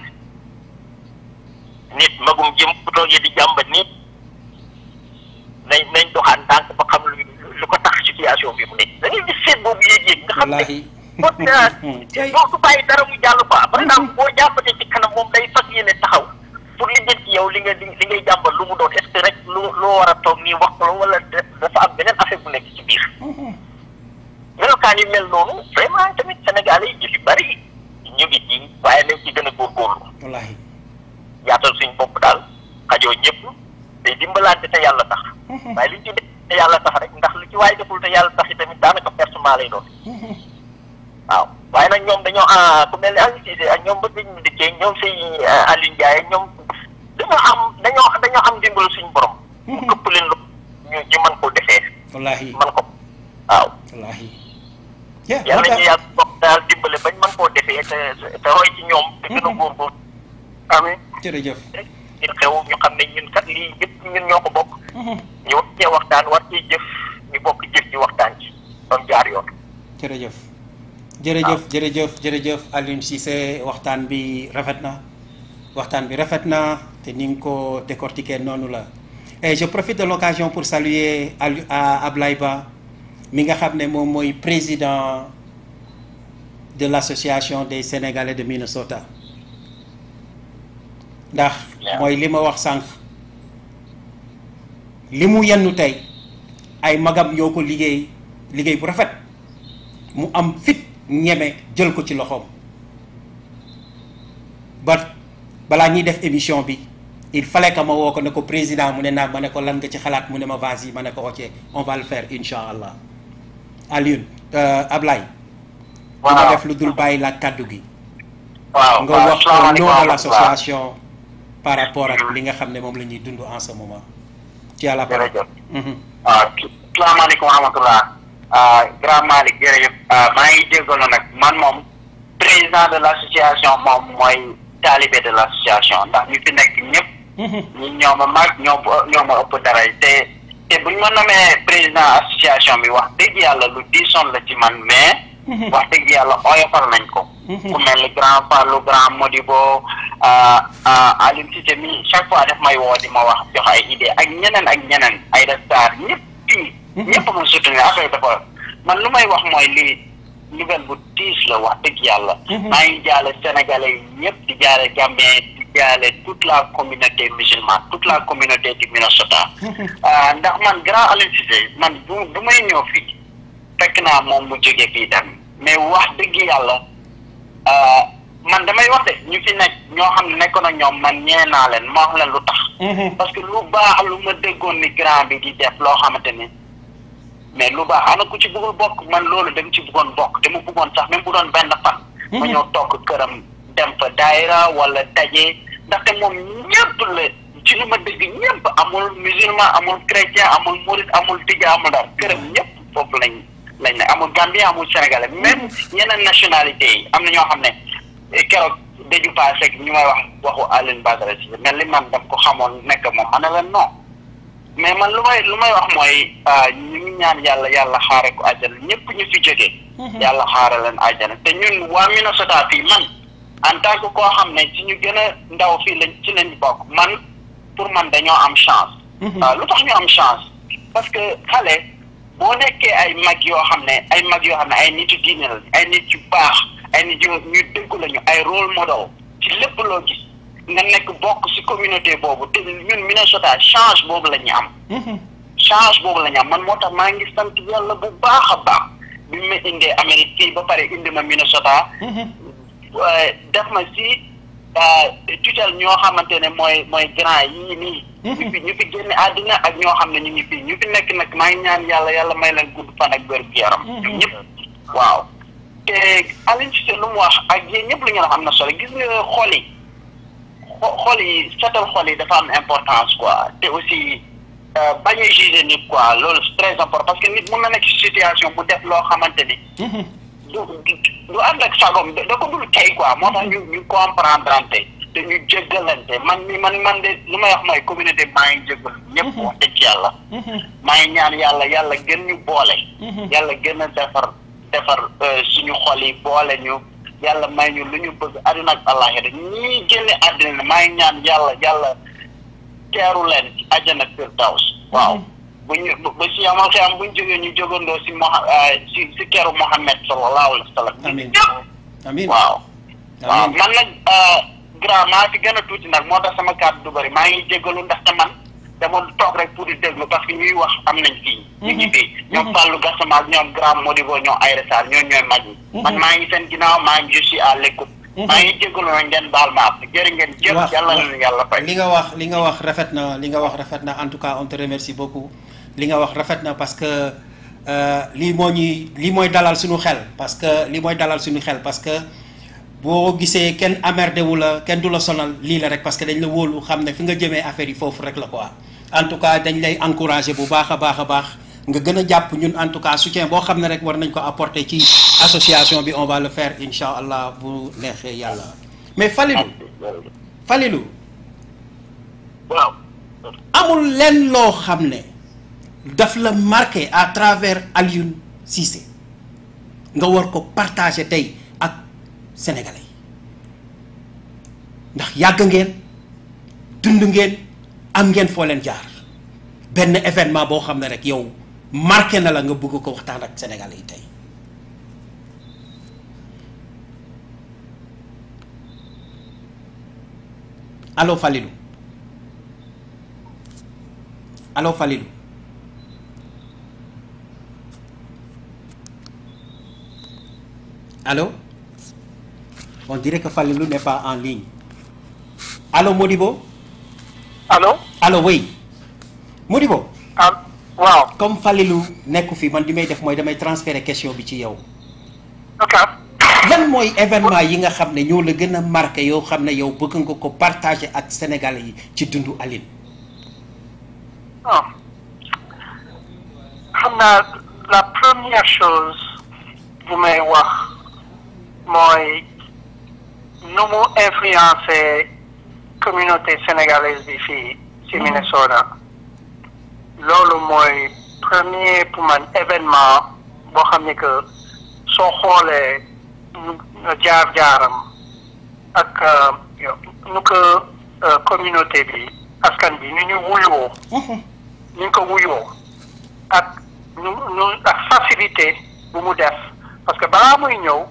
nit magum jëm bu toogee di jàmbat nit nañ nañ doxaan ndànk ba xam lu lu ko tax situation bi mu nekk da ngay gis seet boobu yéeg-yéeg nga xam ne Wallaahi. boo doo du bàyyi dara mu jàll quoi par exemple boo jàmbatee ci kanam moom day fas yéene taxaw pour li jël ci yow li nga li li ngay jàmbat lu mu doon est ce que rek lu loo war a toog nii wax ko la wala dafa am beneen affaire bu nekk ci biir melokaan yu mel noonu vraiment tamit Sénégalais yi ñu fi bari ñu ngi ci waaye nañ ci gën a góorgóorlu wallaahi yaatal suñ bopp daal xajoo ñëpp day dimbalante te yàlla tax waaye li ñu ci def te yàlla tax rek ndax lu ci waaye deful te yàlla tax yi tamit daanaka personnel lay doon waaw waaye nag ñoom dañoo ah ku mel ne Aliou Cissé ak ñoom ba ñu dikkee ñoom say Aliou Ndiaye ñoom dañoo am dañoo dañoo am dimbalu suñu borom. mu këpp leen lu ñu ñu mën koo defee wallaahi mën ko waaw. wallaahi yeah yàlla moo ñu tax yàlla bokk daal dimbale bañ mën koo defee te te roy ci ñoom. te gën a góorgóorlu. amiin jërëjëf ñu xew ñu xam ne ñun kat lii yëpp ñun ñoo ko bokk. ñu war cee waxtaan war cee jëf ñu bokk jëf ci waxtaan ci doon jaar yoon. jërëjëf jërëjëf jërëjëf jërëjëf Alioune Cissé waxtaan bi rafet na waxtaan bi rafet na te ni nga ko décortiquer noonu la et je profite de l'occasion pour saluer Ali à Ablaye Ba mi nga xam ne moom mooy président de l'association des Sénégalais de Minnesota ndax mooy li ma wax sànq li mu yennu tey ay magam ñoo ko liggéey liggéey bu rafet mu am fit ñeme jël ko ci loxoom ba balaa ñuy def émission bi il fallait que ma woo ko ne ko président mu ne naa ma ne ko lan nga ci xalaat mu ne ma vas-y ma ne ko ok on va le faire incha allah Alioune euh, Ablaye du ma Waaw. def lu dul bàyyi la kàddu gi waaw nga waaw wax au salaamaaleykum nom de wa rahmatulah. l'association par rapport ak li nga xam ne moom la ñuy dund en ce moment ci yàlla parole jërëjëf. Mhm. waaw salaamaaleykum wa rahmatulah ah grand Malick jërëjëf ah maa ngi jégalu nag man moom président de l' association moom mooy talibé de l' association ndax ñu fi nekk ñëpp Mhm. ñi ñoo ma mag ñoo ma ñoo ma ëpp dara te te buñ ma nommee président association bi wax dëgg yàlla lu diisoon la ci man mais wax dëgg yàlla oyofal nañ ko ku mel ni grand Fallou grand Modibo ah ah Aliou Cissé mi chaque fois daf may woo di ma wax jox ay idée ak ñeneen ak ñeneen ay restar ñëpp fii ñëpp ma soutenir affaire dafa man lu may wax mooy lii nouvelle bu tiis la wax dëgg yàlla maa ngi jaale sénégalais yi ñëpp di jaale Gambien di jaale toute la communauté musulmane toute la communauté du Minnesota ah ndax man grand Aliou Cissé man bu bu may ñëw fii fekk naa moom mu jóge fii dem mais wax dëgg yàlla ah, man damay wax de ñu fi nekk ñoo xam ne nekkoon ak ñoom man ñee naa leen ma wax leen lu tax Mhm. parce que lu baax lu ma déggoon ni grand bi di def loo xamante ni mais lu baax ana ku ci bëggul bokk man loolu dama ci bëggoon bokk dama bëggoon sax même bu doon benn fan ma ñëw toog këram dem fa daayira wala daje ndaxte moom ñëpp la ci lu ma dégg ñëpp amul musulman amul chrétien amul murit amul tija amul dara këram ñëpp foofu lañ lañ ne amul gambien amul sénégalais même yeneen nationalité yi am na ñoo xam ne eh, keroog daju passé ñu may wax waxu Alioune Badara Cissé mel ni man dam ko xamoon nekk moom ma ne leen non mais man lu may lu may wax mooy ah, ñu ngi ñaan yàlla yàlla xaare ko àjjana ñëpp ñu fi jógee yàlla xaare leen àjjana te ñun waa Minnesota fii man en tant que koo xam ne ci ñu gën a ndaw fii lañ ci lañ bokk man pour man dañoo am chance waaw lu tax ñu am chance parce que xale boo nekkee ay mag yoo xam ne ay mag yoo xam ne ay nit yu diine la ay nit yu baax ay nit yu ñu dëggu lañu ay rôle model ci lépp loo gis nga nekk bokk ci communauté boobu te ñun Minnesota change boobu la ñu am Mhm. change boobu la ñu am man moo tax maa ngi sant yàlla bu baax a baax bi ma indee Amérique fii ba pare indi ma Minnesota Mhm. waaye def ma si tutelle ñoo xamante ne mooy mooy grand yii nii. ñu fi ñu fi génne àddina ak ñoo xam ne ñu ngi fii ñu fi nekk nag maa ngi ñaan yàlla yàlla may leen gudd fan ak wér gu yaram. ñoom ñëpp waaw. te Aliou Cissé lu mu wax ak yéen ñëpp lu ñu wax am na solo gis nga xol yi xol yi setal xol yi dafa am importance quoi te aussi euh, bañ a juger nit quoi loolu c'est très important parce que nit mun na nekk ci situation mu def loo xamante ni du du du ànd ak sagom da da ko dul tey quoi moo tax ñu ñu comprendre ante te ñu jéggalante man mi man man de lu may wax mooy communauté maa ngi jéggal ñëpp wax dëgg yàlla maa ngi ñaan yàlla yàlla gën ñu boole yàlla gën a defar defar euh, suñu xol yi boole ñu yàlla may ñu lu ñu bëgg àddina ak àllaaxira ñii génne àddina maa ngi ñaan yàlla yàlla teeru leen ci àjjana firdaws waaw bu ñu ba si yamal xiyam bu ñu jógee ñu jógandoo si Moha si si keru Mohammed sallallahu alayhi wa sallam Amiin. ñëpp amiin waaw waaw amiin man nag grand maa fi gën a tuuti nag moo tax sama kàddu du bëri maa ngi jéggalu ndaxte man dama toog rek pour di déglu parce que ñuy wax am nañ fii ñu ngi fii ñoom Fallou Gassama ak ñoom grand Modibo ñoom Aïda Sarr ñoo ñooy mag ñi man maa ngi seen ginnaaw maa ngi je suis à l'écoute maa ngi jéggalu nag ngeen baal ma ak jërë ngeen jëf wax yàlla na leen yàlla fay li nga wax li nga wax rafet na li nga wax rafet na en tout cas on te remercie beaucoup li nga wax rafet na parce que euh, lii moo ñuy lii mooy dalal suñu xel parce que lii mooy dalal suñu xel parce que boo gisee kenn amerdé wu la kenn du la sonal lii la rek parce que dañ la wóolu xam ne fi nga jëmee affaire yi foofu rek la quoi en tout cas dañ lay encourager bu baax a baax a baax nga gën a jàpp ñun en tout cas soutien boo xam ne rek war nañ ko apporter ci association bi on va le faire incha allah bu neexee yàlla mais Falilou Falilou waaw amul lenn loo xam ne daf la marqué à travers Alioune Cissé nga war ko partager tey ak sénégalais yi ndax yàgg ngeen dund ngeen am ngeen foo leen jaar benn événement boo xam ne rek yow marqué na la nga bëgg ko waxtaan ak sénégalais yi tey allo Falilou allo Falilou allo on dirait que Falilou n'est pas en ligne allo Modibo allo allo oui Modibo ah waaw comme Falilou nekku fi man li may def mooy damay transférer question bi ci yow ok lan mooy événement yi nga xam ne ñoo la gën a marqué yoo xam ne yow bëgg nga ko partager ak sénégalais yi ci dundu Aline ah xam naa la première chose bu may wax mooy nu mu influencé communauté sénégalaise bi fii ci Minnesota loolu mooy premier pour man événement boo xam ne que soo xoolee nu jaar-jaaram ak yow nu ko communauté bi askan bi ni ñu wuyoo ni ñu ko wuyoo ak nu nu ak facilité bu mu def parce que balaa muy ñëw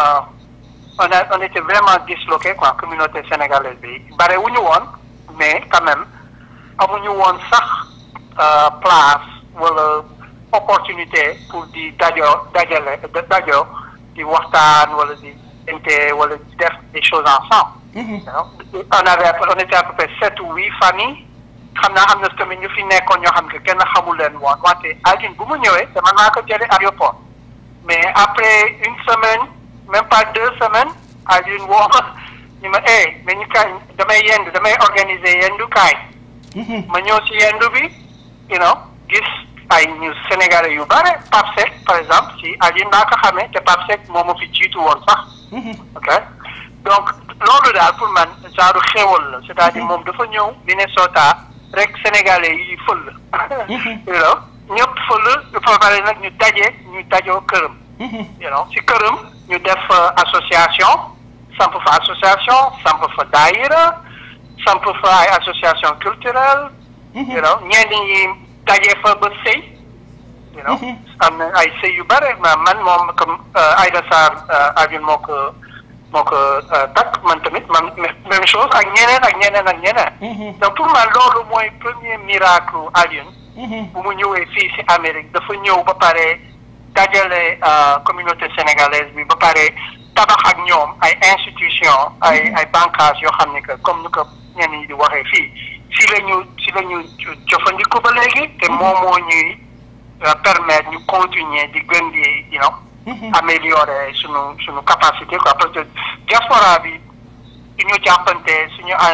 on a on était vraiment disloqué quoi communauté sénégalaise bi bare wu ñu woon mais quand même amuñu woon sax place wala opportunité pour di dajoo dajale dajoo di waxtaan wala di inte wala di def des choses ensemble. on avait on était à peu près sept ou huit familles xam naa am na tamit ñu fi nekkoon ñoo xam ne kenn xamul leen woon wante Aline bu mu ñëwee dama naa ko jëlee aéroport mais après une semaine même pas deux semaines Aline woo ma ñu ma eh mais ñu kaay damay yendu damay organiser yendu kaay. ma ñëw si yendu bi you know gis ay ñu Sénégalais yu bare Pape Seck par exemple si Aline laa ko xamee te Pape Seck moo ma fi jiitu woon sax. ok donc loolu daal pour man genre xéwal la c'est-à-dire moom dafa ñëw Minnesota rek sénégalais yi fël you know ñëpp fël dafa pare nag ñu daje ñu dajoo këram you know si këram ñu def association samp fa association samp fa daayira samp fa ay association culturelle you know ñenn ñi daje fa ba sëy you know am na ay sëy yu bare man moom comme Aïda Sarr Aline moo ko moo ko takk man tamit man même chose ak ñeneen ak ñeneen ak ñeneen. donc pour man loolu mooy premier miracle Alioune. bu mu ñëwee fii si Amérique dafa ñëw ba pare dajale communauté sénégalaise bi ba pare tabax ak ñoom ay institution ay ay bànqaas yoo xam ne que comme ni ko ñenn ñi di waxee fii si la ñu si la ñu jëfandiku ba léegi te moom moo ñuy permettre ñu continuer di gën di you know améliorer sunu sunu capacité quoi parce que diaspora bi suñu jàppante suñu an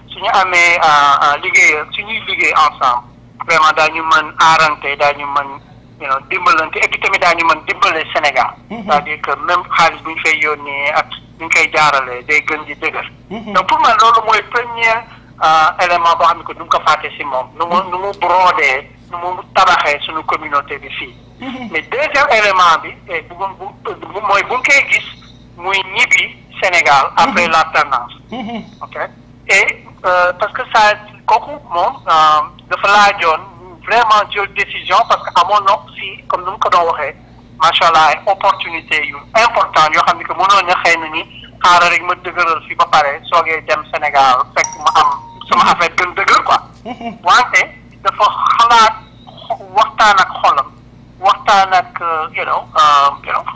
suñu amee liggéey suñuy liggéey ensemble vraiment daañu mën aarante daañu mën you know dimbalante et puis tamit daañu mën dimbale Sénégal c'est-à-dire que même xaalis bu ñu fay yónnee ak ñu ngi koy jaarale day gën di dëgër donc pour man loolu mooy premier élément boo xam ne que du ko fàtte si moom nu mu nu mu brodee nu mu tabaxee suñu communauté bi fii mais deuxième élément bi bu bu mooy bu ñu koy gis muy ñibbi Sénégal après l'alternance ok et parce que ça kooku moom dafa laajoon vraiment jël décision parce que amoon na si comme nu mu ko doon waxee macha allah ay opportunité yu important yoo xam ne que mënoon na xëy na ni xaaral rek ma dëgëral fi ba pare soogee dem Sénégal fekk ma am sama affaire gën dëgër quoi wante dafa xalaat waxtaan ak xolam waxtaan ak you know you know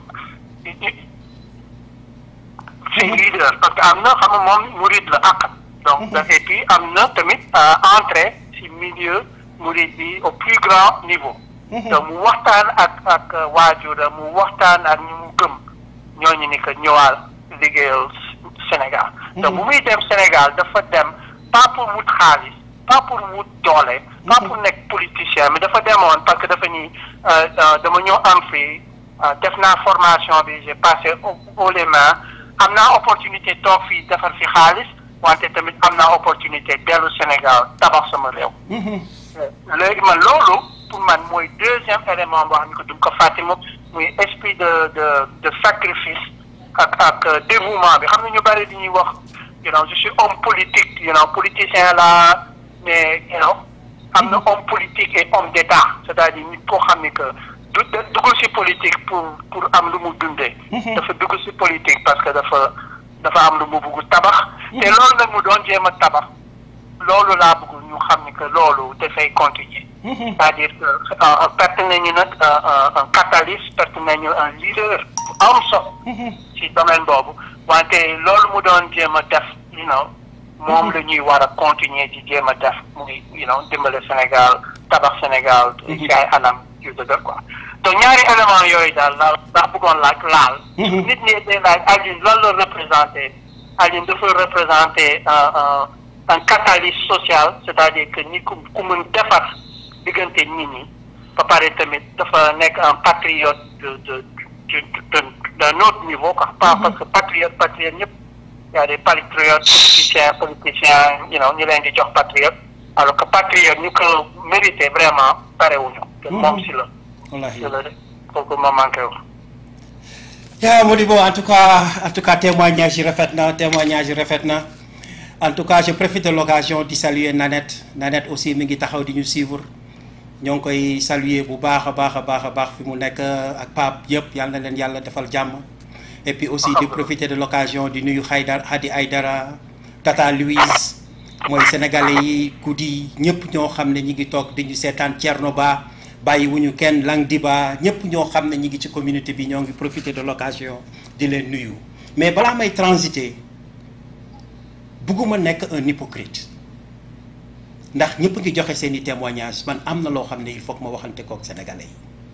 ses leaders parce que am na xam nga moom murid la ak donc et puis am na tamit entrée si milieu murid bi au plus grand niveau donc mu waxtaan ak ak waajura mu waxtaan ak ñu mu gëm ñooñu ni que ñëwaal liggéeyal Sénégal donc bu muy dem Sénégal dafa dem pas pour wut xaalis pas pour wut doole pas pour nekk politicien mais dafa demoon parce que dafa ni dama ñëw am fii def naa formation bi j'ai passé haut les mains am naa opportunité toog fii defar fi xaalis wante tamit am naa opportunité dellu Sénégal tabax sama réew léegi man loolu pour man mooy deuxième élément boo xam ne que du ko fàtte moom muy esprit de de de sacrifice ak ak dévouement bi xam ne ñu bëri di ñuy wax you know je suis homme politique you know politicien la mais you know am na homme politique et homme d'état c'est-à-dire nit koo xam ne que du dugg ci politique pour pour am lu mu dundee dafa dugg ci politique parce que dafa dafa am lu mu bugg tabax te loolu nag mu doon jéem a tabax loolu laa bëgg ñu xam ni que loolu dafay continuer c'est-à-dire que perte nañu nag un catalyste perte nañu un leader bu am solo ci domaine boobu wante loolu mu doon jéem a def you know moom la ñuy war a continuer di jéem a def muy you know dimbale Sénégal tabax Sénégal ci ay anam yu dëgër quoi donc ñaari élément yooyu daal la daa bëggoon laaj laal nit ñi day laaj Alioune lan la représenté Alioune dafa représenté un un catalyste social c'est-à-dire que ni ku ku mën defar diggante nit ñi ba pare tamit dafa nekk un patriote de de de d'un autre niveau quoi pas parce que patriote patriote ñëpp y a des patriotes politiciens politiciens you know ñu leen di jox patriote alors que patriote ñu ko mérité vraiment parewuñu te moom si la wallahi si la de kooku ma manqué wu yaa Modibo en tout cas en tout cas témoignage yi rafet na témoignage yi rafet na en tout cas je profite de l'occasion di saluer Nanette Nanette aussi mi ngi taxaw di ñu suivre ñoo ngi koy saluer bu baax a baax a baax a baax fi mu nekk ak Pape yëpp yàlla na leen yàlla defal jàmm et puis aussi di profiter de l'occasion di nuyu Haydar Hadi Aydara Tata Louise mooy sénégalais yi guddi ñëpp ñoo xam ne ñi ngi toog di ñu seetaan Thierno Ba bàyyi wuñu kenn Lang Diba ñëpp ñoo xam ne ñi ngi ci communauté bi ñoo ngi profiter de l'occasion di leen nuyu mais balaa may transiter bugguma nekk un hypocrite ndax ñëpp ngi joxe seeni témoignages man am na loo xam ne il faut que ma waxante kook sénégalais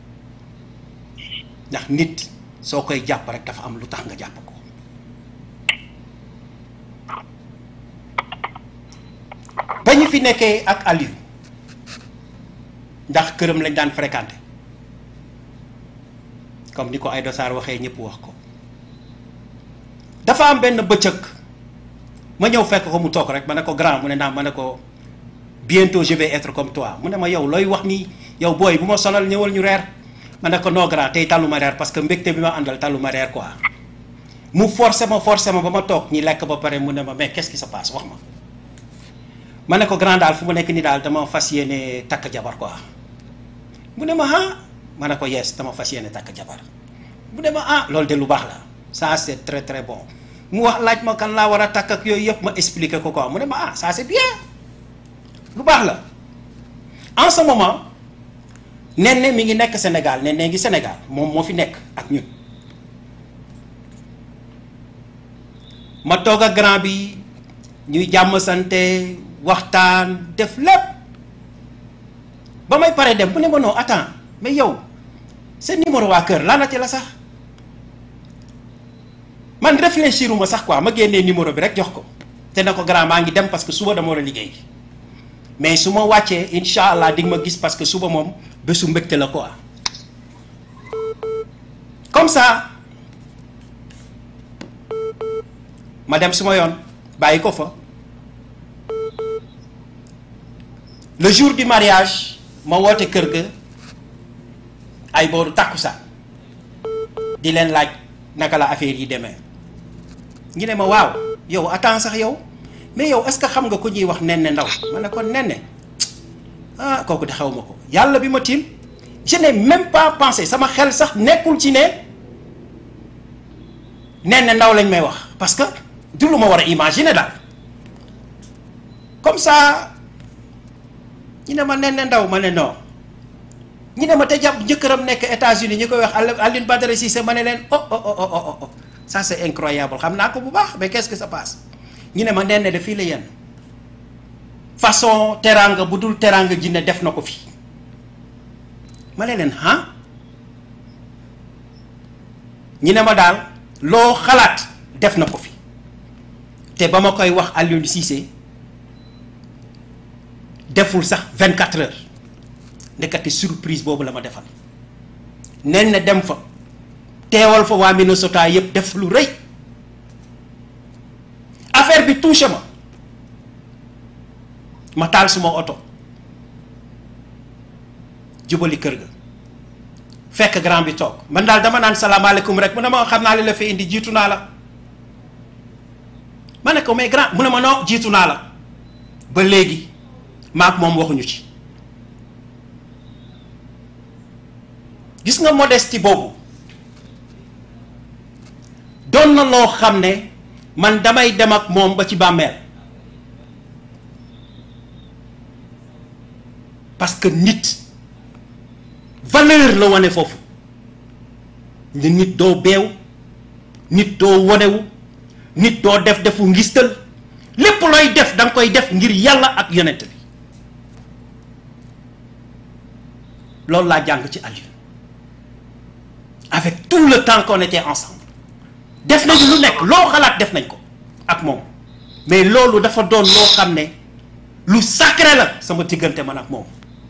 yi ndax nit soo koy jàpp rek dafa am lu tax nga jàpp ko ba ñu fi nekkee ak Aliou ndax këram lañ daan fréquenté comme ni ko Aïda Sarr waxee ñëpp wax ko dafa am benn bëccëg ma ñëw fekk ko mu toog rek ma ne ko grand mu ne naa ma ne ko bientôt je vais être comme toi mu ne ma yow looy wax nii yow booy bu ma sonal ñëwal ñu reer ma ne ko non grand tey tàllu ma reer parce que mbégte bi ma àndal tàllu ma reer quoi mu forcé ma forcé ma ba ma toog ñi lekk ba pare mu ne ma mais qu'est-ce qui se passe wax ma ma ne ko grand daal fu mu nekk nii daal dama fas yéene takk jabar quoi mu ne ma ah ma ne ko yes dama fas yéene takk jabar mu ne ma ah loolu de lu baax la ça c'est très très bon mu wax laaj ma kan laa war a takk ak yooyu yëpp ma expliquer ko quoi mu ne ma ah ça c'est bien lu baax la en ce moment Néné mi ngi nekk Sénégal Néné ngi Sénégal moom moo fi nekk ak ñun ma toog ak grand bi ñuy jàmm sante waxtaan def lépp ba may pare dem bu ne ma non attends mais yow seen numéro waa kër laanate la sax man réfléchiruma sax quoi ma génnee numéro bi rek jox ko te na ko grand maa ngi dem parce que suba dama war a liggéey mais su ma wàccee incha allah di nga ma gis parce que suba moom bésu mbégte la quoi comme ça ma dem suma yoon bàyyi ko fa le jour du mariage ma woote kër ga ay booru tàkkusaan di leen laaj naka la affaire yi demee ñu ne ma waaw yow attends sax yow mais yow est-ce que xam nga ko ñuy wax nenne ndaw ma ne ko nenne ah kooku de xaw ma ko yàlla bi ma tiim je n'ai même pas pensé sama xel sax nekkul ci ne nenne ndaw lañ may wax parce que du lu ma war a imaginer daal comme ça ñu ne ma nenne ndaw ma ne non ñu ne ma te jàpp jëkkëram nekk États-Unis ñu koy wax Alioune Badara Cissé ma ne leen oh oh oh oh oh ça c'est incroyable xam naa ko bu baax mais qu'est-ce que ça passe ñu ne ma nenne de fii la yenn façon teraanga bu dul teraanga jinne def na ko fi ma ne leen ah ñu ne ma daal loo xalaat def na ko fi te ba ma koy wax Alioune Cissé deful sax 24 heures ndekati surprise boobu la ma defal nen na dem fa teewal fa waa Minnesota yépp def lu rëy affaire bi touché ma ma taal suma oto jubali kër ga fekk grand bi toog man daal dama naan salaamaaleykum rek mu ne ma xam naa li la fi indi jiitu naa la ma ne ko mais grand mu ne ma non jiitu naa la ba léegi maak moom waxuñu ci gis nga modestie boobu doon na loo xam ne man damay dem ak moom ba ci bàmmeel parce que nit valeur la wane foofu ne nit doo beew nit doo wonewu nit doo def defu ngistal lépp looy def da nga koy def ngir yàlla ak yonent bi loolu laa jàng ci Aliou avec tout le temps qu'on était ensemble def nañu lu nekk loo xalaat def nañ ko ak moom mais loolu dafa doon loo xam ne lu sacré la sama diggante man ak moom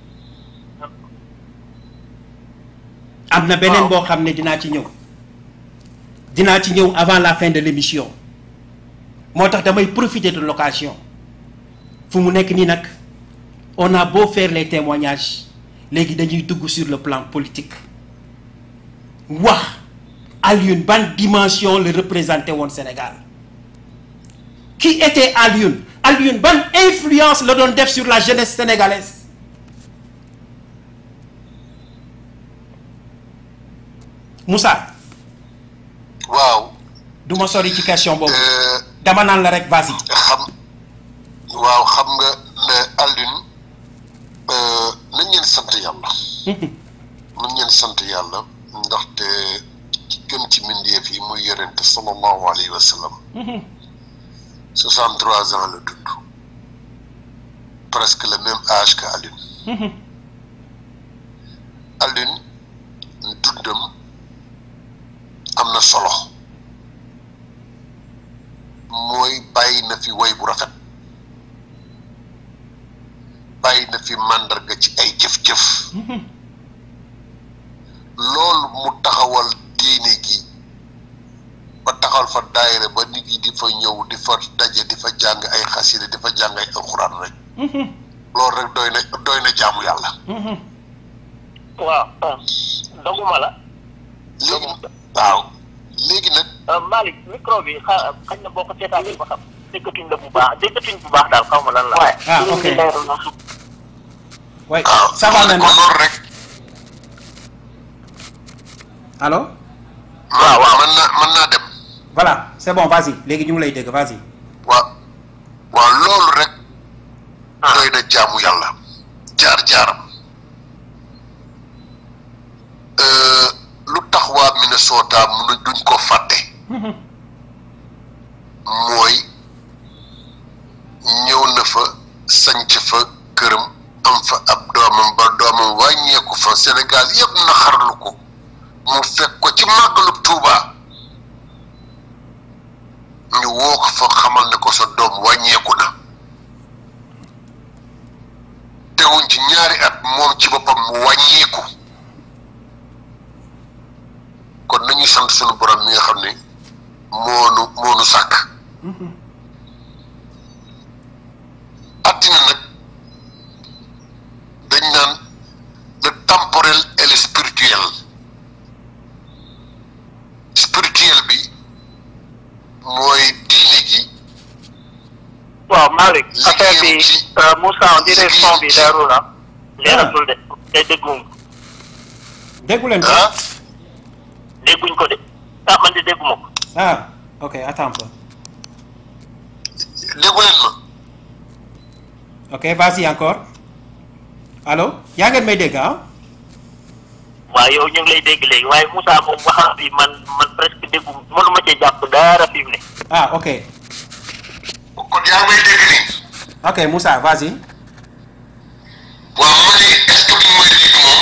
am na beneen boo xam ne dinaa ci ñëw dinaa ci ñëw avant la fin de l'émission moo tax damay profiter de l'occasion fu mu nekk nii nag on a beau faire les témoignages léegi dañuy dugg sur le plan politique wax Alioune ban dimension la représenté woon Sénégal qui était Alioune Alioune ban influence la doon def sur la jeunesse sénégalaise Moussa waaw du ma sori ci question boobu euh, dama naan la rek vas-y xam waaw xam nga ne Alioune euh, nañ leen sant yàlla nañ leen sant yàlla ndaxte ci gën ci mbindeef yi muy yonente sallallahu alayhi wa sallam soixante trois ans la dund presque le même âge que Alioune Alioune dundam am na solo mooy bàyyi na fi woy bu rafet bàyyi na fi màndarga ci ay jëf-jëf loolu mu taxawal diine gi ba taxawal fa daayira ba nit yi di fa ñëw di fa daje di fa jàng ay xasida di fa jàng ay alxuraan rek loolu rek doy na doy na jaamu yàlla waaw doguma la léegi waaw léegi nag Malick micro bi xa xañ na boo ko seetaanee ba xam déggatuñ la bu baax déggatuñ bu baax daal xaw ma lan la. ah ok oui waaw ça va maintenant loolu rek allo waaw waaw mën naa mën naa dem voilà c'est bon vas-y léegi ñu ngi lay dégg vas-y waaw waaw loolu rek doy na jaamu yàlla jaar-jaaram Euh, lu tax waa Minnesota mun duñ ko fàtte mooy ñëw na fa sanc fa këram am fa ab doomam ba doomam wàññeeku fa Sénégal yëpp naxarlu ko mu fekk ko ci màggalu Tuuba ñu ñu woo ko fa xamal ne ko sa doom wàññeeku na teguñ ci ñaari at moom ci boppam mu wàññeeku kon nañu sant sunu borom mi nga xam ne moonu moonu sàkk àddina nag dañ naan le temporel et le spirituel spirituel bi mooy diine gi waaw Malick affaire bi Moussa on dirait son bi leerul la leeratul de te dégguñ déggu leen ko ah dégguñ ko de ah man de dégguma ko ah ok attends un peu déggu leen ma ok vas-y encore allo yaa ngeen may dégg ah waaw yow ñu ngi lay dégg léegi waaye Moussa moom waxam bi man man presque déggu mënuma cee jàpp dara fi mu ne ah ok kon yaa ngi may dégg nii ok Moussa vas-y waaw ma ne est-ce que bi mooy dégg moom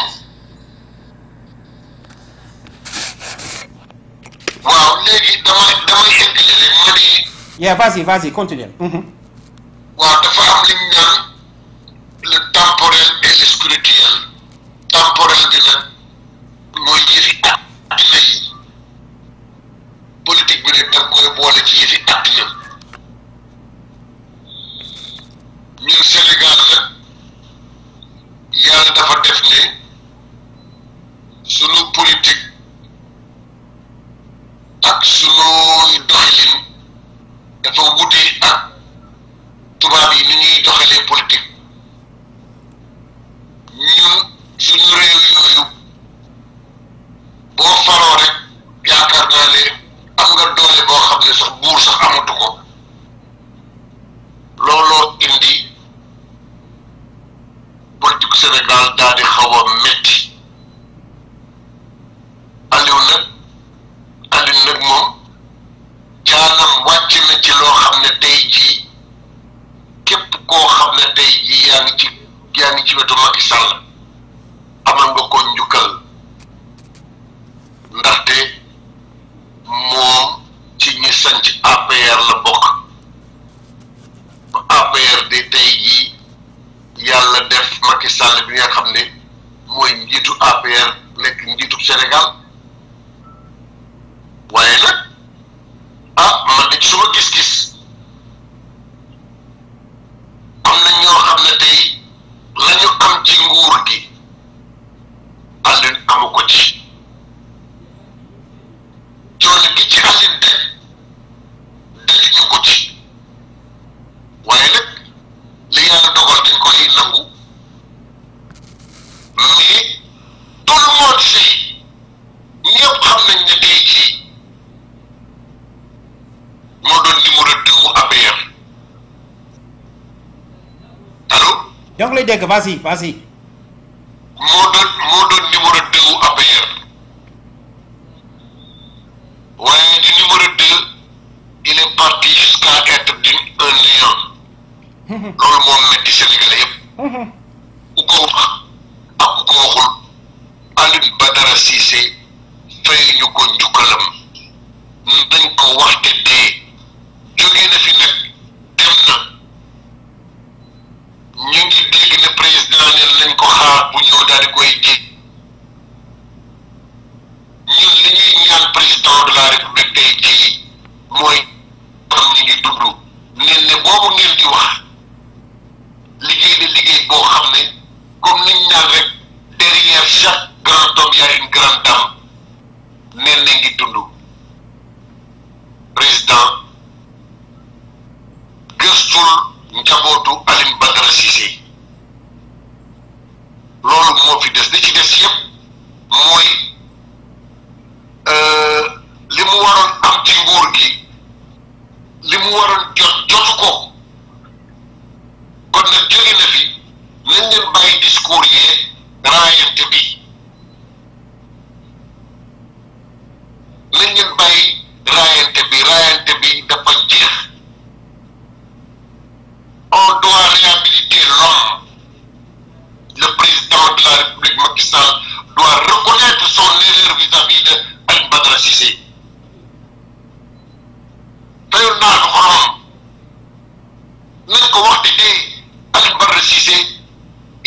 waaw léegi damay damay eggale rek ma ne yeah vas-y vas-y continue Mhm. waaw dafa am li ñu naan le temporel et le spirituel temporel bi nag mooy yëfi àddina yi politique bi nag da nga koy boole ci yëfi àddina ñun Sénégal nag yàlla dafa def ne sunu politique ak sunu doxalin dafa wute ak tubaab yi ni ñuy doxalee politique ñun suñu réew yooyu boo faroo rek yaakaar naa ne am nga doole boo xam ne sax buur sax amatu ko looloo indi politique Sénégal daal di xaw a metti Aliou nag Aliou nag moom jaanam wàcc na ci loo xam ne tey jii képp koo xam ne tey jii yaa ngi ci yaa ngi ci wetu Macky Sall amal nga ko njukkal ndaxte moom ci ñi sanc APR la bokk ba APR de tey jii yàlla def Macky Sall bi nga xam ne mooy njiitu APR nekk njiitu Sénégal waaye nag ah man de ci suma gis-gis am na ñoo xam ne tey la ñu am ci nguur gi Alioune amu ko ci coono gi ci Alioune de dajuñu ko ci waaye nag li yàlla dogal dañ koy nangu mais tout le monde sait ñëpp xam nañ ne tey jii moo doon numéro deux wu APR allo ñoo ngi lay dégg vas-y vas-y moo doon moo doon numéro deux wu APR waaye di numéro deux il est parti jusqu'à être d'une un néant loolu moom metti Sénégalais yëpp ku ko wax ak ku ko waxul Alioune Badara Cissé fay ñu ko njukkalam dañ ko waxte dee jóge na fi nag dem na ñu ngi dégg ne président ne lañ ko xaar bu ñëw daal di koy ji ñun li ñuy ñaan président de la république tey jii mooy am ñu ngi dund neen ne boobu ngeen di wax liggéey na liggéey boo xam ne comme niñ naan rek derrière chaque grand homme y a une grande dame neen na ngi dund président gëstul njabootu Alioune Badara Cissé loolu moo fi des li ci des yëpp mooy li mu waroon am ci nguur gi li mu waroon jot jotu ko kon nag jóge na fi nañ leen bàyyi discours yee raayante bi nañ leen bàyyi raayante bi raayante bi dafa jeex on doit réhabiliter l'homme le président de la République Macky Sall doit reconnaître son erreur vis-à-vis de Alioune Badara Cissé fayoon naa ko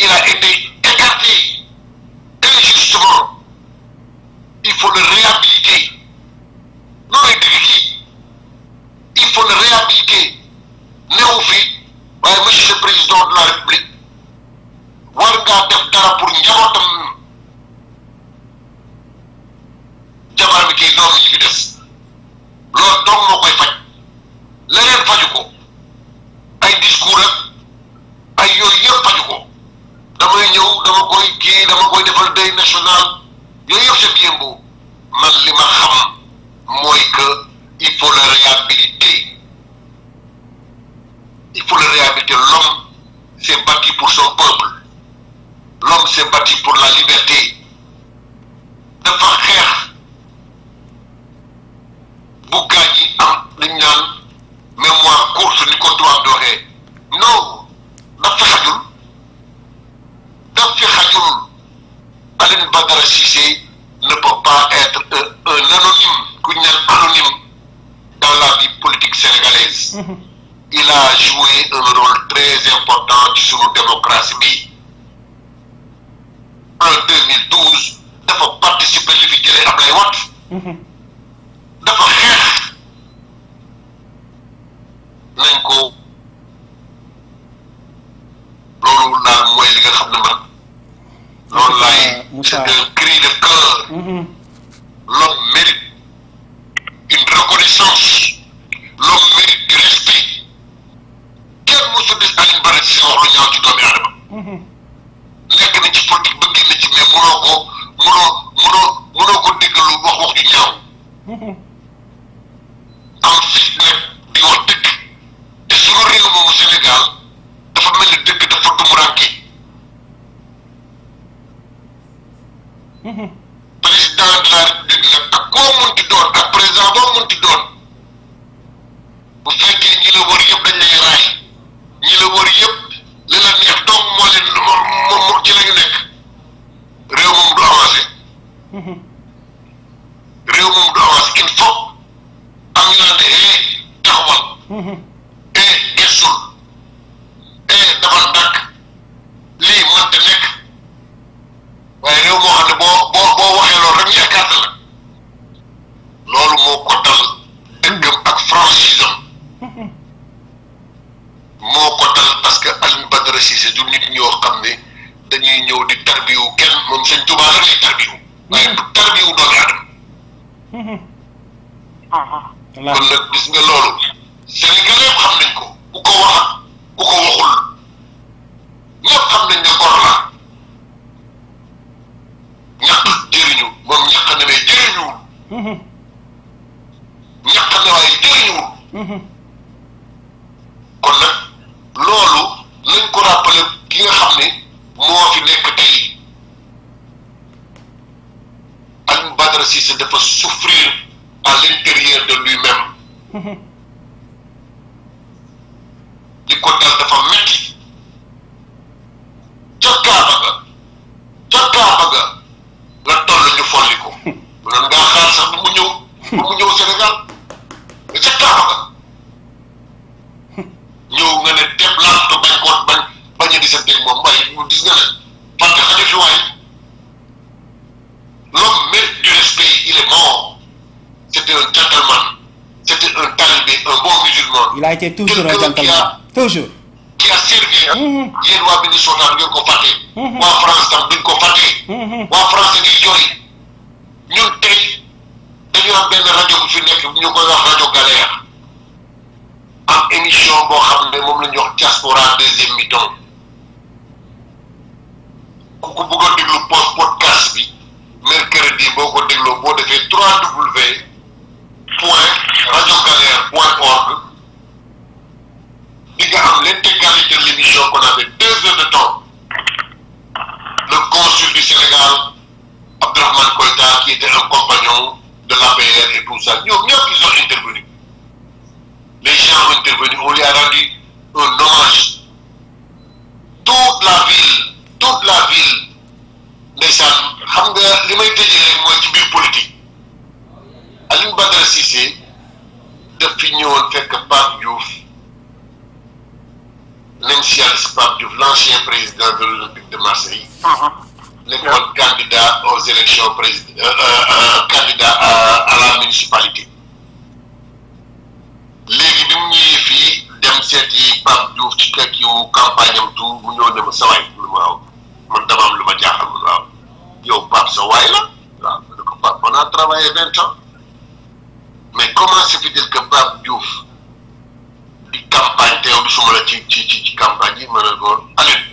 il a été écarté injustement il faut le réhabiliter non lay dëgg kii il faut le réhabiliter néew fi waaye monsieur le président de la république war ngaa def dara pour njabootam jabar bi kii doom yi fi des loolu dong moo koy faj leneen faju ko ay discours ak ay yooyu yëpp faju ko damay ñëw dama koy kii dama koy defal deuil national yooyu yëpp c'est bien beau man li ma xam mooy que il faut le réhabiliter il faut le réhabiliter l'homme s'est battu pour son peuple l'homme s'est battu pour la liberté dafa xeex bu gaañ yi am liñ naan mémoire courte ni ko tubaab di waxee non daf fi xajul daf fi xajul Aline Badara Cissé ne peut pas être un, un anonyme ku ñu naan anonyme dans la vie politique sénégalaise il a joué un rôle très important ci sunu démocratie bi en 2012 dafa participer li fi jëlee Ablaye Wade dafa xeex nañ ko loolu daal mooy li nga xam ne man loolu laay c'est un cri de cœur l'homme mérite une reconnaissance l'homme mérite du respect kenn mosu des Alioune Badara Cissé wax lu ñaaw ci doomi aadama nekk na ci politique ba génn ci mais munoo ko munoo munoo munoo ko déggalu wax wax ju ñaaw am fit nag di wax dëgg te suñu réew moomu Sénégal dafa mel ni dëgg dafa tumuranke président de la république nag ak koo munti doon ak président boo munti doon bu fekkee ñi la wër yëpp dañ lay raay ñi la wër yëpp li la neex doom moo leen moom moom ci la ñu nekk réew moom du avancé réew moom du avancé il faut am ñu naan ne eh taxawal eh gestul eh dafal ndànk lii mënta nekk waaye réew moo xam ne boo boo boo waxee loolu rek ñu écarté la loolu moo ko dal dëggam ak franchise am moo ko dal parce que Alioune Badara Cissé du nit ñoo xam ne dañuy ñëw di tarbiwu kenn moom sëñ Tuubaa rek lay tarbiwu waaye du tarbiwu doomi aadama kon nag gis nga loolu Sénégalais yëpp xam nañ ko ku ko wax ku ko waxul ñëpp xam nañ ne gor la ñàkk jëriñu moom ñàkk na mais jëriñuwul ñàkk na waaye jëriñuwul kon nag loolu nañ ko rappeler ki nga xam ne moo fi nekk tey Alioune Badara Cissé dafa souffrir à l'intérieur de lui-même li ko dal dafa metti ca Kaaba ga ca Kaaba ga la toll ñu folli ko mu noon ngaa xaar sax bu mu ñëw bu mu ñëw Sénégal mais ca Kaaba ga ñëw nga ne teeb laatu bañ ko bañ bañ a di sa dégg moom waaye mu gis nga ne parce que xaju fi waay l'homme mérite du respect il est mort c'était un gentleman c'était un talibé un bon musulman il a été toujours un Quelqu'un qui a- gentleman toujours qui a servi yéen waa Minnesota du ngeen ko fàtte waa France tam duñ ko fàtte waa France ngi jooy ñun tey dañu am benn rajo bu fi nekk ñu koy wax rajo Galère am émission boo xam ne moom la ñuy wax diaspora deuxième mi-temps ku ko bëgg a déglu post podcast bi mercredi boo ko dégloo boo defee 3W point rajo Galère point org di nga am l'intégralité de l'émission qu'on avait deux heures de temps le consul du Sénégal Abdourahmane Koïta qui était un compagnon de l'APR et tout ça ñoom ñëpp ils ont intervenu les gens ont intervenu on lui a rendu un hommage toute la ville toute la ville ndeysaan xam nga li may tëjee rek mooy ci biir politique Alioune Badara Cissé daf fi ñëwoon fekk Pape Diouf nañ si yàlla si Pape Diouf l'ancien président de l'Olympique de Marseille nekkoon candidat aux élections président candidat à à la municipalité léegi bi mu ñëwee fii dem seeti Pape Diouf ci kër kiw campagne am tout mu ñëw ne ma sa waay mu ne ma waaw man dama am lu ma jaaxal mu ne waaw yow Pape sa waay la waaw ma ne ko Pape on a travaillé vingt ans mais comment se fait-il que Pape Diouf di campagne teew du suma la ci ci ci ci campagne yi ma ne ko Aliou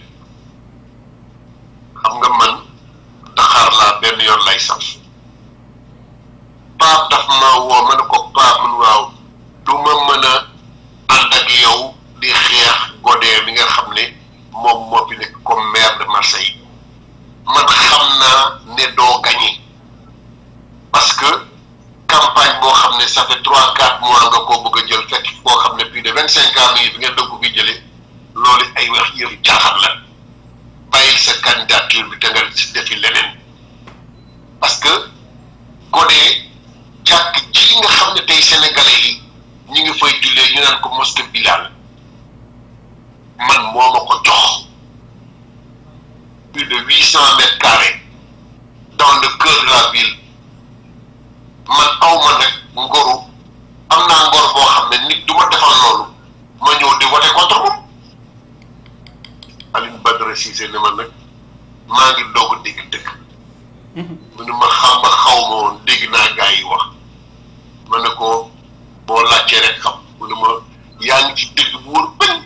xam nga man Dakar laa benn yoon lay saf Pape daf ma woo ma ne ko Pape mun waaw du ma mën a ànd ak yow di xeex Godin mi nga xam ne moom moo fi nekk comme maire de Marseille man xam naa ne doo gagné parce que campagne boo xam ne ça fait trois quatre mois nga koo bëgg a jël fekk koo xam ne plus de vingt cinq ans mi ngi fi ngeen dëgg ko fi jëlee loolu ay wax yëfu jaaxal la bàyyil sa candidature bi te nga si defi leneen parce que Godin jàkk ji nga xam ne tey sénégalais yi ñu ngi fay jullee ñu naan ko mosquée Bilal man moo ma ko jox plus de huit cent mètres carrés dans le cœur de la ville man aw ma nag ngoru am naa ngor boo xam ne nit du ma defal loolu ma ñëw di voter contre moom Alioune Badara Cissé ne ma nag maa ngi doog a dégg dëkk mu ne ma xam ma xaw ma woon dégg naa gaa yi wax ma ne ko boo laajtee rek xam mu ne ma yaa ngi ci dëgg bu wër bañ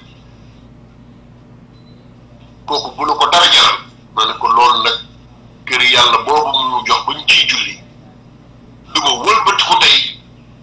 kooku bu la ko dara jaral ma ne ko loolu nag kër yàlla boobu mu jox ba ñu ciy julli du ma wëlbatiku tey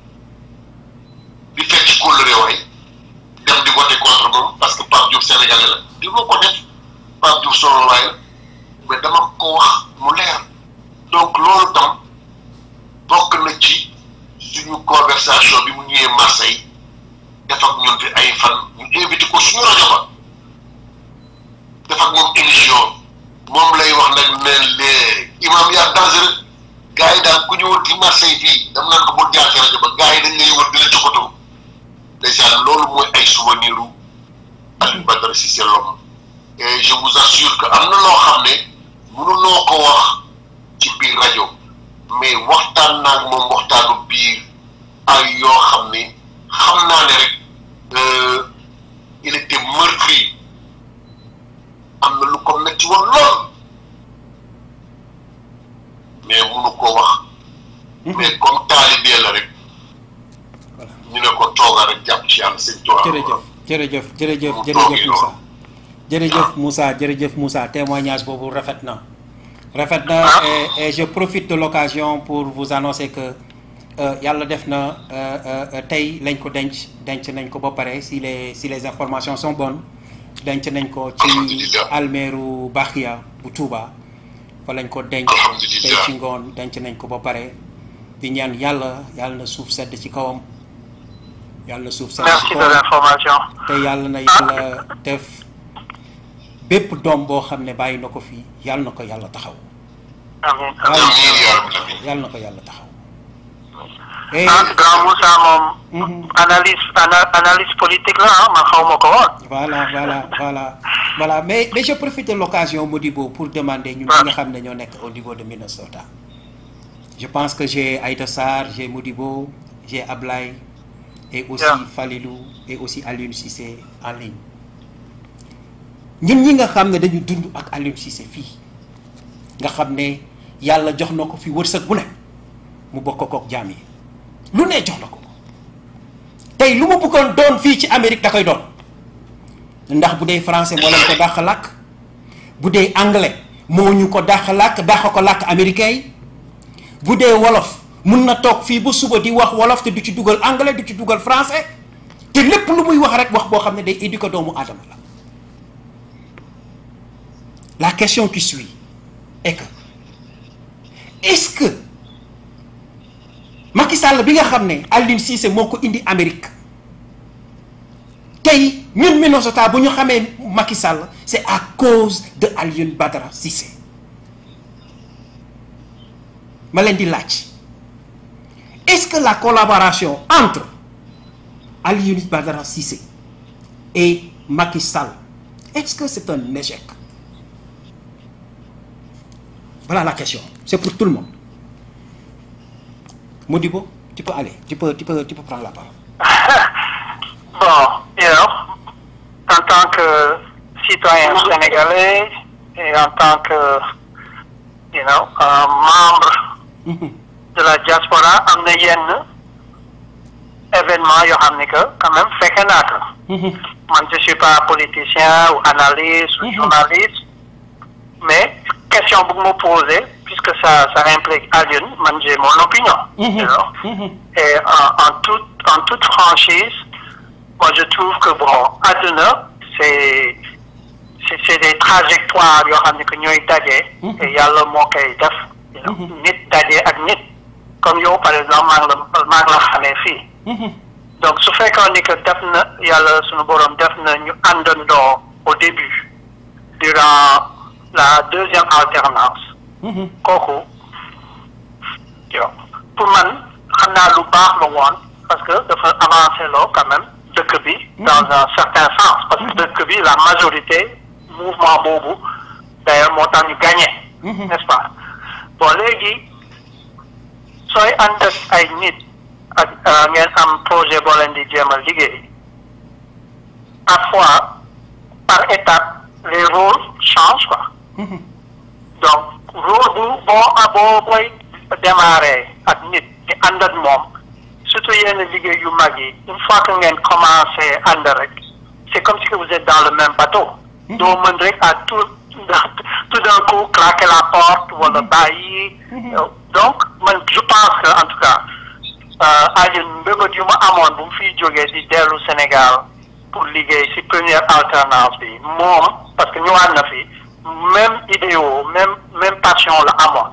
di fekk kóllëre waay dem di voter contre moom parce que Pape Diouf sénégalais la di ma ko def Pape Diouf solo waay la mais dama ko wax mu leer donc loolu tam bokk na ci suñu conversation bi mu ñëwee Marseille def ak ñun fi ay fan ñu invité ko suñu rajo ba def ak moom émission moom lay wax nag ne les imam yaa dangereux gars yi daal ku ñëwoon ci Marseille fii dam naan ko bul jaar ci rajo ba gars yi dañ lay wër di la jokkatoo ndeysaan loolu mooy ay souvenir u Alioune Badara Cissé Lom et je vous assure que am na loo xam ne mënuloo ko wax ci biir rajo mais waxtaan naa ak moom waxtaanu biir ay yoo xam ne xam naa ne rek il était meurtri am na lu ko metti woon lool mais munu ko wax mais comme taalibee la rek ñu ne ko tooga rek jàpp ci yàlla sëñ Tuubaa jërëjëf jërëjëf jërëjëf jërëjëf Moussa jërëjëf Moussa jërëjëf Moussa témoignage boobu rafet na rafet na et et je profite de l'occasion pour vous annoncer que yàlla def na tey lañ ko denc denc nañ ko ba pare si les si les informations sont bonnes denc nañ ko ci almeeru Baxiya bu Touba fa lañ ko denc tey ci ngoon denc nañ ko ba pare di ñaan yàlla yàlla na suuf sedd ci kawam yàlla na suuf sedd ci merci de kawam l'information. te yàlla na yàlla def bépp doom boo xam ne bàyyi na ko fii yàlla na ko yàlla taxaw amiin Yàlla amiin. amiin yaa rabbi amiin yàlla na ko yàlla taxaw et ah grand Moussa moom. Mhm. analyse ana- analyse politique la ah man xaw ma ko woon. voilà voilà voilà voilà mais mais je profite de l'occasion Modibo pour demander ñun ñi nga xam ne ñoo nekk au niveau de Minnesota je pense que j'ai Aïda Sarr j'ai Modibo j'ai Ablaye et aussi Yeah. Falilou et aussi Alioune Cissé en ligne ñun ñi nga xam ne dañu dund ak Alioune Cissé fii nga xam ne yàlla jox na ko fi wërsëg bu ne mu bokk kook jaam yi lu ne jox na ko ko tey lu mu bëggoon doon fii ci Amérique da koy doon ndax bu dee français moo leen ko dàq làkk bu dee anglais moo ñu ko dàq làkk dàq ko làkk américain yi bu dee wolof mun na toog fii ba suba di wax wolof te du ci dugal anglais du ci dugal français te lépp lu muy wax rek wax boo xam ne day éduquer doomu aadama la la question qui suit est que est-ce que Macky Sall bi nga xam ne Alioune Cissé moo ko indi Amérique tey ñun Minnesota bu ñu xamee Macky Sall c'est à cause de Alioune Badara Cissé ma leen di laaj est-ce que la collaboration entre Alioune Badara Cissé et Macky Sall est-ce que c'est un échec voilà la question c'est pour tout le monde Modibo tu peux aller tu peux tu peux tu peux prendre la parole Bon, you know, en tant que citoyen sénégalais et en tant que, you know, un membre Mhm. de la diaspora, am na yenn événement yoo xam ne que quand même fekke naa ko. Mhm. Man je suis pas politicien ou analyste ou Mhm. journaliste, mais question bu me poser, puisque ça, ça implique Alioune, man j'ai mon opinion. Mhm. you know. Mhm. Et en, en, toute, en toute franchise, moi je trouve que bon, àdduna c'est c'est c'est des trajectoires yoo xam ne que ñooy daje. Mhm. te yàlla moo koy def. you know. Mhm. nit daje ak nit. comme yow par exemple maa ngi la maa ngi la xamee fii. Mhm. donc su fekkoon ni que def na yàlla sunu borom def na ñu àndandoo au début durant la deuxième alternance. Mhm. kooku yow pour man xam naa lu baax la woon parce que dafa avancé loo quand même dëkk bi dans un certain sens parce que dëkk bi la majorité mouvement boobu d'ailleurs moo tax ñu gagné Mhm. n'est-ce pas bon léegi sooy ànd ak ay nit ak euh, ngeen am projet boo leen di jéem a liggéey parfois par étape les rôles changent quoi Mhm. donc rôle bu boo ah boo booy démarrer ak nit di ànd ak moom surtout yenn liggéey yu mag yi une fois que ngeen commencé ànd rek c'est comme si que vous êtes dans le même bateau. doo mën rek à tout tout d'un coup claquer la porte wala bàyyi. donc man je pense que en tout cas Alioune mbébét yu ma amoon bu mu fiy jógee di dellu Sénégal pour liggéey ci première alternance bi moom parce que ñëwaat na fi. même idéo même même passion la amoon.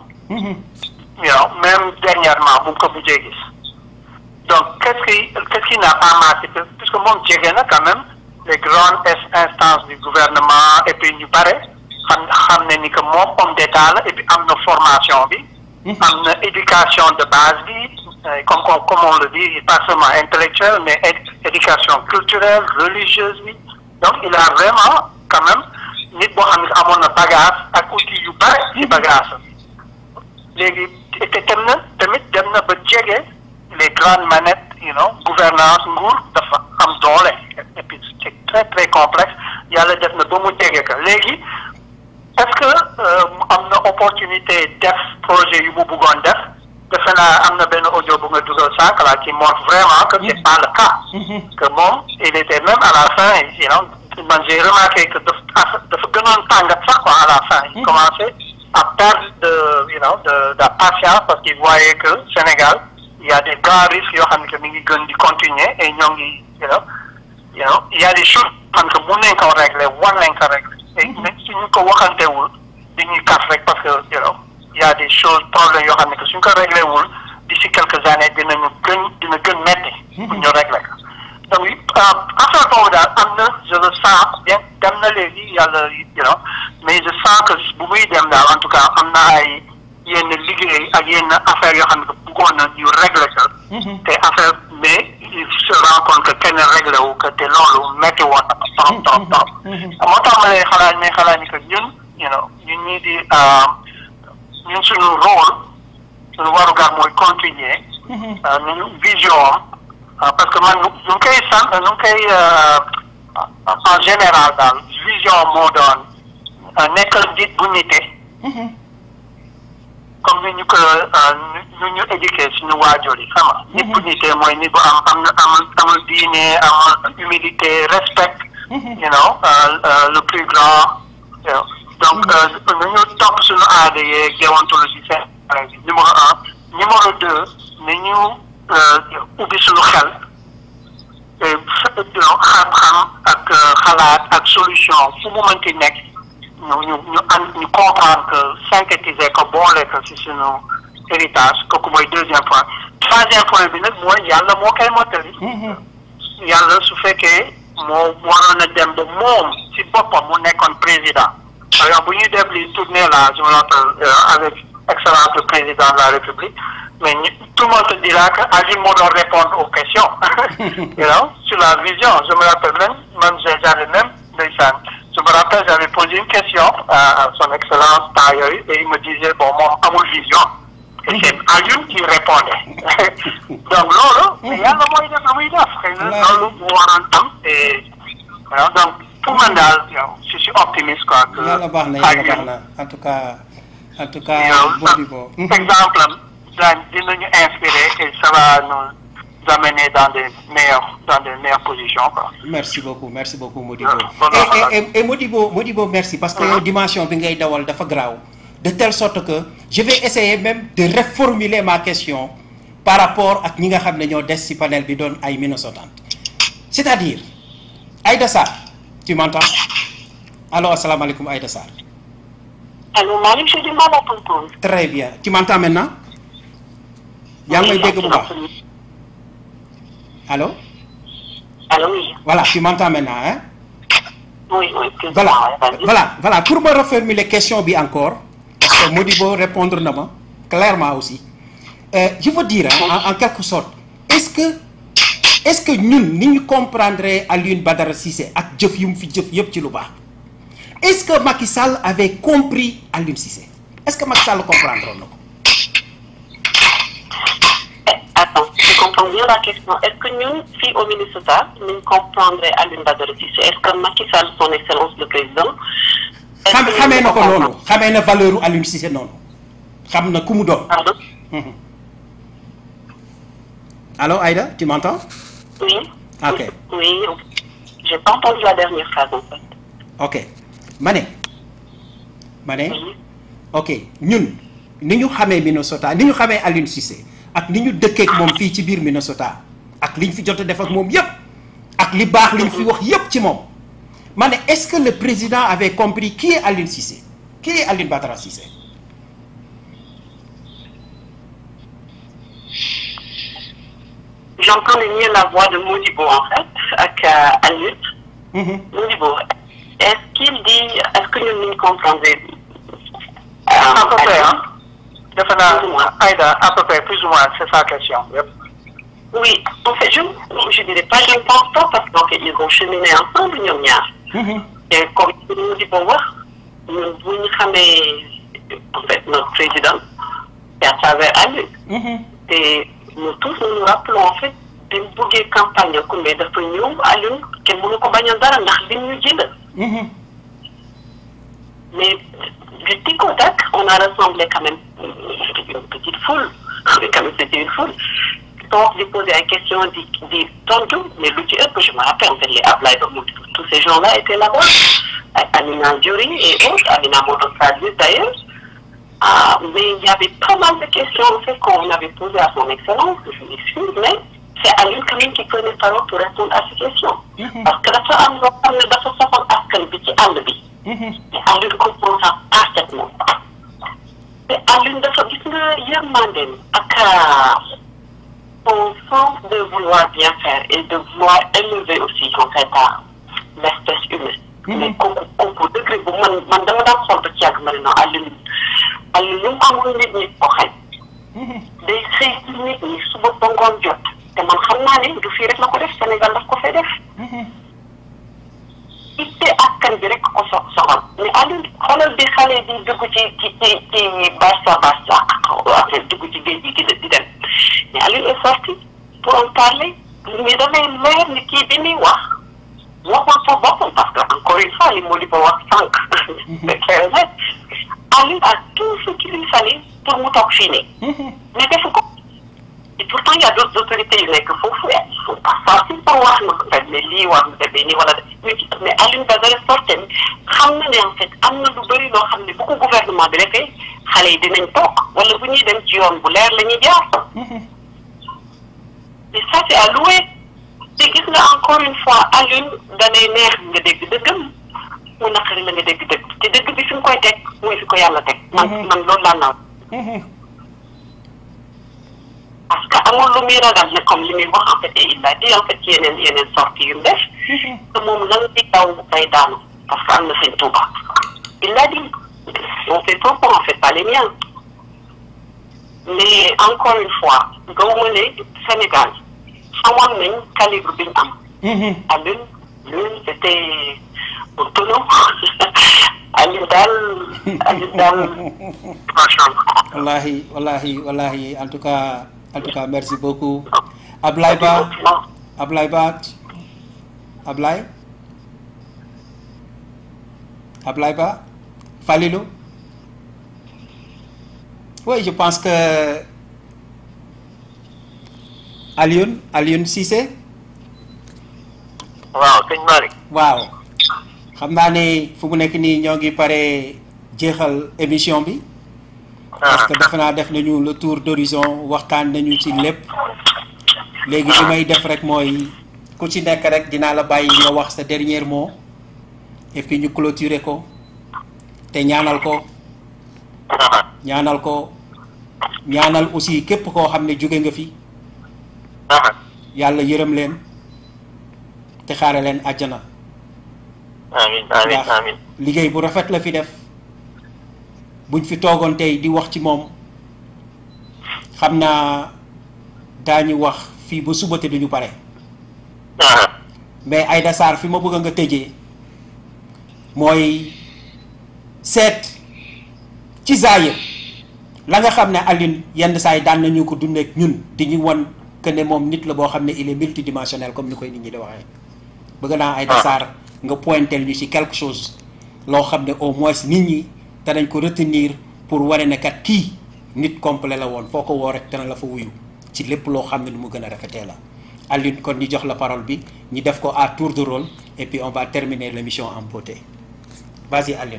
you know même dernièrement bu ko mujjee gis. donc qu'est-ce qui qu'est-ce qui n'a pas marché puisque moom jege na quand même les grandes instances du gouvernement et puis ñu bare xam xam ne ni que moom homme d'état la et puis am na formation bi. am na éducation de base bi comme comme on le dit pas seulement intellectuelle mais éducation culturelle religieuse bi donc il a vraiment quand même. nit boo xam ne amoon na bagage ak outils yu bare ci bagage léegi te dem na tamit dem na ba jege les grandes manettes you know gouvernance nguur dafa am doole et puis c'est très très complexe yàlla def na ba mu jege ka léegi est-ce que am na opportunité def projet yu mu bëggoon def defe naa am na benn audio bu nga dugal sànq la qui montre vraiment que c'est pas le cas que moom il était même à la fin you know man j'ai remarqué que dafa dafa gënoon tàngat sax quoi à la fin il commençait à perdre de you know de de la patience parce qu'il voyait que Sénégal il y a des grands risques yoo xam ne que mi ngi gën di continuer et ñoo ngi you know you know il y a des choses xam que mun nañ ko régler war nañ ko régler et même suñu ko waxantewul dañuy kas rek parce que you know il y a des choses problèmes yoo xam ne que suñ ko réglé wul d'ici quelques années dinañu gën dina gën metti pour ñu régler ko donc affaire boobu daal am na je le sens bien dem na léegi yàlla you know mais je sens que bu muy dem daal en tout cas am na ay yenn liggéey ak yenn affaire yoo xam ne bëggoon na ñu régler ko te affaire mais il se rend compte que kenn réglé wu que te loolu métti woon na trop trop trop moo tax ma lay xalaat may xalaat ni que ñun you know ñun ñii di ñun suñu rôle suñu warugar mooy continuer ñu vision am parce que man ñu ngi koy sant ñu ngi koy en général daal vision moo doon nekkal nit bu nite comme ni ñu ko ñu ñu éduqué suñu waajur yi xam nga nit bu nite mooy nit bu am am na amul amul diine amul humilité respect you know le plus grand donc nañu topp suñu aada yeeg déontologie seen numéro un numéro deux nañu ubbi suñu xel xam-xam ak xalaat ak solution fu mu mënti nekk ñu ñu ñu an ñu comprendre que synthétiser ko boole ko ci suñu héritage kooku mooy deuxième point troisième point bi nag mooy yàlla moo koy mottali yàlla su fekkee moo waroon a dem ba moom ci boppam mu nekkoon président par exemple bu ñuy def li tournée là je me rappelle avec excellence le président de la république mais tout le monde te dira que Alioune moo doon répondre aux questions you know sur la vision je me rappelle même même j'avais même ndeysaan je me rappelle j'avais posé une question à, à son excellence temps yooyu et il me disait bon moom amul vision et c'est Alioune qui répondait donc loolu mais yàlla mooy def lu muy def xëy na loolu mu waroon am et voilà donc pour man daal yow je suis optimiste quoi que yàlla baax na yàlla baax na en tout cas en tout cas yow Modibo exemple am daañ dinañu inspirer et ça va nous amener dans des meilleures dans des meilleures positions quoi merci beaucoup merci beaucoup Modibo Voilà. et, et, et, et Modibo Modibo merci parce que yow dimension bi ngay dawal dafa graaw de telle sorte que je vais essayer même de reformuler ma question par rapport ak ñi nga xam ne ñoo des ci panel bi doon ay Minnesotans c'est-à-dire Aïda Sarr tu m'entends allo asalaamaaleykum Aïda Sarr Allô, Malick, j'ai du mal à t'entendre. très bien tu m'entends maintenant yaa ngi may dégg bu baax allo Allô, oui. voilà tu m'entends maintenant hein Oui, oui, excuse-moi, voilà ouais, vas-y. voilà voilà pour me reformuler question bi encore parce que Modibo répondre na ma clairement aussi euh, je veux dire hein, en, en quelque sorte est-ce que est-ce que ñun ni ñu comprendre Alioune Badara Cissé ak jëf yu mu fi jëf yëpp ci lu baax est-ce que Macky Sall avait compris Alioune Cissé est-ce que Macky Sall comprendre na ko Eh, Attends, je comprends bien la question. Est-ce que nous, si au Minnesota, nous comprendrions Alun Badara Cissé Est-ce que Macky Sall, son excellence le président, est-ce xam que nous xamee na ko comprenons- noonu xamee na valeur u Alioune Cissé noonu xam na ku mu doon Pardon Mhm. allo Aïda tu m'entends Oui. Ok. Oui, j'ai pas entendu la dernière phrase en fait. ok ma ne ma ne Oui. ok ñun ni ñu xamee Minnesota ni ñu xamee Alioune Cissé ak ni ñu dëkkeek moom fii ci biir Minnesota ak li ñu fi jot a def ak moom yépp ak li baax li ñu fi wax yépp ci moom ma ne est-ce que le président avait compris qui est Alioune Cissé qui est Alioune Badara Cissé J'entendais mieux la voix de Modibo en fait, avec euh, Alun. Mhm. Modibo, est-ce qu'il dit, est-ce que nous nous comprenons à peu près hein defe Plus ou moins. naa Aïda à peu près plus ou moins c'est sa question yëpp Oui, en fait, je je dirais pas, je ne pense pas parce qu'en fait, ils ont cheminé ensemble, ñoom ñaar. Mhm. Et comme nous dit bon wax, ñun bu ñu xamee en fait notre président, c'est à travers Alun. Mhm. Et nous tous nous nous rappelons en fait bi mu bëggee campagne ku mais dafa ñëw Alioune kenn mënu ko bañ a dara ndax li ñu jënd Mhm. mais du tic au tac on a rassemblé quand même une petite foule mais quand même c'était une foule toog di poser ay questions di di tontu mais lu ci ëpp je me rappelle en fait les Ablaye Ba Mout tous ces gens-là étaient là-bas ay Amina Diori et autres Amina Moto Sadji d'ailleurs Ah, mais il y avait pas mal de questions en fait qu'on avait posées à son excellence, je m'excuse, mais c'est à lui quand même qui prenait parole pour répondre à ces questions. Parce que dafa am loo xam ne dafa soxal askan bi ci àll bi. Mhm. te Alioune comprend ça parfaitement. te Alioune dafa gis nga yërmandeem ak son sens de vouloir bien faire et de vouloir élever aussi en fait à l'espèce humaine. mais kooku kooku degré bu man man dama daan xool ba ci yàgg ma ne non Alioune Alioune lu mu amul nit ñi ko xañ. day xëy ci nit ñi suba ba ngoon jot te man xam naa ne du fii rek la ko def Sénégal daf ko fay def. itte askan bi rek ko so soxal mais Alioune xoolal bi xale di dugg ci ci ci ci Barça Barça ak dugg ci géej gi di di dem mais Alioune est sorti pour en parler mais damay leer ni kii bi muy wax waxul pour boppam parce que encore une fois li moo di ko wax sànq. c'est clair net Alioune a tout ce qu'il lui fallait pour mu toog fii nii. mais defu ko. et pourtant il y a d'autres autorités yu nekk foofu ils sont pas faciles pour wax na ko mais lii war na demee nii wala mais Alioune Badara sortem xam na ne en fait am na lu bëri loo xam ne bu ko gouvernement bi defee xale yi dinañ toog wala bu ñuy dem ci yoon bu leer la ñuy jaar. et ça c'est à louer te gis nga encore une fois Alioune danay neex nga dégg dëggam mu naqari la nga dégg dëgg te dëgg bi fi mu koy teg mooy fi ko yàlla teg. man man loolu laa naaw. parce que amul lu muy ragal ne comme li muy wax en fait et il a dit en fait yeneen yeneen sorties yu mu def. te moom lan di daw day daanu parce que am na seen Touba. il a dit on fait trop en fait pas les miens mais encore une fois gawma ne Sénégal xamoon nañ calibre bi ñu am. Alioune lui c'était tunu Aliou daal Aliou daal macha allah wallahi wallahi wallahi en tout cas en tout cas merci beaucoup Ablaye Ba Ablaye Ba Ablaye Ablaye Ba Falilou oui je pense que Alioune Alioune Cissé waaw sëñ Malick waaw xam naa ne fu mu nekk nii ñoo ngi pare jeexal émission bi parce que defe naa def nañu le tour d'horizon waxtaan nañu ci lépp léegi li may def rek mooy ku ci nekk rek dinaa la bàyyi nga wax sa dernier mot et puis ñu clôturer ko te ñaanal ko ñaanal ko ñaanal aussi képp koo xam ne jóge nga fi yàlla yërëm leen te xaare leen àjjana amin amin ndax amin liggéey bu rafet la fi def buñ fi toogoon tey di wax ci moom xam naa daañu wax fii ba suba te duñu pare mais Aïda Sarr fi ma bëgg nga tëjee mooy seet ci zaayir la nga xam ne Alioune yenn saa yi daan nañu ko dundeek ñun di ñu won que ne moom nit la boo xam ne il est multidimensionnel comme ni koy nit ñi di waxee bëgg naa Aïda Sarr nga pointel ñu ci quelque chose loo xam ne au moins nit ñi danañ ko retenir pour wane ne kat kii nit complet la woon foo ko woo rek dana la fa wuyu ci lépp loo xam ne nu mu gën a rafetee la Alioune kon ñu jox la parole bi ñu def ko à tour de rôle et puis on va terminer l'émission en beauté vas-y Alioune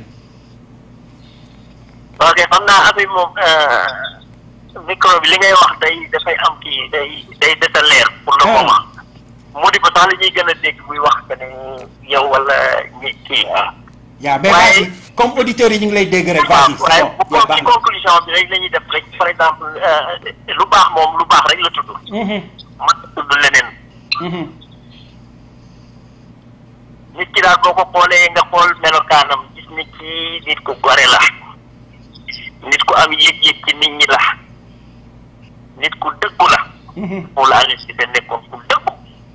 ok xam naa affaire moom micro bi li ngay wax day dafay am kii day day desa leer pour le Ah. moment mu di ko sax la ñuy gën a dégg muy wax que ne yow wala ñi kii yaa mais Waaye- vas-y comme auditeurs yi ñu ngi lay dégg rek waaw vas-y waaye c'est bu bon yaa ko baax ci na conclusion bi rek la ñuy def rek par exemple euh, lu baax moom lu baax rek la tudd Mhm, man tudd leneen mhm, nit ki daal boo ko xoolee nga xool melokaanam gis ni ci nit ku gore la nit ku am yëg-yëg ci nit ñi la nit ku dëggu la mhm, moom la Aliou Cissé nekkoon ku dëggu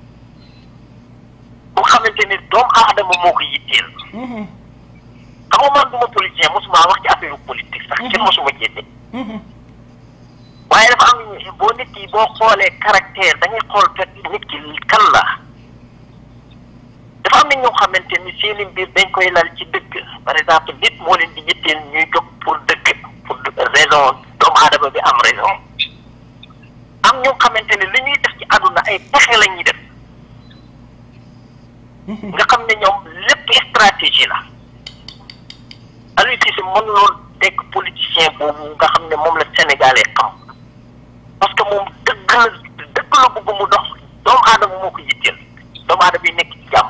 bu xamante ni doomu aadama moo ko yitteel mhm, xam nga man du ma politicien mosuma wax ci affaire politique sax kenn mosuma jénne mhm, waaye dafa am boo nit ki boo xoolee caractère da ngay xool kat nit ki kan la dafa am na ñoo xamante ni seeni mbir dañ koy lal ci dëgg par exemple nit moo leen di yitteel ñuy jóg pour dëgg pour raison doomu aadama bi am raison am ñoo xamante ni li ñuy def ci àdduna ay pexe la ñuy def mhm. nga xam ne ñoom lépp stratégie la Aliou Cissé mën loolu nekk politicien boobu nga xam ne moom la sénégalais xam parce que moom dëgg la dëgg la bëgg mu dox doomu aadama moo ko yitteel doomu aadama yi nekk ci jàmm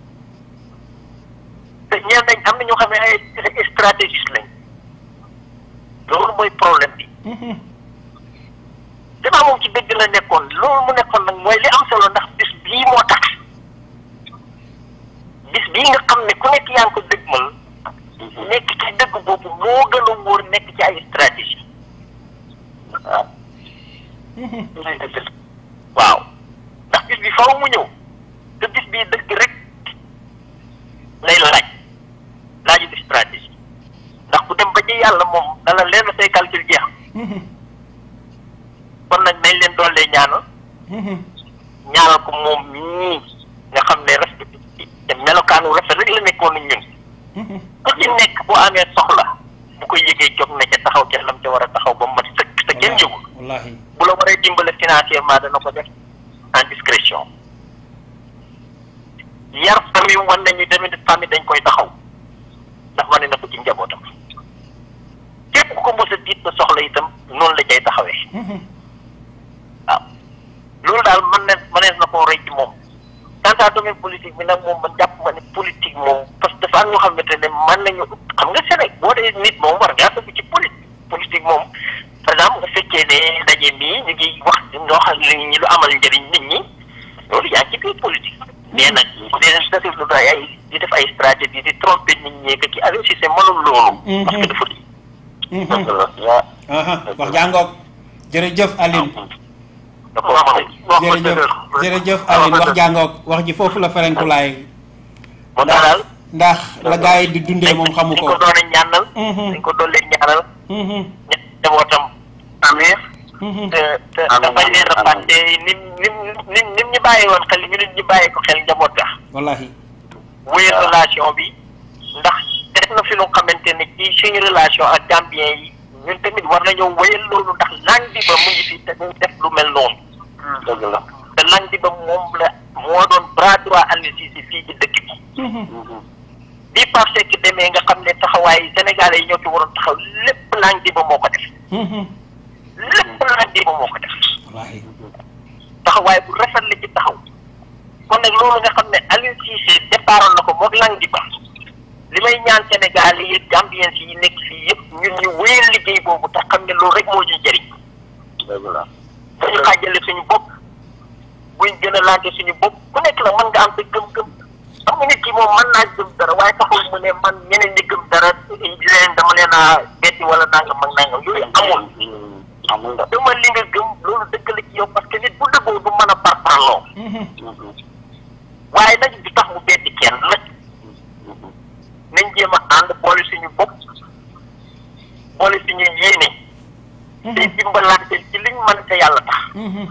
te ñeen nañ am na ñoo xam ne ay stratégiste lañ loolu mooy problème bi Mhm, gannaaw moom ci dëgg la nekkoon loolu mu nekkoon nag mooy li am solo ndax bis bii moo tax bis bii nga xam ne ku nekk yaa ngi ko dëgmal nekk ci dëgg boobu moo gën a wóor nekk ci ay stratégie waaw mhm. waaw ndax bis bi faw mu ñëw te bis bii dëgg rek lay laaj laaju di stratégie ndax ku dem ba ci yàlla moom dala leen say calcul jeex Mhm, kon nag nañ leen doole ñaanal mhm. ñaanal ko moom mii nga xam ne respect te melokaanu rafet rek la nekkoon ak ñun Mhm. ku ci nekk boo amee soxla bu ko yëgee jóg na ca taxaw ca lam ca war a taxaw ba mu mat sëkk te kenn yëgul wallahi bu la waree dimbale financièrement dana ko def en discrétion yar famille wan nañu tamit famille dañ koy taxaw ndax wane na ko ci njabootam képp ku ko mos a diit ba soxla itam noonu la cay taxawee Mhm, waaw loolu daal mën na mënees na koo roy ci moom quant à domaine politique bi nag moom man jàpp ma ne politique moom parce que dafa am ñoo xamante ne mën nañu xam nga Sénégal boo dee nit moom war ngaa dugg ci politique politique moom par exemple nga fekkee ne ndaje mii ñu ngi wax ñoo xam ne ñi lu amal njëriñ nit ñi loolu yaa ngi ci biir politique mais nag bu dee def lu doy ay di def ay stratégie di tromper nit ñi que ci Aliou Cissé mënul loolu parce que dafa di mhm. waaw Aha, wax jàngoog jërëjëf Alioune dafa wax jërëjëf jërëjëf Alioune wax jàngoog wax ji foofu la ferenkulaay moo tax daal ndax la gars yi di dundee moom xamu dañ ko ko doon a ñaanal Mhm. dañ ko doon leen ñaanal Mhm. ña- njabootam amir Mhm. te te Amiin, dafa leen a amiin. fàtte nim nim nim nim ñu bàyyi woon xel ñu nit ñu bàyyi ko xel njaboot ga wallahi wéy relation bi ndax def na fi lu xamante ne ci suñu relation ak Gambien yi ñun tamit war nañoo wéyal loolu ndax lang bi ba mu ngi fi te ñu def lu mel noonu dëgg la te lang bi ba moom la moo doon bras droit Aliou Cissé fii ci dëkk bi bi Pape Seck demee nga xam ne taxawaay Sénégalais yi ñoo ci waroon taxaw lépp lang bi ba moo ko def Mhm. lépp lang bi ba moo ko def wallahi taxawaay bu rafet la ci taxaw kon nag loolu nga xam ne Aliou Cissé départoon na ko moog lang di ba li may ñaan Sénégal yi Gambien yi nekk fii yëpp ñun ñu wéyal liggéey boobu te xam ne loolu rek moo ñuy jëriñ dëgg la dañu xaajale suñu bopp buñ gën a laajte suñu bopp ku nekk la mën nga am sa gëm-gëm xam nga nit ki moom mën naa gëm dara waaye taxul mu ne man ñeneen ñi gëm dara leen dama leen a betti wala nangam ak nangam yooyu amul amul da dama li nga gëm loolu dëgg la ci yow parce que nit bu dëggoo du mën a parparloo Mhm. waaye nag du tax mu betti kenn nag nañ jéem a ànd boole suñu bopp boole suñu yéene te dimbalante ci liñ mën te yàlla tax Mhm.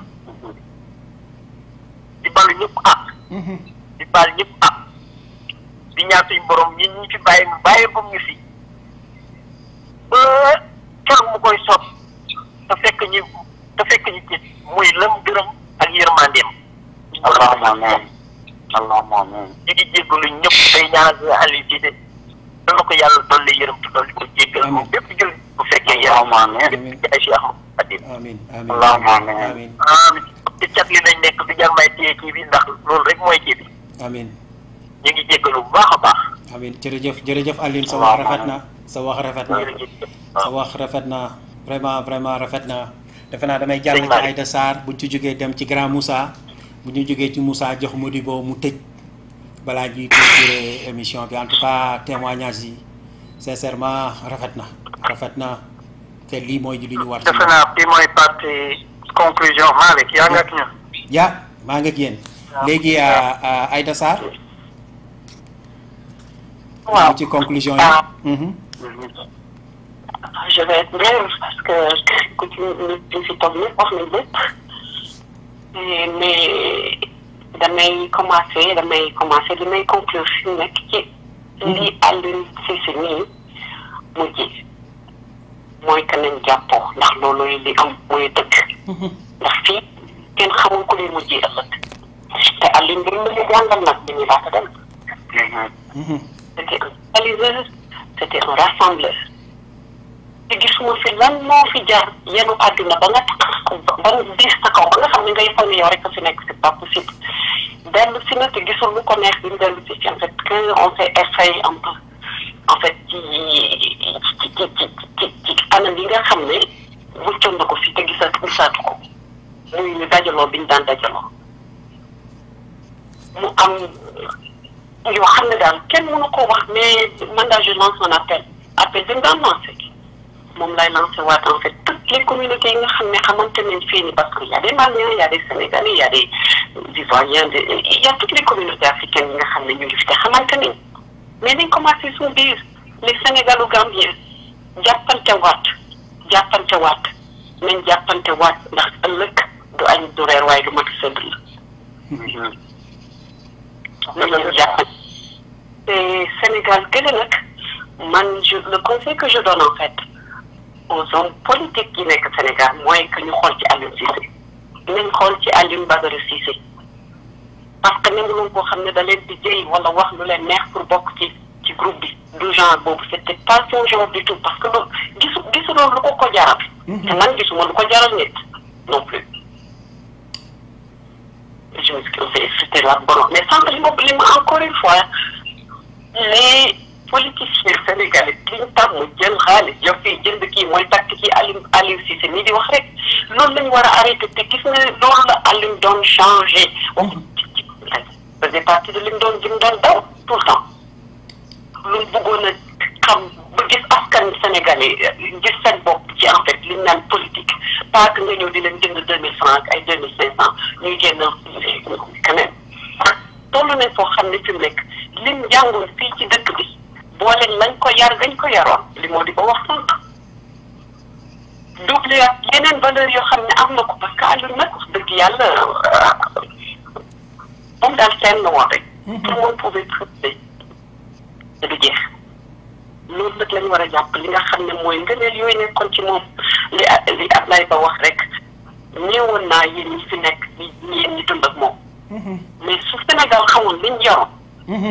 di balu ñëpp ah Mhm. di baal ñëpp ah di ñaan suñu borom ñi ñu fi bàyyi mu bàyyi ba ñu fi ba keroog mu koy sot te fekk ñu te fekk ñu ci muy lëm gërëm ak yërmandeem allahumma amin allahumma amin ñu ngi jéggalu ñëpp day ñaanal Aliou Cissé dana ko yàlla dolli yërëm te dolli ko jéggal moom Amiin. bépp jël bu fekkee yàlla allahumma amin Amiin. ci ay Cheikh Ahmadou Khadim amin amin Allahumma amin. amin amiin ci cat li nañ nekk du jar may téye kii bi ndax loolu rek mooy kii bi amin ñu ngi jéggalu bu baax a baax amin jërëjëf jërëjëf Alioune sa wax rafet na sa wax rafet na jërëjëf sa wax rafet na vraiment vraiment rafet na defe naa damay jàll Sëñ ci Malick. Aïda Sarr buñ ci jógee dem ci grand Moussa bu ñu jógee ci Moussa jox Modibo mu tëj balaa ñuy clôturer émission bi en tout cas témoignage yi sincèrement rafet na rafet na te lii mooy li ñu war ci defe naa bi mooy partie conclusion Malick yaa nga ak ñun ya maa ngi ak yéen léegi euh, Aïda Sarr waaw ci conclusion yi Ah. Mhm. je vais être brève parce que ku ci ñu fi toog ñëpp wax nañ lépp mais mais damay commencer damay commencer li may conclure fi mu nekk ci li Aliou Cissé nii mujj mooy que nañ jàppoo ndax loolu li am mooy dëgg ndax fii kenn xamul ku lay mujjee ëllëg te Aliou mbir mi ñu jàngal nag bi ñu laata dem Mhm. c'était un réalisateur c'était un rassembleur te gisuma fi lan moo fi jaar yenu àdduna ba nga tax ba nga diis sa kaw ba nga xam ne ngay foog ne yow rek a fi nekk c'est pas possible dellu si na te gisul lu ko neex bi mu dellu si fi en fait que on s'est effrayé un peu en fait ci ci ci ci ci ci anam yi nga xam ne muccoon na ko fi te gisaatu gisaatu ko muy ñu dajaloo bi ñu daan dajaloo mu am yoo xam ne daal kenn mënu ko wax mais man daal je lance un appel appel bi mu daan lancé moom lay lancé waat en fait toutes les communautés yi nga xam ne xamante nañ fii nii parce que y a des Maliens y a des Sénégalais y a des Ivoiriens de y a toutes les communautés africaines yi nga xam ne ñu ngi fi te xamante nañ mais nañ commencé suñu biir les Sénégalo-Gambiens jàppante waat jàppante waat nañ jàppante waat ndax ëllëg du añ du reer waaye du mat sëdd la nañu jàppante te Sénégal gële nag man je le conseil que je donne en fait aux hommes politiques yi nekk Sénégal mooy que ñu xool ci Aliou Cissé nañ xool ci Aliou Badara Cissé parce que nangu loon koo xam ne da leen di jëy wala wax lu leen neex pour bokk ci ci groupe bi du genre boobu c'était pas son genre du tout parce que loolu gisu gisu loolu lu ko ko jaral te man gisuma lu ko jaral nit non plus je m'excuse c'était la bonne mais sànq li ma li ma encore une fois les politiciens sénégalais li ñu tàmm jël xaalis yow fii jënd kii mooy takk ci Aliou Aliou Cissé nii di wax rek loolu la ñu war a arrêté te gis nga loolu la Aliou doon changé wax ci faisait partie de li mu doon li mu doon daw tout le temps lu mu bëggoon a xam ba gis askan sénégalais gis seen bopp ci en fait li ñu naan politique pas que nga ñëw di leen jënd deux mille francs ak ay deux mille cinq cent ñuy génn quand même toll nañ foo xam ne fi mu nekk lim jàngoon fii ci dëkk wane lañ ko yar gañ ko yaroon li moo di ba wax sànq doublé ak yeneen valeur yoo xam ne am na ko parce que Aliou nag wax dëgg yàlla moom daal seen la woon rek tout le monde pouvait trouver te du jeex loolu nag lañu war a jàpp li nga xam ne mooy ngëneel yooyu nekkoon ci moom li li Ablaye Ba wax rek ñëwoon naa yéen ñi fi nekk ñi yéen ñi dund ak moom mais su Sénégal xamul liñ yoroon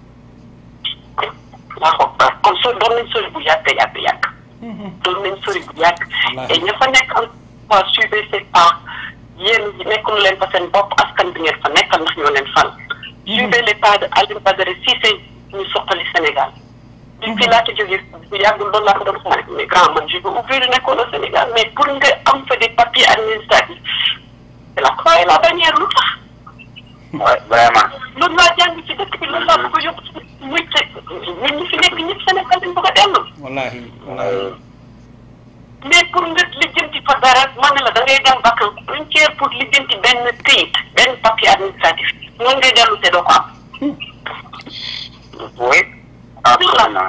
waa ko kon so doon nañ sori bu yàgg yàgg yàgg doon nañ sori bu yàgg et ña fa nekk en fois suivez ces pas yéen nekkul leen fa seen bopp askan bi ngeen fa nekkal ndax ñoo leen fal suivez les pas de Alioune Badara Cissé ñu soqali Sénégal bi fii laata jógee bu yàggul loolu laa ko doon xamal mais grand man je veux ouvrir une école au Sénégal mais pour nga am fa des papiers administratifs c'est la croix et la bannière lu tax Ouais, vraiment. loolu laa jàng ci dëkk bi loolu laa bëgg a yóbbu muy te ñun ñi fi nekk ñëpp Sénégal dañ bëgg a dellu wallahi wallahi mais pour nga lijjanti fa dara man ne la da ngay dem vacance une tiers pour lijjanti benn këyit benn papier administratif noonu ngay dellu te doo ko am Oui, absolument.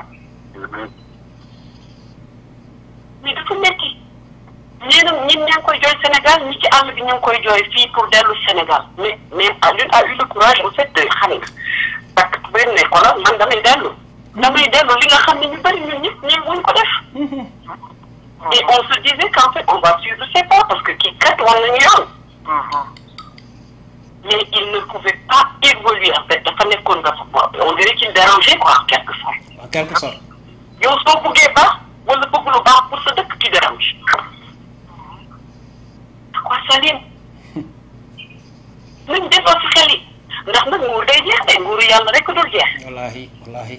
mais dafa métti ñii nag ñi ñaa ngi koy jooy Sénégal ñi ci àll bi ñu ngi koy jooy fii pour dellu Sénégal mais mais Alioune a eu le courage en fait de xam nga parce que benn ne ko la man damay dellu damay dellu li nga xam ne ñu bëri ñun ñëpp ñi wuñ ko def et on se disait qu'en fait on va suivre ses pas parce que kii kat war nañu yoon mais il ne pouvait pas évoluer en fait dafa nekkoon nga fa on dirait qu'il dérangeait quoi en quelque sorte en quelque sorte yow soo bëggee baax wala bëgg lu baax pour sa dëkk ci dérange quoi Salim nañ delloo si xel yi ndax nag nguur day jeex de nguuru yàlla rek dul jeex wallahi wallahi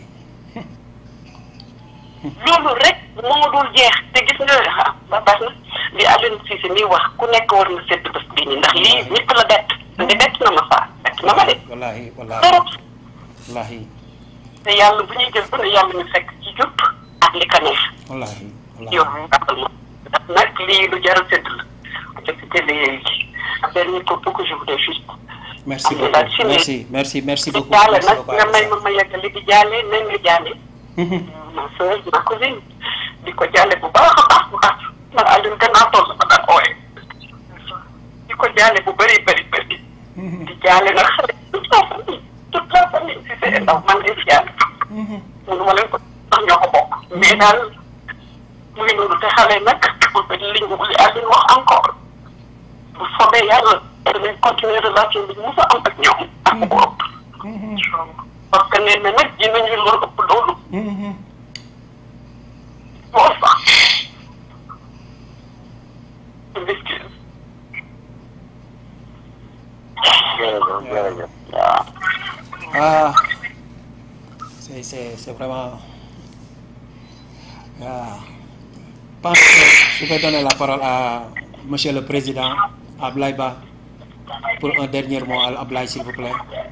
loolu rek moo dul jeex te gis nga ah ba baax na li Alioune Cissé mi wax ku nekk war na seet bés bii nii ndax lii ñëpp la bett te bett na ma faa bett na ma de wallahi wallahi trop wallahi te yàlla bu ñuy jël bu ne yàlla ñu fekk ci jub ak li ka neex wallahi yow wallahi jàppal ma ndax nag lii lu jar a sedd la te c'était dernier propos que je voulais juste merci am na beaucoup daal si ne- merci merci merci di beaucoup jaale merci nag beaucoup nga may ma ma yeggali di jaale nañ nga jaale Mhm. ma soeur ma cousine di ko jaale bu baax a baax bu baax man Alioune gannaaw toll ma daan ooye di ko jaale bu bëri bëri bëri di jaale nag xale toute la famille toute la famille si c'est ndaw man de jaale mënu ma leen ko ndax ñoo ko bokk mais daal mu ngi noonu te xale nag li ñu li Alioune wax encore bu soobee yàlla danañ continuer relation bi ñu mos a am ak ñoom ak bu ëpp parce que nee na nag dinañu loolu ëpp loolu Mhm. moo sax excuse Jërëjëf, jërëjëf. waaw. Ah, c'est, c'est, c'est vraiment. Ah. Je pense que je vais donner la parole à Monsieur le Président Ablaye Ba pour un dernier mot à Ablaye, s'il vous plaît.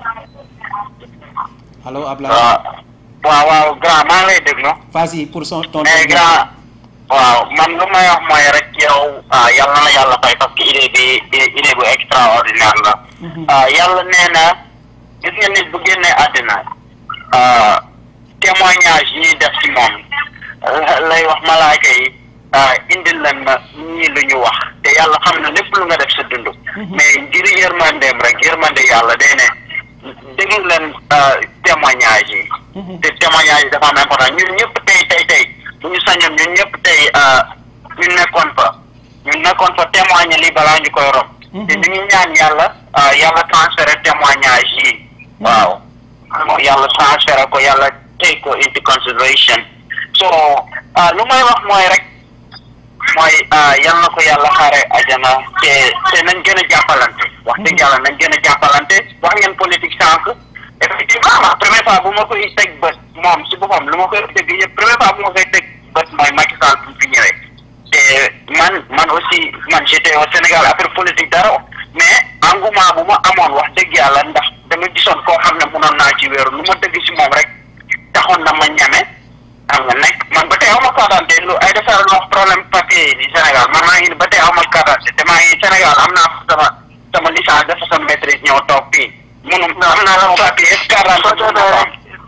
Allô, Ablaye. waaw waaw waaw grand maa ngi lay déglu Vas-y pour son, ton mais dernier grand waaw man lu may wax mooy rek yow ah yàlla na yàlla fay parce que idée bi idée bu extraordinaire la ah yàlla nee na gis nga nit bu génnee àddina ah témoignage yi ñuy def ci moom lay wax malaaka yi ah indil leen ma ñii lu ñu wax te yàlla xam na lépp lu nga def sa dund mais ngir yërmandeem rek yërmande yàlla day ne déglu leen témoignage yi te témoignage yi dafa am important ñun ñëpp tey tey tey bu ñu sañoon ñun ñëpp tey ñu nekkoon fa ñu nekkoon fa témoigner lii balaa ñu koy rob te ñu ngi ñaan yàlla yàlla transféré témoignage yi waaw yàlla transféré ko yàlla take ko into consideration so lu may wax mooy rek mooy yal na ko yàlla xaare ajana te te nañ gën a jàppalante wax dëgg yàlla nañ gën a jàppalante wax ngeen politique sànq effectivement la première fois bu ma koy teg bët moom si boppam lu ma koy dégg yëpp première fois bu ma koy teg bët mooy Macky Sall bu fi ñëwee te man man aussi man j'étais au Sénégal affaire politique dara mais engouement bu ma amoon wax dëgg yàlla ndax dama gisoon koo xam ne mënoon naa ci wéeru lu ma dëgg si moom rek taxoon na ma ñame xam nga nekk man ba tey aw ma carte d'identité lu ay defar lu wax problème papier yi ni Sénégal man maa ngi ni ba tey aw ma carte d'identité te maa ngi Sénégal am naa sama sama licence dafa sama maîtrise ñëw toog fii munum am naa sama papier est-ce que carte d'identité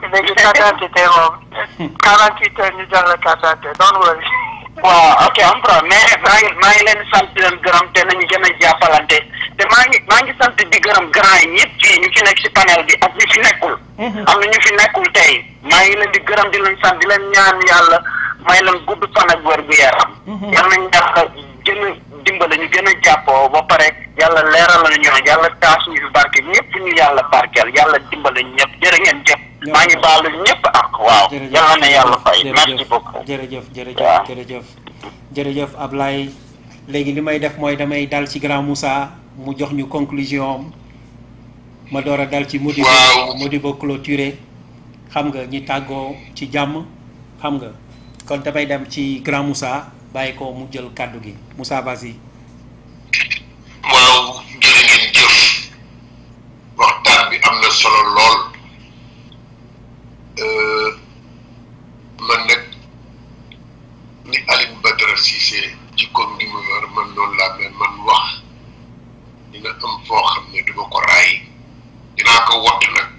léegi carte d'identité moom quarante huit heures ñu jox la carte d'identité don't worry waaw ok am problème mais maa ngi maa ngi leen di sant di leen gërëm te nañu gën a jàppalante te maa ngi maa ngi sant di gërëm grand yi ñëpp fii ñu fi nekk si panel bi ak ñu fi nekkul. am na ñu fi nekkul tey maa ngi leen di gërëm di leen sant di leen ñaan yàlla may leen gudd fan ak wér gu yaram. yal nañu yàlla gën a dimbale ñu gën a jàppoo ba pare yàlla leeral la ñu yàlla taas ñu fi barke ñëpp ñu yàlla barkeel yàlla dimbale ñëpp jërë ngeen jëf. maa ngi baalu ñëpp ak waaw. yàlla na yàlla fay merci beaucoup. jërëjëf jërëjëf waaw. jërëjëf jërëjëf Ablaye léegi li may def mooy damay dal ci grand Moussa mu jox ñu conclusion am ma door a dal ci Modibo Waaw. Modibo clôturé xam nga ñi tàggoo ci jàmm xam nga kon damay dem ci grand Moussa bàyyi ko mu jël kàddu gi Moussa vas-y waaw jërë ngeen jëf waxtaan bi am na solo lool Euh, man nag ni Alioune Badara Cissé jikkoom gi mu yor man noonu laa mel man wax dina am foo xam ne duma ko raay dinaa ko wott nag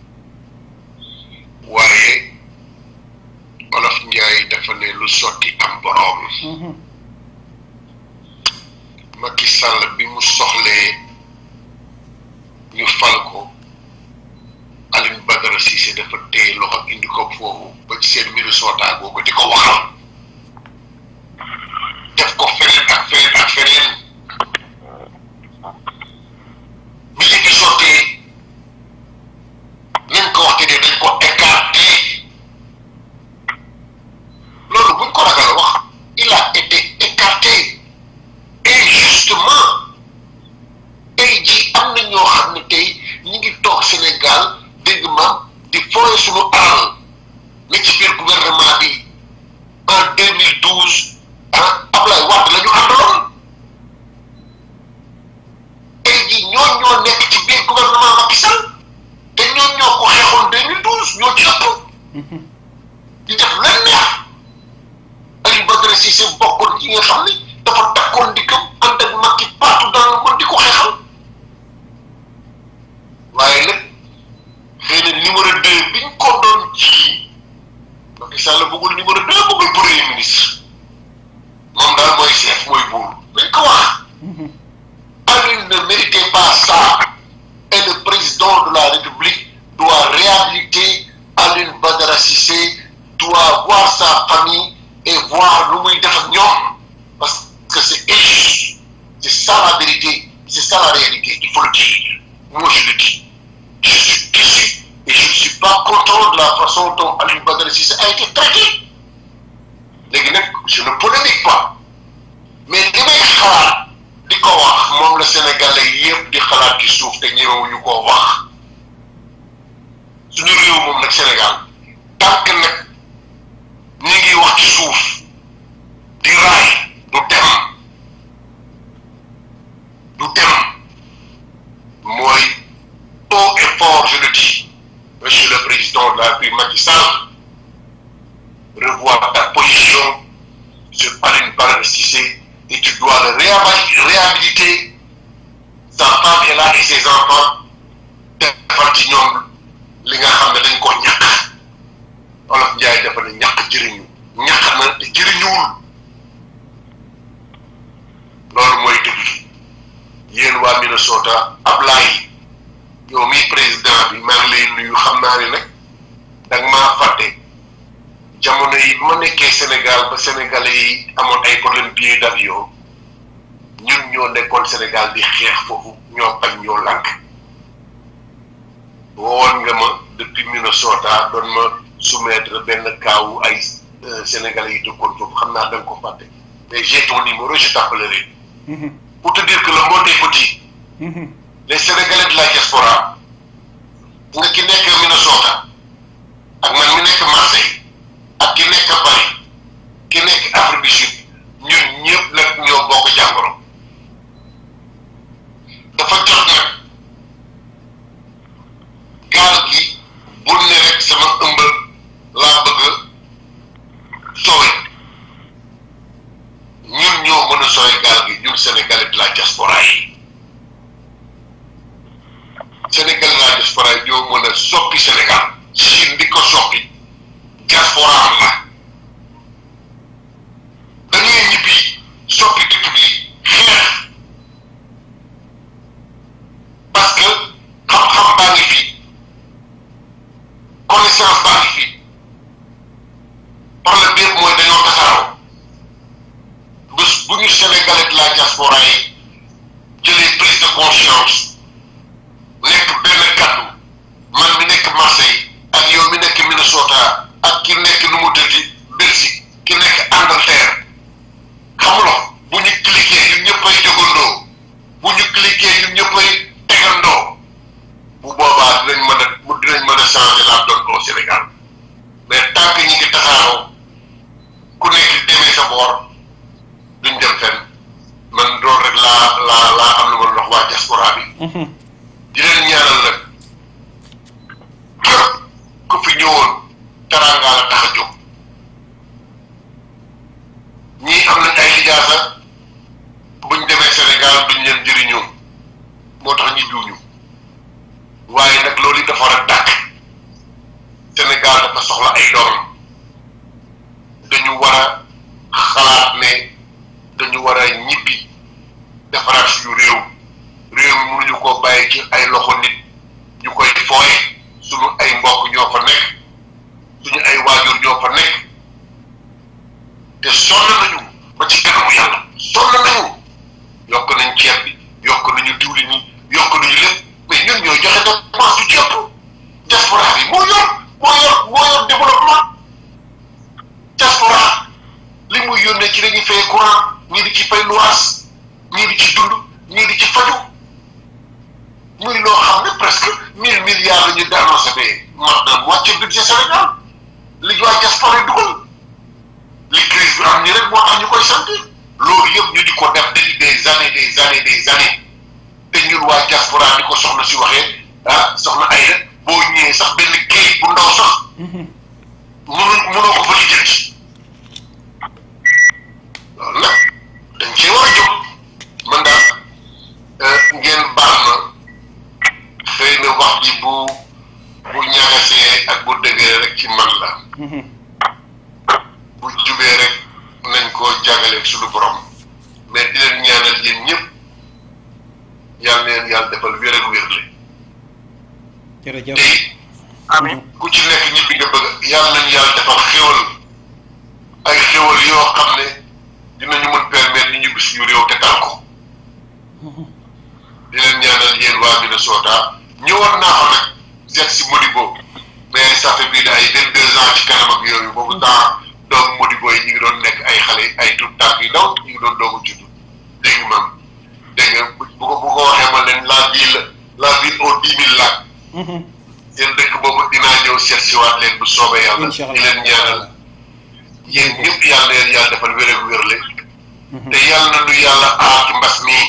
waaye Olof Njaay dafa ne lu sotti am boroom Macky Sall bi mu soxlee ñu fal ko Alioune Badara Cissé dafa téye loxo indi ko foofu ba ci seen mbiru sootaa googu di ko waxal def ko feneen ak feneen ak feneen bi ñu fi sottee nañ ko waxte de dañ ko écarté loolu buñ ko ragal a wax il a été écarté injustement tey jii am na ñoo xam ne tey ñi ngi toog Sénégal dégg ma di fooye suñu alal ne ci biir gouvernement bi en 2012 ah Ablaye Wade la ñu àndaloon tey jii ñoo ñoo nekk ci biir gouvernement Macky Sall te ñoo ñoo ko xeexoon 2012 ñoo ci ëpp di def leen neex Aliou Badara Cissé bokkoon ci nga xam ni dafa takkoon di gëm ànd ak Macky partout dans le monde di ko xeexal waaye nag xëy na numéro deux biñ ko doon ci Macky Sall bëggul numéro deux bëggul premier ministre moom daal mooy chef mooy buur dañ ko wax Alioune ne méritait pas ça et le président de la République doit réhabiliter Alioune Badara Cissé doit voir sa famille et voir lu muy def ak ñoom parce que c'est injuste c'est ça la vérité c'est ça la réalité il faut le dire moi je le dis je suis déçu et je ne suis pas content de la façon dont Alioune Badara Cissé a été traité léegi nag je ne polémique pas mais li may xalaat di ko wax moom la Sénégalais yëpp di xalaat ci suuf te ñemewuñu koo wax suñu réew moom nag Sénégal tant que nag ñi ngi wax ci suuf di raay du dem du dem mooy haut et fort je le dis monsieur le président de la République Macky Sall revois ta position sur Alioune Badara Cissé et tu dois le réhabiliter réhabiliter sa femme est là et ses enfants defal ci ñoom li nga xam ne dañ ko ñàkk Olof Njaay dafa ne ñàkk jëriñu ñàkk na te jëriñuwul loolu mooy dëgg yéen waa Minnesota Ablaye yow mii président bi maa ngi lay nuyu xam naa ne nag danga maa fàtte jamono yi bi ma nekkee Sénégal ba Sénégalais yi amoon ay problème billet d'avion ñun ñoo nekkoon Sénégal di xeex foofu ñoo bañ ñoo lànk wowoon nga ma depuis Minnesota doon ma soumettre benn kaawu ay Sénégalais yi dëkkoon foofu xam naa da nga ko fàtte mais j'ai ton numéro je t'appellerai pour te dire que le monde est petit les Sénégalais de la diaspora nga ki nekk Minnesota ak man mi nekk Marseille ak ki nekk Paris ki nekk Afrique du Sud ñun ñëpp nag ñoo bokk jàngoro dafa jot nag gaal gi bul ne rek sama ëmbal laa bëgg sowe ñun ñoo mën a sowe gaal gi ñun Sénégalais de la diaspora yi Sénégalais de la diaspora yi ñoo mën a soppi Sénégal si ndig ko soppi diaspora am la dañuy ñibbi soppi dëkk bi xeex parce que xam-xam baa ngi fi connaissance baa ngi fi problème bi yëpp mooy dañoo tasaaroo bés bu ñu sénégalais de la diaspora yi jëlee prise de conscience nekk benn kaddu man mi nekk Marseille ak yow mi nekk Minnesota ak ki nekk nu mu tëddi Belgique ki nekk Angleterre xamuloo bu ñu cliquer ñun ñëppay jógandoo bu ñu cliquer ñun ñëppay tegandoo bu boobaa dinañ mën a mu dinañ mën a changer la donne au Sénégal mais tant que ñi ngi tasaaroo ku nekk demee sa boor duñ dem fenn man loolu rek laa laa laa am lu ma wax waa diaspora bi di leen ñaanal nag képp ku fi ñëwoon teraanga la tax a jóg ñii am nañ ay lijaasa buñ demee Sénégal duñ leen jëriñoo moo tax ñi duñu waaye nag loolu yi dafa war a dàkk Sénégal dafa soxla ay doom dañu war a xalaat ne dañu war a ñibbi defaraat suñu réew réew mi mënuñu koo bàyyi ci ay loxo nit ñu koy fooye suñu ay mbokk ñoo fa nekk suñu ay waajur ñoo fa nekk te sonn nañu ba ci kanamu yàlla sonn nañu yokk nañ ceeb bi yokk nañu diwlin yi yokk nañu lépp mais ñun ñoo joxe dépense du ceeb diaspora bi moo yor moo yor moo yor développement diaspora li muy yónnee ci dañuy fay courant ñii di ci fay luwaas ñii di ci dund ñii di ci faju muy loo xam ne presque mille milliards la ñu annoncé bee mat na moitié budget Sénégal li waa diaspora yi dugal li crise bi am ñi rek moo tax ñu koy sant loolu yëpp ñu di ko def depuis des années des années des années te ñun waa diaspora ni ko soxna si waxee ah soxna ay rek boo ñëwee sax benn kayit bu ndaw sax mënu mënoo ko fa lijjanti loolu nag dañ cee war a jóg man daal ngeen baal ma xëy na wax ji bu bu ñagasee ak bu dëgëree rek ci man la bu jubee rek nañ ko jàngaleeg suñu borom mais di leen ñaanal yéen ñëpp yàlla leen yàlla defal wér ak wérle jërëjëf te it amiin ku ci nekk ñibbi nga bëgg yàlla nañ yàlla defal xéwal ay xéwal yoo xam ne dinañu mën permettre ñu ñibbi suñu réew te dal ko di leen ñaanal yéen waa Minnesota ñëwoon naa fa nag seet si Modibo mais ça fait bii ay vingt deux ans ci kanam ak yooyu boobu temps doomu Modibo yi ñu ngi doon nekk ay xale ay tout tànk yu ndaw ñu ngi doon doomu juddu dégg nga maam dégg nga bu bu ko bu ko waxee ma leen la ville la ville aux dix mille lacs seen dëkk boobu dinaa ñëw seet si waat leen bu soobee yàlla Incha Allah. di leen ñaanal yéen ñëpp yàlla na leen yàlla defal wér ak wérle te yàlla na nu yàlla aar ci mbas mii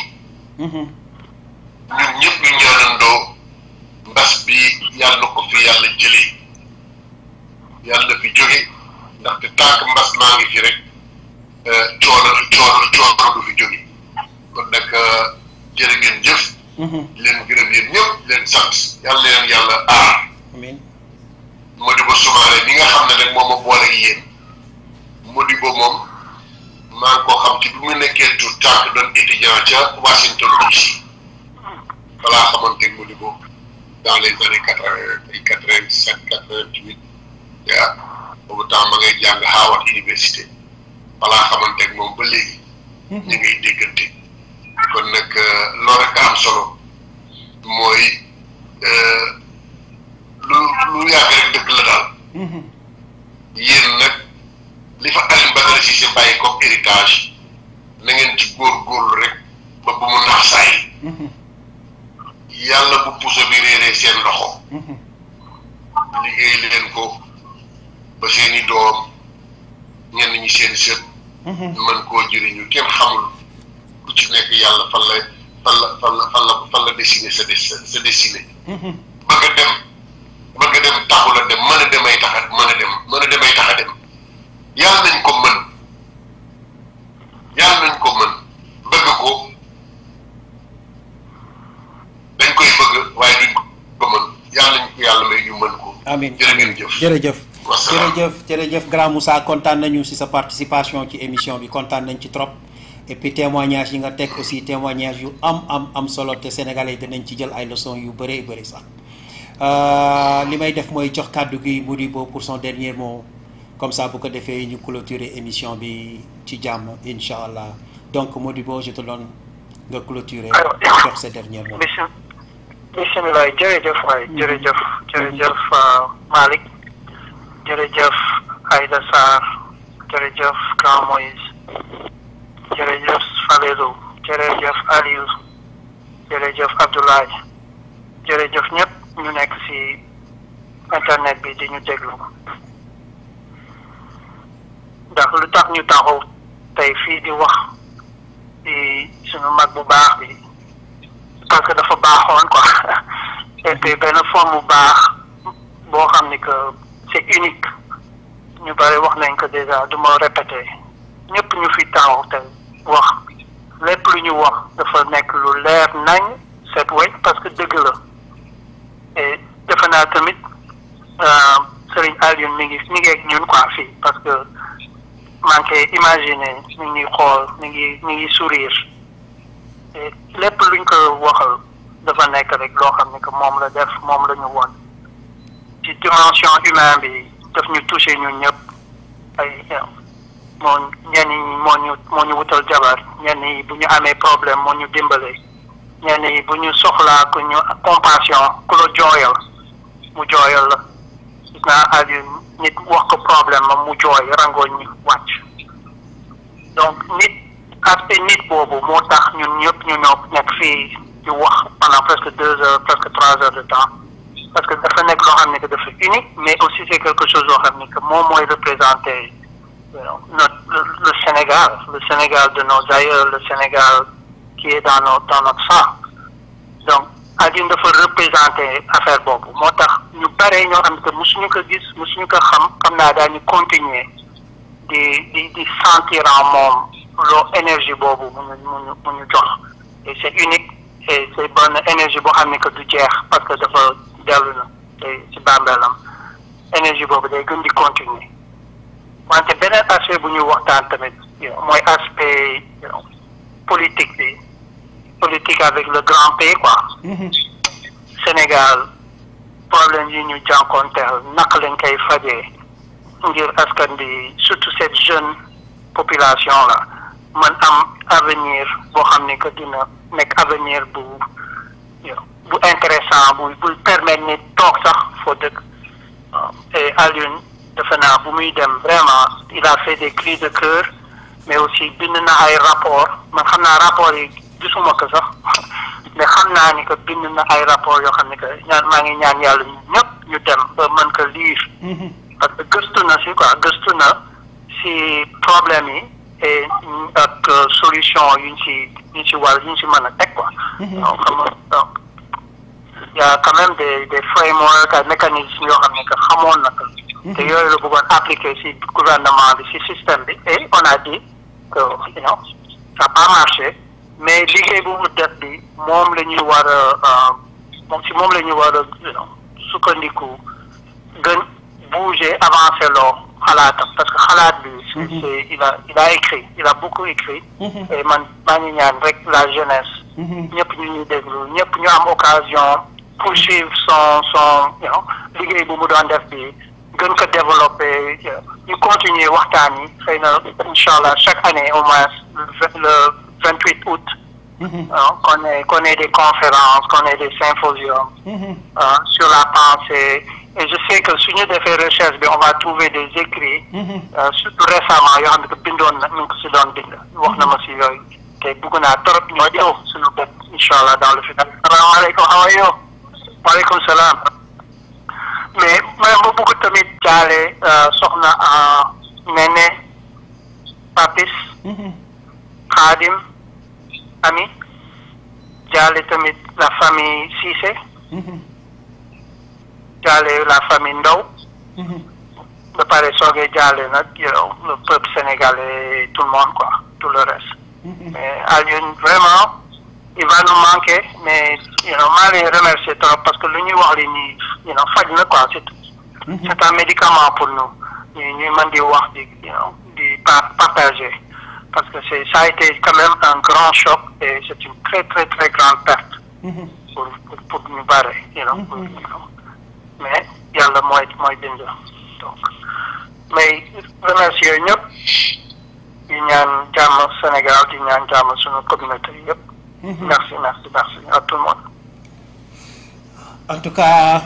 ñun ñëpp ñu ñaanandoo mbas bi yàlla na ko fi yàlla jëlee yàlla na fi jóge ndaxte tànk mbas maa ngi fi rek euh, coono coono coono du fi jóge kon nag euh, jërë ngeen jëf di leen gërëm yéen ñëpp di leen sant yàlla na leen yàlla aar amiin Modibo Soumaré mi nga xam ne nag moom ma boole ak yéen Modibo moom maa ngi koo xam ci bi mu nekkee tout tànk doon étudiant ca Washington DC balaa xamante ne Modibo dans les années quatre vingt ay quatre vingt sept quatre vingt huit yaa boobu temps ma ngay jàng Howard Université balaa xamante ne moom ba léegi ñu ngay déggante kon nag euh, loolu rek a am solo mooy euh, lu lu yàgg rek dëgg la daal yéen nag li fa Alioune Badara Cissé bàyyi comme héritage na ngeen ci góorgóorlu rek ba bu mu nax saay yàlla bu puso bi réeree seen loxo liggéey leen ko ba seeni doom ñenn ñi seen sët mën koo jëriñu kenn xamul ku ci nekk yàlla fan la fan la fan la fan la fan la dessiné sa des sa dessiné bëgg a dem bëgg a dem taxul a dem mën a demay tax a mën a dem mën a demay tax a dem yàlla nañ ko mën yàlla nañ ko mën bëgg ko dañ koy bëgg waaye duñ ko mën yàlla nañ ko yàlla may ñu mën ko amin jërë amin ngeen jëf. jërëjëf Wasalaam. jërëjëf jërëjëf grand Moussa kontaan nañu si sa participation ci émission bi kontaan nañ ci trop et puis témoignage yi nga teg aussi témoignage yu am am am solo te sénégalais dinañ ci jël ay leçons yu bëree bëri sax Euh, li may def mooy jox kàddu gi Modibo pour son dernier mot comme ça bu ko defee ñu clôturer émission bi ci jàmm incha allah donc Modibo je te donne nga clôturer Alors, jox sa dernier mot. bisim bisimilah jërëjëf waay jërëjëf jërëjëf uh, Malick jërëjëf Aïda Sarr jërëjëf Grand Moïse jërëjëf Falelu jërëjëf Aliou jërëjëf Abdoulaye jërëjëf ñëpp ñu nekk ci internet bi di ñu déglu ndax lu tax ñu taxaw tey fii di wax ci suñu mag bu baax bi parce que dafa baaxoon quoi et puis benn forme bu baax boo xam ni que c'est unique ñu bari wax nañ ko déjà du ma répéter ñëpp ñu fi taxaw te wax lépp lu ñu wax dafa nekk lu leer nañ set wecc parce que dëgg la et defe naa tamit euh, Serigne Alioune mi ngi mi ngi ak ñun quoi fii parce que maa ngi koy imaginer mi ngi xool mi ngi mi ngi sourire et lépp luñ ko waxal dafa nekk rek loo xam ne que moom la def moom la ñu won ci dimension humaine bi daf ñu touché ñun ñëpp ay moo ñenn ñi moo ñu moo ñu wutal jabar ñenn yi bu ñu amee problème moo ñu dimbale ñenn yi bu ñu soxlaa ku ñu compassion ku la jooyal mu jooyal la gis naa Aliou nit wax ko problème am mu jooy rangooñ ñu wàcc donc nit aspect nit boobu moo tax ñun ñëpp ñu ñoo nekk fii di wax pendant presque deux heures presque trois heures de temps parce que dafa nekk loo xam ne que dafa unique mais aussi c'est quelque chose loo xam ne que moom mooy représenter you know, notre le, le Sénégal le Sénégal de nos aïeux le Sénégal qui est dans nos dans notre sang donc Alioune dafa représenter affaire boobu moo tax ñu bare ñoo xam ne que mosuñu ko gis mosuñu ko xam xam naa daañu continuer di di di sentir en moom loo énergie boobu mu ñu mu ñu mu ñu jox et c'est unique et c'est bonne énergie boo xam ne que du jeex parce que dafa dellu na te ci bàmbeelam énergie boobu day gën di continuer wante beneen aspect bu ñuy waxtaan tamit you know, mooy aspect you know, politique bi politique avec le grand P quoi Sénégal problème yi ñu jànkoonteel naka lañ koy fajee ngir askan bi surtout cette jeune population là man am avenir boo xam ne que dina nekk avenir bu you know, bu intéressant bu bu permettre nit toog sax foo dëkk et Alioune defe naa bu muy dem vraiment il a fait des cris de cœur mais aussi bind na ay rapport man xam naa rapport yi gisuma ko sax mais xam naa ni que bind na ay rapport yoo xam ne que ñaan maa ngi ñaan yàlla ñu ñëpp ñu dem ba mën ko lire parce que gëstu na si quoi gëstu na si problème yi et ak solution yuñ si yuñ si war yuñ si mën a teg quoi donc xam nga donc y a quand même des des frameworks ay mécanismes yoo xam ne que xamoon na ko te yooyu la bëggoon appliquer si gouvernement bi si système bi et on a dit que you know ça n'a pas marché mais liggéey bu mu def bi moom la ñuy war a moom si moom la ñuy war a you know sukkandiku gën bouger avancer loo xalaatam parce que xalaat bi c'est c'est il a il a écrit il a beaucoup écrit et man maa ngi ñaan rek la jeunesse ñëpp ñu ñuy déglu ñëpp ñu am occasion poursuivre son son you know liggéey bu mu doon def bi gën ko développer ñu continuer waxtaan yi xëy na incha allah chaque année au moins le vingt huit août qu'on ait qu'on ait des conférences qu'on ait des symposiums euh, sur la pensée et je sais que suñu defee recherche bi on va trouver des écrits euh, surtout récemment yoo xam ne que bindoon na ñu ngi ko si doon bind wax na ma si yooyu te bugg naa trop ñoo ñëw suñu bopp incha allah dans le futur asalaamaaleykum how are you waaleykum salaam mais mais ma bëgg tamit jaale soxna Nene Papis Khadim Ami jaale tamit la famille Cissé jaale la famille Ndaw ba pare soogee jaale nag yow le peuple sénégalais tout le monde quoi tout le reste mais Alioune vraiment il va nous manquer mais you know maa ngi remercier trop parce que lu ñuy wax li nii you know faj na quoi c'est c'est un médicament pour nous ñu ñuy mën di wax di di partager parce que c'est ça a été quand même un grand choc et c'est une très très très grande perte pour pour pour ñu bare you know mais yàlla mooy mooy bind donc mais remercier ñëpp di ñaan jàmm Sénégal di ñaan jàmm suñu communauté yëpp merci merci merci à tout le monde en tout cas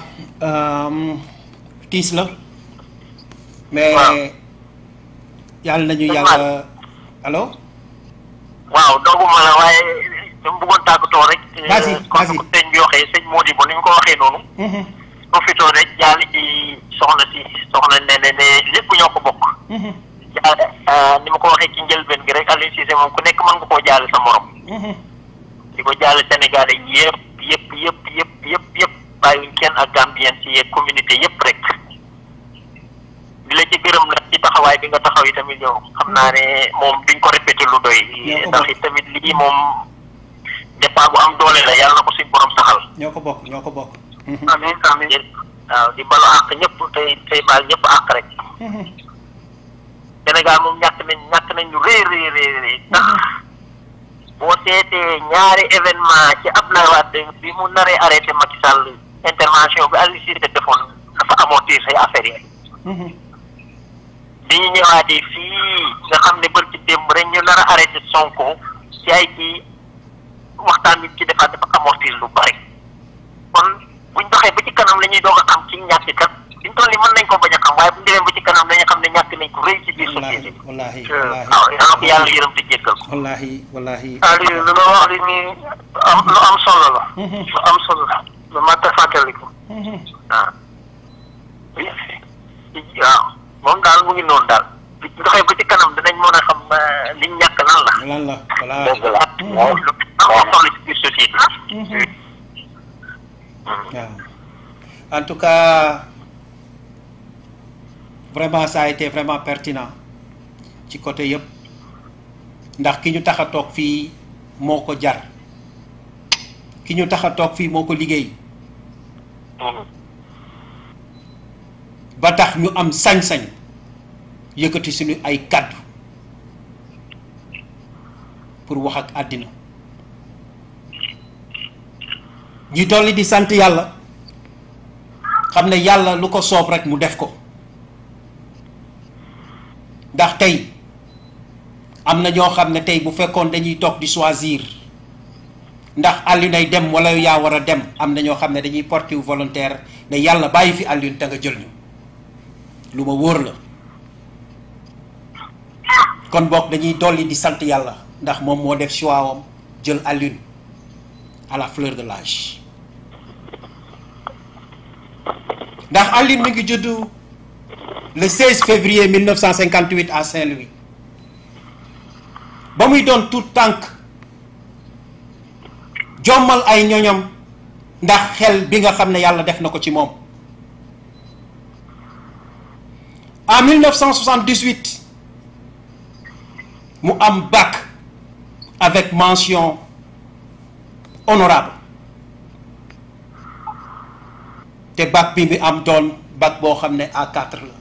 tiis la mais yàlla nañu yàlla allo waaw dooguma la waaye dama bëggoon tàggatoo rek Vas-y, comme vas-y. ko sëñ bi waxee sëñ Modibo ni ñu ko waxee noonu profitoo rek jaal ci soxna si soxna ne ne ne lépp ñoo ko bokk jaal ni ma ko waxee ci njëlbeen gi rek Aliou Cissé moom ku nekk mën nga koo jaale sa morom di ko jaale Sénégalais yëpp yëpp yëpp yëpp yëpp yëpp bàyyiwuñ kenn ak Gambien si yeeg communauté yëpp rek di la ci gërëm nag ci taxawaay bi nga taxaw yi tamit yow xam naa ne moom duñ ko répété lu doy Ñoo ko ndax bokk. it tamit lii moom départ bu am doole la yàlla na ko suñ borom saxal ñoo ko bokk ñoo ko bokk amiin amiin di waaw di balu àq ñëpp tey tey baal ñëpp àq rek Sénégal moom ñàkk nañ ñàkk nañ ñu rëy rëy rëy rëy ndax boo seetee ñaari événement ci Abdoulaye Wade bi mu naree arrêté Macky Sall intervention bi Aliou Cissé defoon dafa amortir say affaires yi bi ñu ñëwaatee fii nga xam ne bër ci démb rek ñu nar a arrêté Sonko ci ay kii waxtaan bi ci defaat dafa amortir lu bari kon buñ doxee ba ci kanam la ñuy doog a xam ci ñàkk kat liñ toll ni mën nañ ko bañ a xam waaye bu ñu demee ba ci kanam dañu xam ne ñàkk nañ ko rëy ci biir société wallahi bi wallahi waaw yal na ko yàlla yërëm te jéggal ko wallahi wallahi Aliou lu ma wax li nii am lu am solo la lu am solo la lu mat a fàttaliku waaw waaw moom daal mu ngi noonu daal bu ñu doxee ba ci kanam dinañ mën a xam euh, liñ ñàkk lan la lan la wallahi dëgg la waaw lu am solo ci biir société bi waaw en tout cas vraiment ça a été vraiment pertinent ci côté yëpp ndax ki ñu tax a toog fii moo ko jar ki ñu tax a toog fii moo ko liggéey ba tax ñu am sañ-sañ yëkkati suñu ay kàddu pour wax ak àddina ñi dolli di sant yàlla xam ne yàlla lu ko soob rek mu def ko ndax tey am na ñoo xam ne tey bu fekkoon dañuy toog di choisir ndax Alioune ay dem wala yaa war a dem am na ñoo xam ne dañuy porter volontaire ne yàlla bàyyi fi Alioune te nga jël ñu lu ma wóor la kon boog dañuy dolli di sant yàlla ndax moom moo def choix am jël Alioune à la fleur de l'âge ndax Alioune mi ngi juddu le 16 février 1958 à Saint-Louis ba muy doon tout tànk jommal ay ñoñam ndax xel bi nga xam ne yàlla def na ko ci moom en 1978 mu am bac avec mention honorable te bac bi mi am doon bac boo xam ne A4 la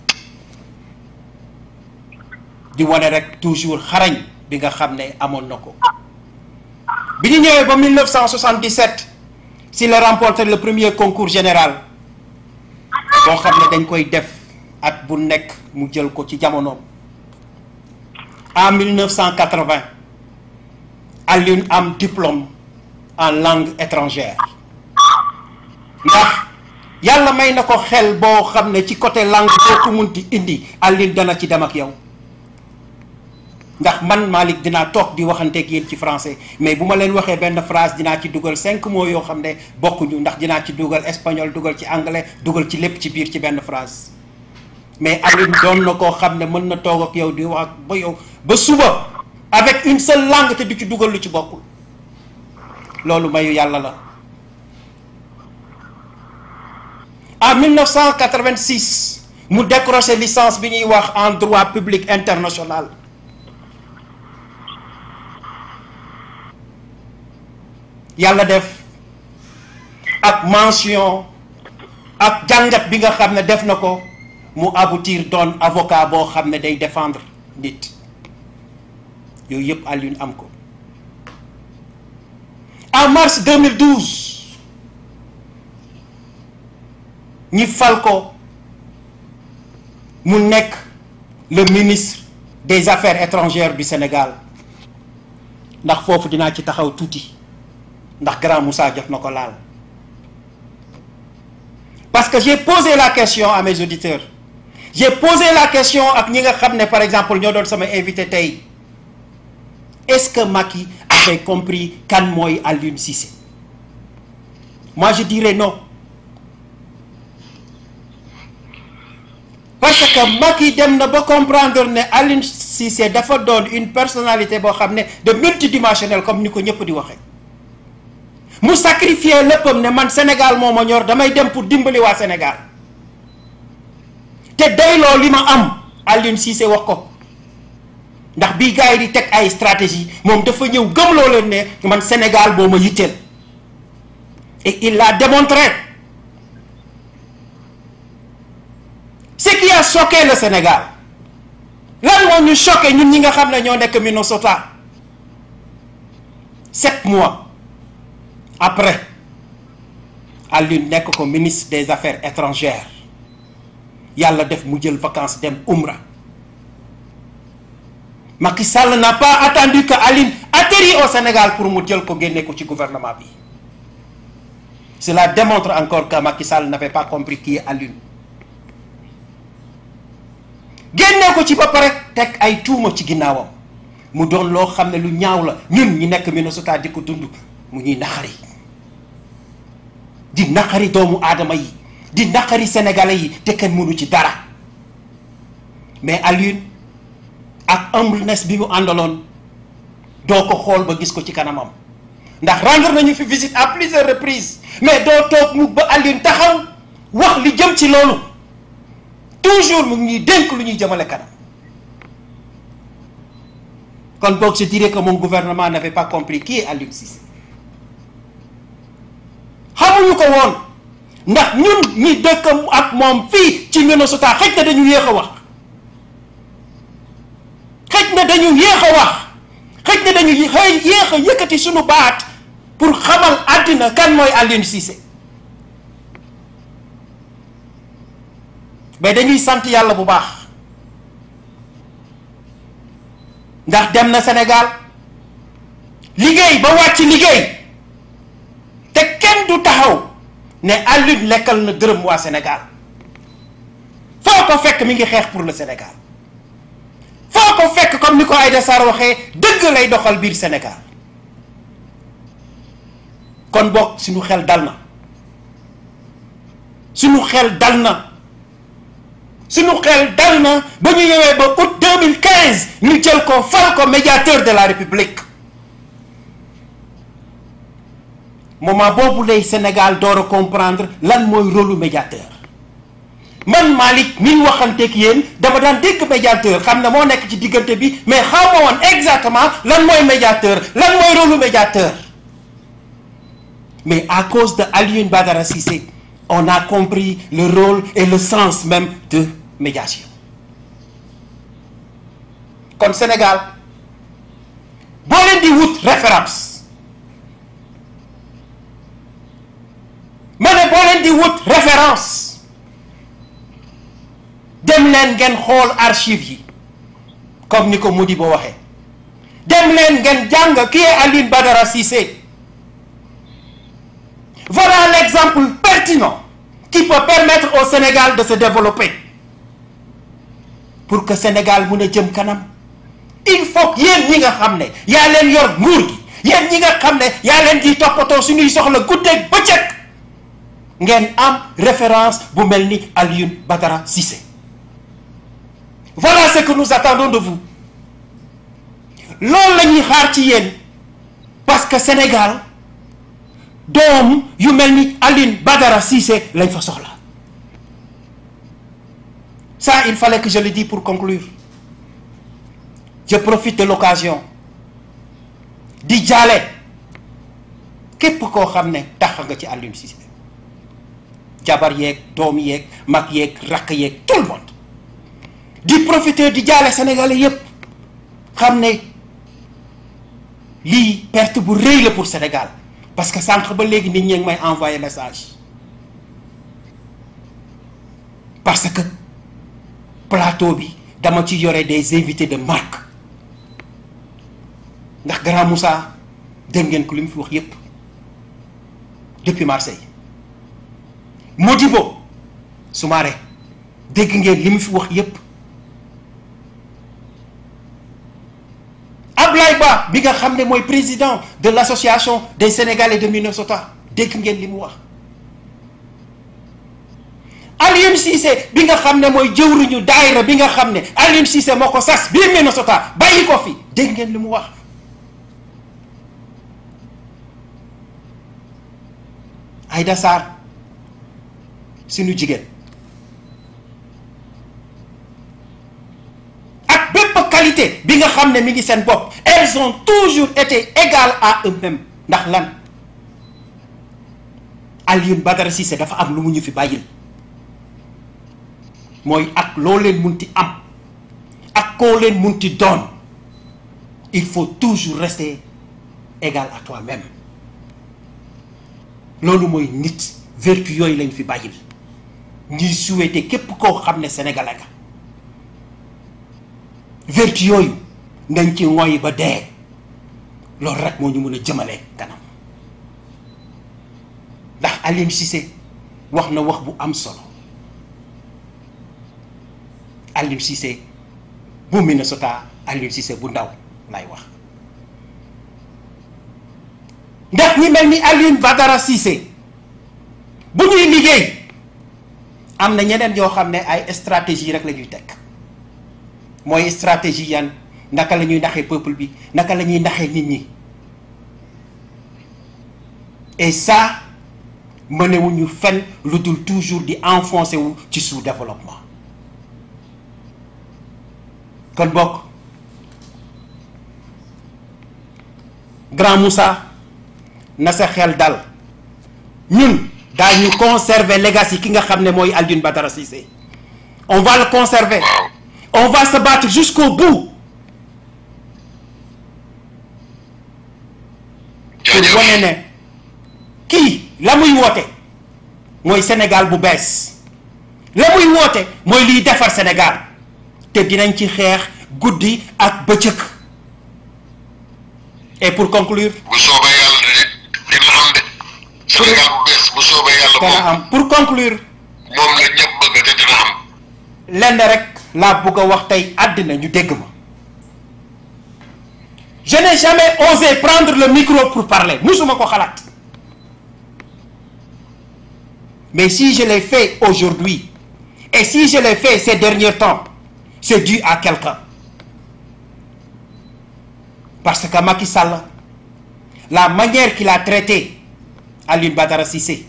di wane rek toujours xarañ bi nga xam ne amoon na ko bi ñu ñëwee ba 1977 si la remporté le premier concours général boo xam ne dañ koy def at bu nekk mu jël ko ci jamonoom en 1980 Alioune am diplôme en langue étrangère ndax yàlla may na ko xel boo xam ne ci côté langue boo ko munti indi Alioune dana ci dem ak yow ndax man Malick dinaa toog di waxanteeg yéen ci français mais bu ma leen waxee benn phrase dinaa ci dugal cinq mots yoo xam ne bokkuñu ndax dinaa ci dugal espagnol dugal ci anglais dugal ci lépp ci biir ci benn phrase mais Alioune doon na koo xam ne mën na toog ak yow di wax ak ba yow ba suba avec une seule langue te du ci dugal lu ci bokkul loolu mayu yàlla la en 1986 mu décroché licence bi ñuy wax en droit public international yàlla def ak mention ak jàngat bi nga xam ne def na ko mu aboutir doon avocat boo xam ne day défendre nit yooyu yëpp Alioune am ko en mars 2012 ñi fal ko mu nekk le ministre des affaires étrangères du Sénégal ndax foofu dinaa ci taxaw tuuti ndax grand Moussa jox na ko laal parce que j'ai posé la question à mes auditeurs j'ai posé la question ak ñi nga xam ne par exemple ñoo doon sama invité tey est-ce que Macky avait compris kan mooy Alioune Cissé moi je dirais non parce que Macky dem na ba comprendre ne Alioune Cissé dafa doon une personnalité boo xam ne de multidimensionnel comme ni ko ñëpp di waxee mu sacrifier léppam ne man Sénégal moo ma ñor damay dem pour dimbali waa Sénégal te doyloo li ma am Alioune Cissé wax ko ndax bii gars yi di teg ay stratégie moom dafa ñëw gëmloo leen ne man Sénégal boo ma yitteel et il l'a démontré ce qui a choqué le Sénégal lan moo ñu choqué ñun ñi nga xam ne ñoo nekk Minnesota sept mois après Alioune nekk ko ministre des affaires étrangères yàlla def mu jël vacances dem Umra Macky Sall n'a pas attendu que Alioune atterrit au Sénégal pour mu jël ko génne ko ci gouvernement bi cela démontre encore que Macky Sall n'avait pas compris qui est Alioune génne ko ci ba pare teg ay tuuma ci ginnaawam mu doon loo xam ne lu ñaaw la ñun ñi nekk Minnesota di ko dund mu ñuy naxari di naqari doomu aadama yi di naqari sénégalais yi te kenn mënu ci dara mais Alioune ak humbleness bi mu àndaloon doo ko xool ba gis ko ci kanamam ndax rendre nañu fi visite à plusieurs reprises mais doo toog mu ba Alioune taxaw wax li jëm ci loolu toujours mu ngi ñuy dénk lu ñuy jëmale kanam kon boog je dirais que mon gouvernement n'avait pas compris qui est Alioune Cissé xamuñu ko woon ndax ñun ñi dëkk ak moom fii ci Minnesota xëj na dañu yéex a wax xëj na dañu yéex a wax xëj na dañu xëy yéex a yëkkati suñu baat pour xamal àddina kan mooy Alioune Cissé mais dañuy sant yàlla bu baax ndax dem na Sénégal liggéey ba wàcc liggéey te kenn du taxaw ne Alioune lekkal na dërëm waa Sénégal foo ko fekk mi ngi xeex pour le Sénégal foo ko fekk comme ni ko Aïda Sarr waxee dëgg lay doxal biir Sénégal kon boog suñu xel dal na suñu xel dal na suñu xel dal na ba ñu ñëwee ba août 2015 ñu jël ko fal ko médiateur de la République moment boobu lay Sénégal door a comprendre lan mooy rôle médiateur man Malick mi waxanteeg yéen dama daan dégg médiateur xam ne moo nekk ci diggante bi mais xaw ma woon exactement lan mooy médiateur lan mooy rôle médiateur mais à cause de Alioune Badara Cissé on a compris le rôle et le sens même de médiation kon Sénégal boo leen di wut référence ma ne boo leen di wut référence dem leen ngeen xool archive yi comme ni ko Modibo waxee dem leen ngeen jàng qui est Alioune Badara Cissé voilà l'exemple pertinent qui peut permettre au Sénégal de se développer pour que Sénégal mun a jëm kanam il faut que yéen ñi nga xam ne yaa leen yor nguur gi yéen ñi nga xam ne yaa leen di toppatoo suñuy soxla guddeeg bëccëg ngeen am référence bu mel ni Alioune Badara Cissé voilà ce que nous attendons de vous loolu la ñuy xaar ci yéen parce que Sénégal doom yu mel ni Alioune Badara Cissé lañ fa soxla ça il fallait que je le dise pour conclure je profite de l'occasion di jaale képp koo xam ne tax nga ci Alioune Cissé jabar yeeg doom yeeg mag yeeg rakk yeeg tout le monde di profiter di jaale sénégalais yépp xam ne lii perte bu rëy la pour Sénégal parce que sànq ba léegi nit ñi ngi may envoyer message parce que plateau bi dama ci yore des invités de marque ndax grand Moussa dégg ngeen ko li mu fi wax yépp depuis Marseille Modibo Soumaré dégg ngeen li mu fi wax yépp Ablaye Ba bi nga xam ne mooy président de l'association des Sénégalais de Minnesota dégg ngeen li mu wax Alioune Cissé bi nga xam ne mooy jëwriñu daayira bi nga xam ne Alioune Cissé moo ko sas biir Minnesota bàyyi ko fi dégg ngeen li mu wax Aïda Sarr suñu jigéen ak bépp qualité bi nga xam ne mi ngi seen bopp elles ont toujours été égales à eux-mêmes ndax lan Alioune Badara Cissé dafa am lu mu ñu fi bàyyil mooy ak loo leen munti am ak koo leen munti doon il faut toujours rester égal à toi-même loolu mooy nit vertu yooyu lañ fi bàyyil ñuy souhaiter képp koo xam ne sénégalais nga vertu yooyu nañ ci ngoy ba dee loolu rek moo ñu mën a jëmale kanam ndax Alioune Cissé wax na wax bu am solo Alioune Cissé bu Minnesota Alioune Cissé bu ndaw lay wax ndax ñi mel ni Alioune Badara Cissé bu ñuy liggéey am na ñeneen yoo xam ne ay stratégie rek la ñuy teg mooy stratégie yan naka la ñuy naxee peuple bi naka la ñuy naxee nit ñi et ça mënewuñu fen lu dul toujours di enfoncé wu ci sous-développement kon bokk grand Moussa na sa xel dal ñun daañu conserver legacy ki nga xam ne mooy Alioune Badara Cissé on va le conserver on va se battre jusqu'au bout pour wane ne kii la muy woote mooy Sénégal bu bees la muy woote mooy liy defar Sénégal te dinañ ci xeex guddi ak bëccëg et pour conclure bu soobee yàlla de dina am de Sénégal bu bees bu soobee yàlla dana moom am pour conclure moom la ñëpp bëgg te dina am lenn rek laa bëgg a wax tey àddina ñu dégg ma je n'ai jamais osé prendre le micro pour parler musuma ko xalaat mais si je l'ai fait aujourd'hui et si je l'ai fait ces derniers temps c'est dû à quelqu'un parce que Macky Sall la manière qu'il a traité Alioune Badara Cissé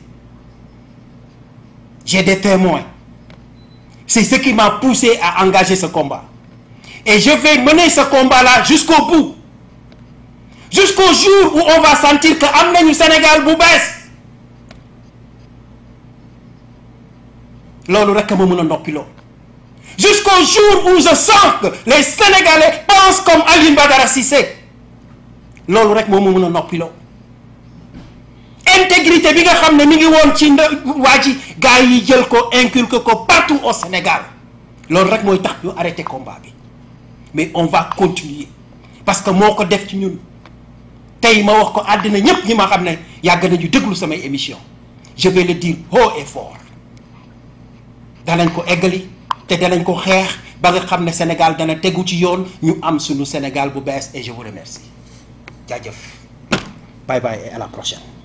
j'ai des témoins c'est ce qui m'a poussé à engager ce combat et je vais mener ce combat-là jusqu'au bout jusqu'au jour où on va sentir que am nañu Sénégal bu bees loolu rek ma mën a noppiloo jusqu'au jour où je sens que les Sénégalais pensent comme Alioune Badara Cissé loolu rek moo ma mën a noppiloo intégrité bi nga xam ne mi ngi woon ci nda waa ji gars yi jël ko inculquer ko partout au Sénégal loolu rek mooy tax ñu arrêté combat bi mais on va continuer parce que moo ko def ci ñun tey ma wax ko àddina ñépp ñi ma xam ne yàgg nañu déglu samay émission je vais le dire haut et fort danañ ko eggali te danañ ko xeex ba nga xam ne Sénégal dana tegu ci yoon ñu am suñu Sénégal bu bees et je vous remercie jaajëf bye bye et à la prochaine